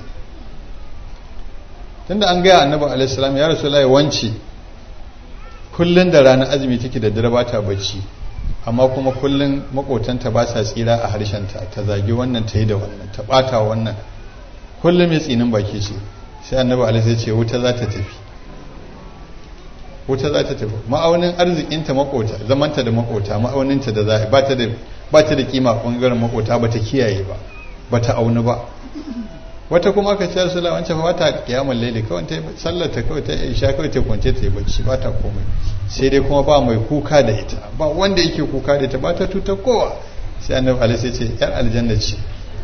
[SPEAKER 2] tunda an gaya annabi alaihi salam ya rasulullahi wance kullun da ranar azumi take da dare bata bacci amma kuma kullun makotanta ba sa tsira a harshenta ta zagi wannan ta yi da wannan ta bata wannan kullum mai tsinin baki ce sai annabi alaihi ya ce wuta za ta tafi wuta za ta tafi ma'aunin arzikinta makota zamanta da makota ma'auninta da za ba ta da ba ta da kima bangaren makota ba ta kiyaye ba ba ta aunu ba wata kuma aka ce su wancan fa wata kiyamar laili kawai ta sallar ta kawai ta isha kawai ta kwance ta yi bacci ba ta komai sai dai kuma ba mai kuka da ita ba wanda yake kuka da ita ba ta tuta kowa sai annabi alaihi sai ce yar aljanna ce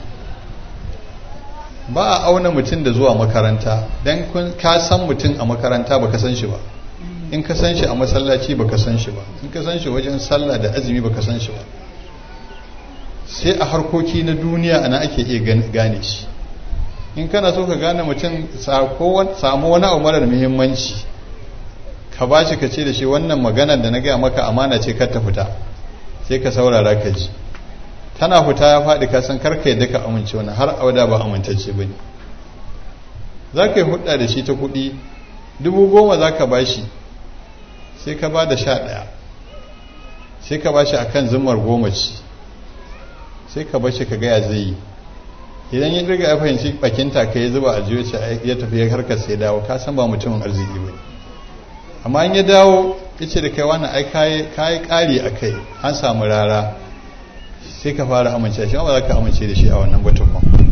[SPEAKER 2] ba a auna mutum da zuwa makaranta dan kun ka san mutum a makaranta baka san shi ba in ka san shi a masallaci baka san shi ba in ka san shi wajen sallah da azumi baka san shi ba sai a harkoki na duniya ana ake iya gane shi in kana so ka gane mutum samu wani abu marar muhimmanci ka ba shi ka ce da shi wannan maganar da na gaya maka amana ce kar ta fita sai ka saurara ka ji tana fita ya faɗi ka san karka yadda ka amince wani har auda ba amintacce ba ne za ka yi hudda da shi ta kuɗi dubu goma za ka ba shi sai ka ba da sha ɗaya sai ka ba shi a kan zumar goma ci sai ka ba shi ka gaya zai yi idan ya riga ya fahimci bakinta ka ya zuba a jiyo ce ya tafi ya harkar sai dawo ka san ba mutumin arziki ba amma in ya dawo ya ce da kai wani ai kayi kari a kai an samu rara sai ka fara amince shi ba za ka amince da shi a wannan batun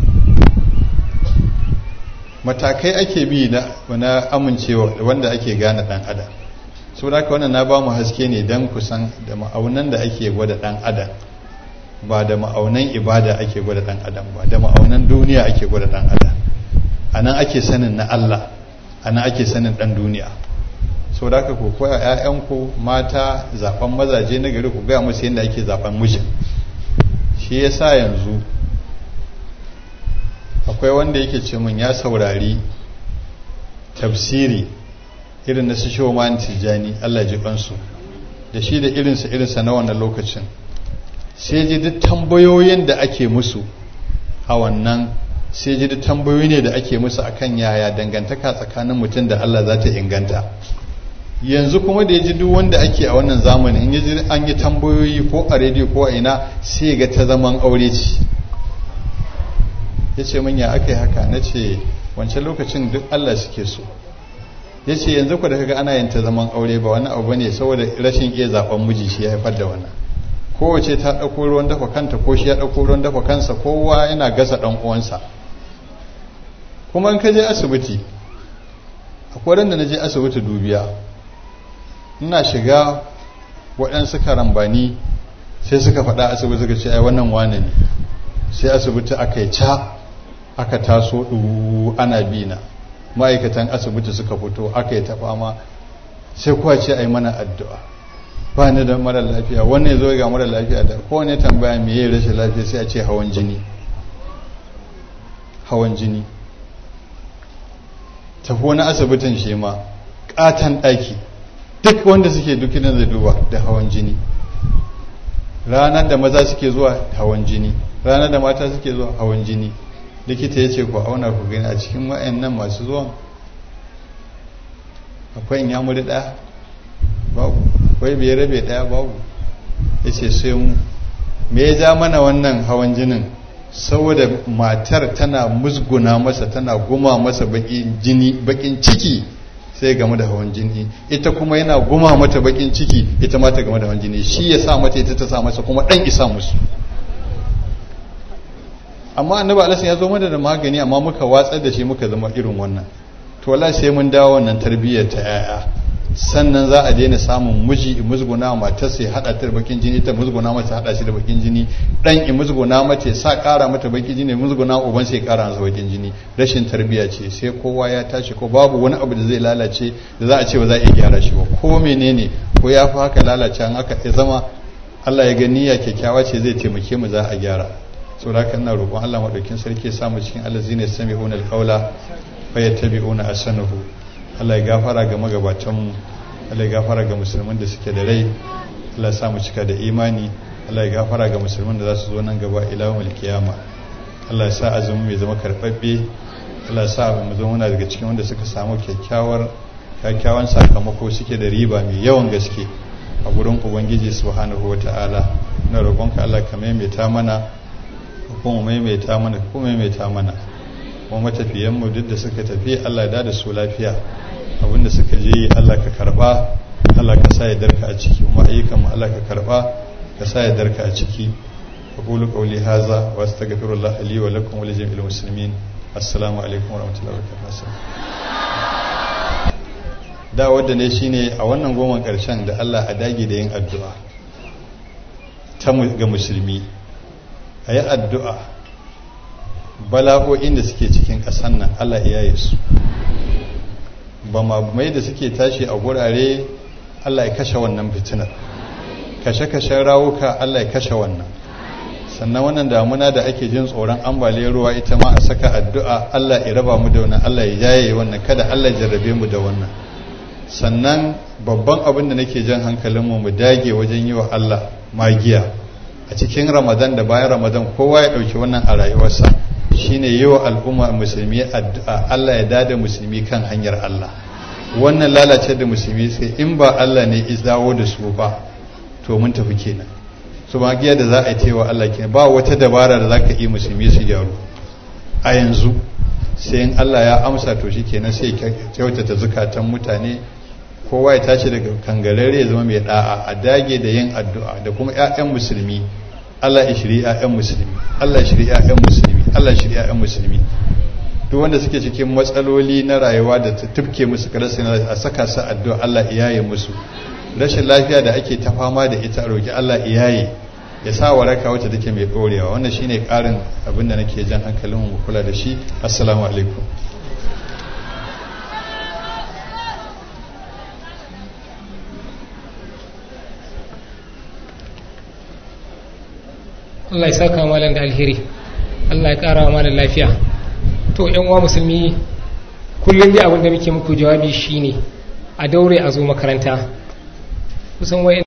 [SPEAKER 2] matakai ake bi na amincewa wanda ake gane dan adam so da wannan na ba mu haske ne don kusan da ma'aunan da ake gwada dan adam ba da ma'aunan ibada ake gwada dan adam ba da ma'aunan duniya ake gwada dan adam a nan ake sanin na Allah a nan ake sanin dan duniya sau da aka koya 'ya'yanku mata zaben mazaje na gari ku gaya musu yadda ake zaben mijin shi ya sa yanzu akwai wanda yake ce min ya saurari tafsiri irin na su shoman tijjani Allah ji kansu da shi da irinsa irinsa na wannan lokacin sai ji duk tambayoyin da ake musu a wannan sai ji duk tambayoyi ne da ake musu akan yaya dangantaka tsakanin mutum da Allah za ta inganta yanzu kuma da ya ji duk wanda ake a wannan zamanin in ya ji an yi tambayoyi ko a rediyo ko a ina sai ga ta zaman aure ce ya ce min ya aka yi haka na ce wancan lokacin duk Allah suke so ya ce yanzu ku da kaga ana yin ta zaman aure ba wani abu ne saboda rashin iya zaben miji shi ya haifar da wannan kowace ta ɗauko ruwan dafa kanta ko shi ya ɗauko ruwan dafa kansa kowa yana gasa ɗan uwansa kuma in ka je asibiti akwai ran da na je asibiti dubiya ina shiga waɗansu karambani sai suka faɗa asibiti suka ce ai wannan wane ne sai asibiti aka yi ca aka taso ɗu ana bina ma'aikatan asibiti suka fito aka yi ta fama sai kuwa ce ai mana addu'a ba ni da mara lafiya wannan zo ga mara lafiya da kowane tambaya me yayi rashin lafiya sai a ce hawan jini hawan jini tafi wani asibitin shi ma katon ɗaki duk wanda suke dukkanin zai duba da hawan jini ranar da maza suke zuwa hawan jini ranar da mata suke zuwa hawan jini likita ya ce ku auna ku gani a cikin wa'annan masu zuwan akwai in yamuri ɗaya babu akwai bai rabe ɗaya babu ya ce sai mu me ya ja mana wannan hawan jinin saboda matar tana musguna masa tana guma masa bakin jini bakin ciki sai game da hawan jini ita kuma yana guma mata bakin ciki ita ma ta game da hawan jini shi ya sa mata ita ta sa masa kuma dan isa musu amma annabi alaihi ya zo mana da magani amma muka watsar da shi muka zama irin wannan to wallahi sai mun dawo wannan tarbiyyar ta yaya sannan za a daina samun miji musguna mata sai hada ta da bakin jini ta musguna mata hada shi da bakin jini dan i musguna mata sa kara mata bakin jini musguna uban sai kara masa bakin jini rashin tarbiyya ce sai kowa ya tashi ko babu wani abu da zai lalace da za a ce ba za a iya gyara shi ba ko menene ko ya fi haka lalace an aka zama Allah ya gani ya kyakkyawa ce zai taimake mu za a gyara saboda haka ina roƙon Allah madaukin sarki ya samu cikin allazina yastami'una alqawla fa yattabi'una ahsanahu Allah ya gafara ga magabatanmu Allah ya gafara ga musulman da suke da rai Allah ya samu cika da imani Allah ya gafara ga musulman da za su zo nan gaba ilawul kiyama Allah ya sa azumin mai zama karɓaɓɓe Allah ya sa mu zama muna daga cikin wanda suka samu kyakkyawar kyakkyawan sakamako suke da riba mai yawan gaske a gurin ubangiji subhanahu wata'ala na roƙonka Allah ka maimaita mana kuma maimaita mana kuma maimaita mana kuma matafiyanmu duk da suka tafi Allah ya da su lafiya abinda suka je Allah ka karba Allah ka sa ya darka a ciki kuma ayyukan mu Allah ka karba ka sa ya darka a ciki aqulu qawli hadha wa astaghfirullah li wa lakum wa li jami'il muslimin assalamu alaikum wa rahmatullahi wa barakatuh da wanda ne shine a wannan goma karshen da Allah a dage da yin addu'a ta ga musulmi ayi addu'a bala'o'in da suke cikin ƙasan nan Allah ya yi su ba mai da suke tashi a gurare Allah ya kashe wannan fitinar kashe-kashen rawuka Allah ya kashe wannan sannan wannan damuna da ake jin tsoron ambaliyar ruwa ita ma a saka addu'a Allah ya raba mu da wannan Allah ya yaye wannan kada Allah ya jarrabe mu da wannan sannan babban abin da nake jan hankalinmu mu dage wajen yi wa Allah magiya a cikin ramadan da bayan ramadan kowa ya ɗauki wannan a rayuwarsa shine yi wa al'umma musulmi addu'a Allah ya dada musulmi kan hanyar Allah wannan lalace da musulmi sai in ba Allah ne is dawo da su ba to mun tafi kenan su magiya da za a yi tewa Allah kenan ba wata dabara da za ka yi musulmi su gyaru a yanzu sai in Allah ya amsa to shi kenan sai kyautata zukatan mutane kowa ya tashi daga kangarare ya zama mai da'a a dage da yin addu'a da kuma 'ya'yan musulmi Allah ya shiri 'ya'yan musulmi Allah ya shiri 'ya'yan musulmi Allah ya shiri 'ya'yan musulmi duk wanda suke cikin matsaloli na rayuwa da ta tufke musu karasa a saka su addu'a Allah iyaye musu rashin lafiya da ake ta fama da ita roki Allah iyaye ya sa waraka wacce take mai dorewa wannan shine karin abin da nake jan hankalin mu kula da shi assalamu alaikum
[SPEAKER 1] Allah ya saka malam da alheri Allah ya kara malam lafiya to yan uwa musulmi kullum dai abin da muke muku jawabi shine a daure a zo makaranta kusan wayan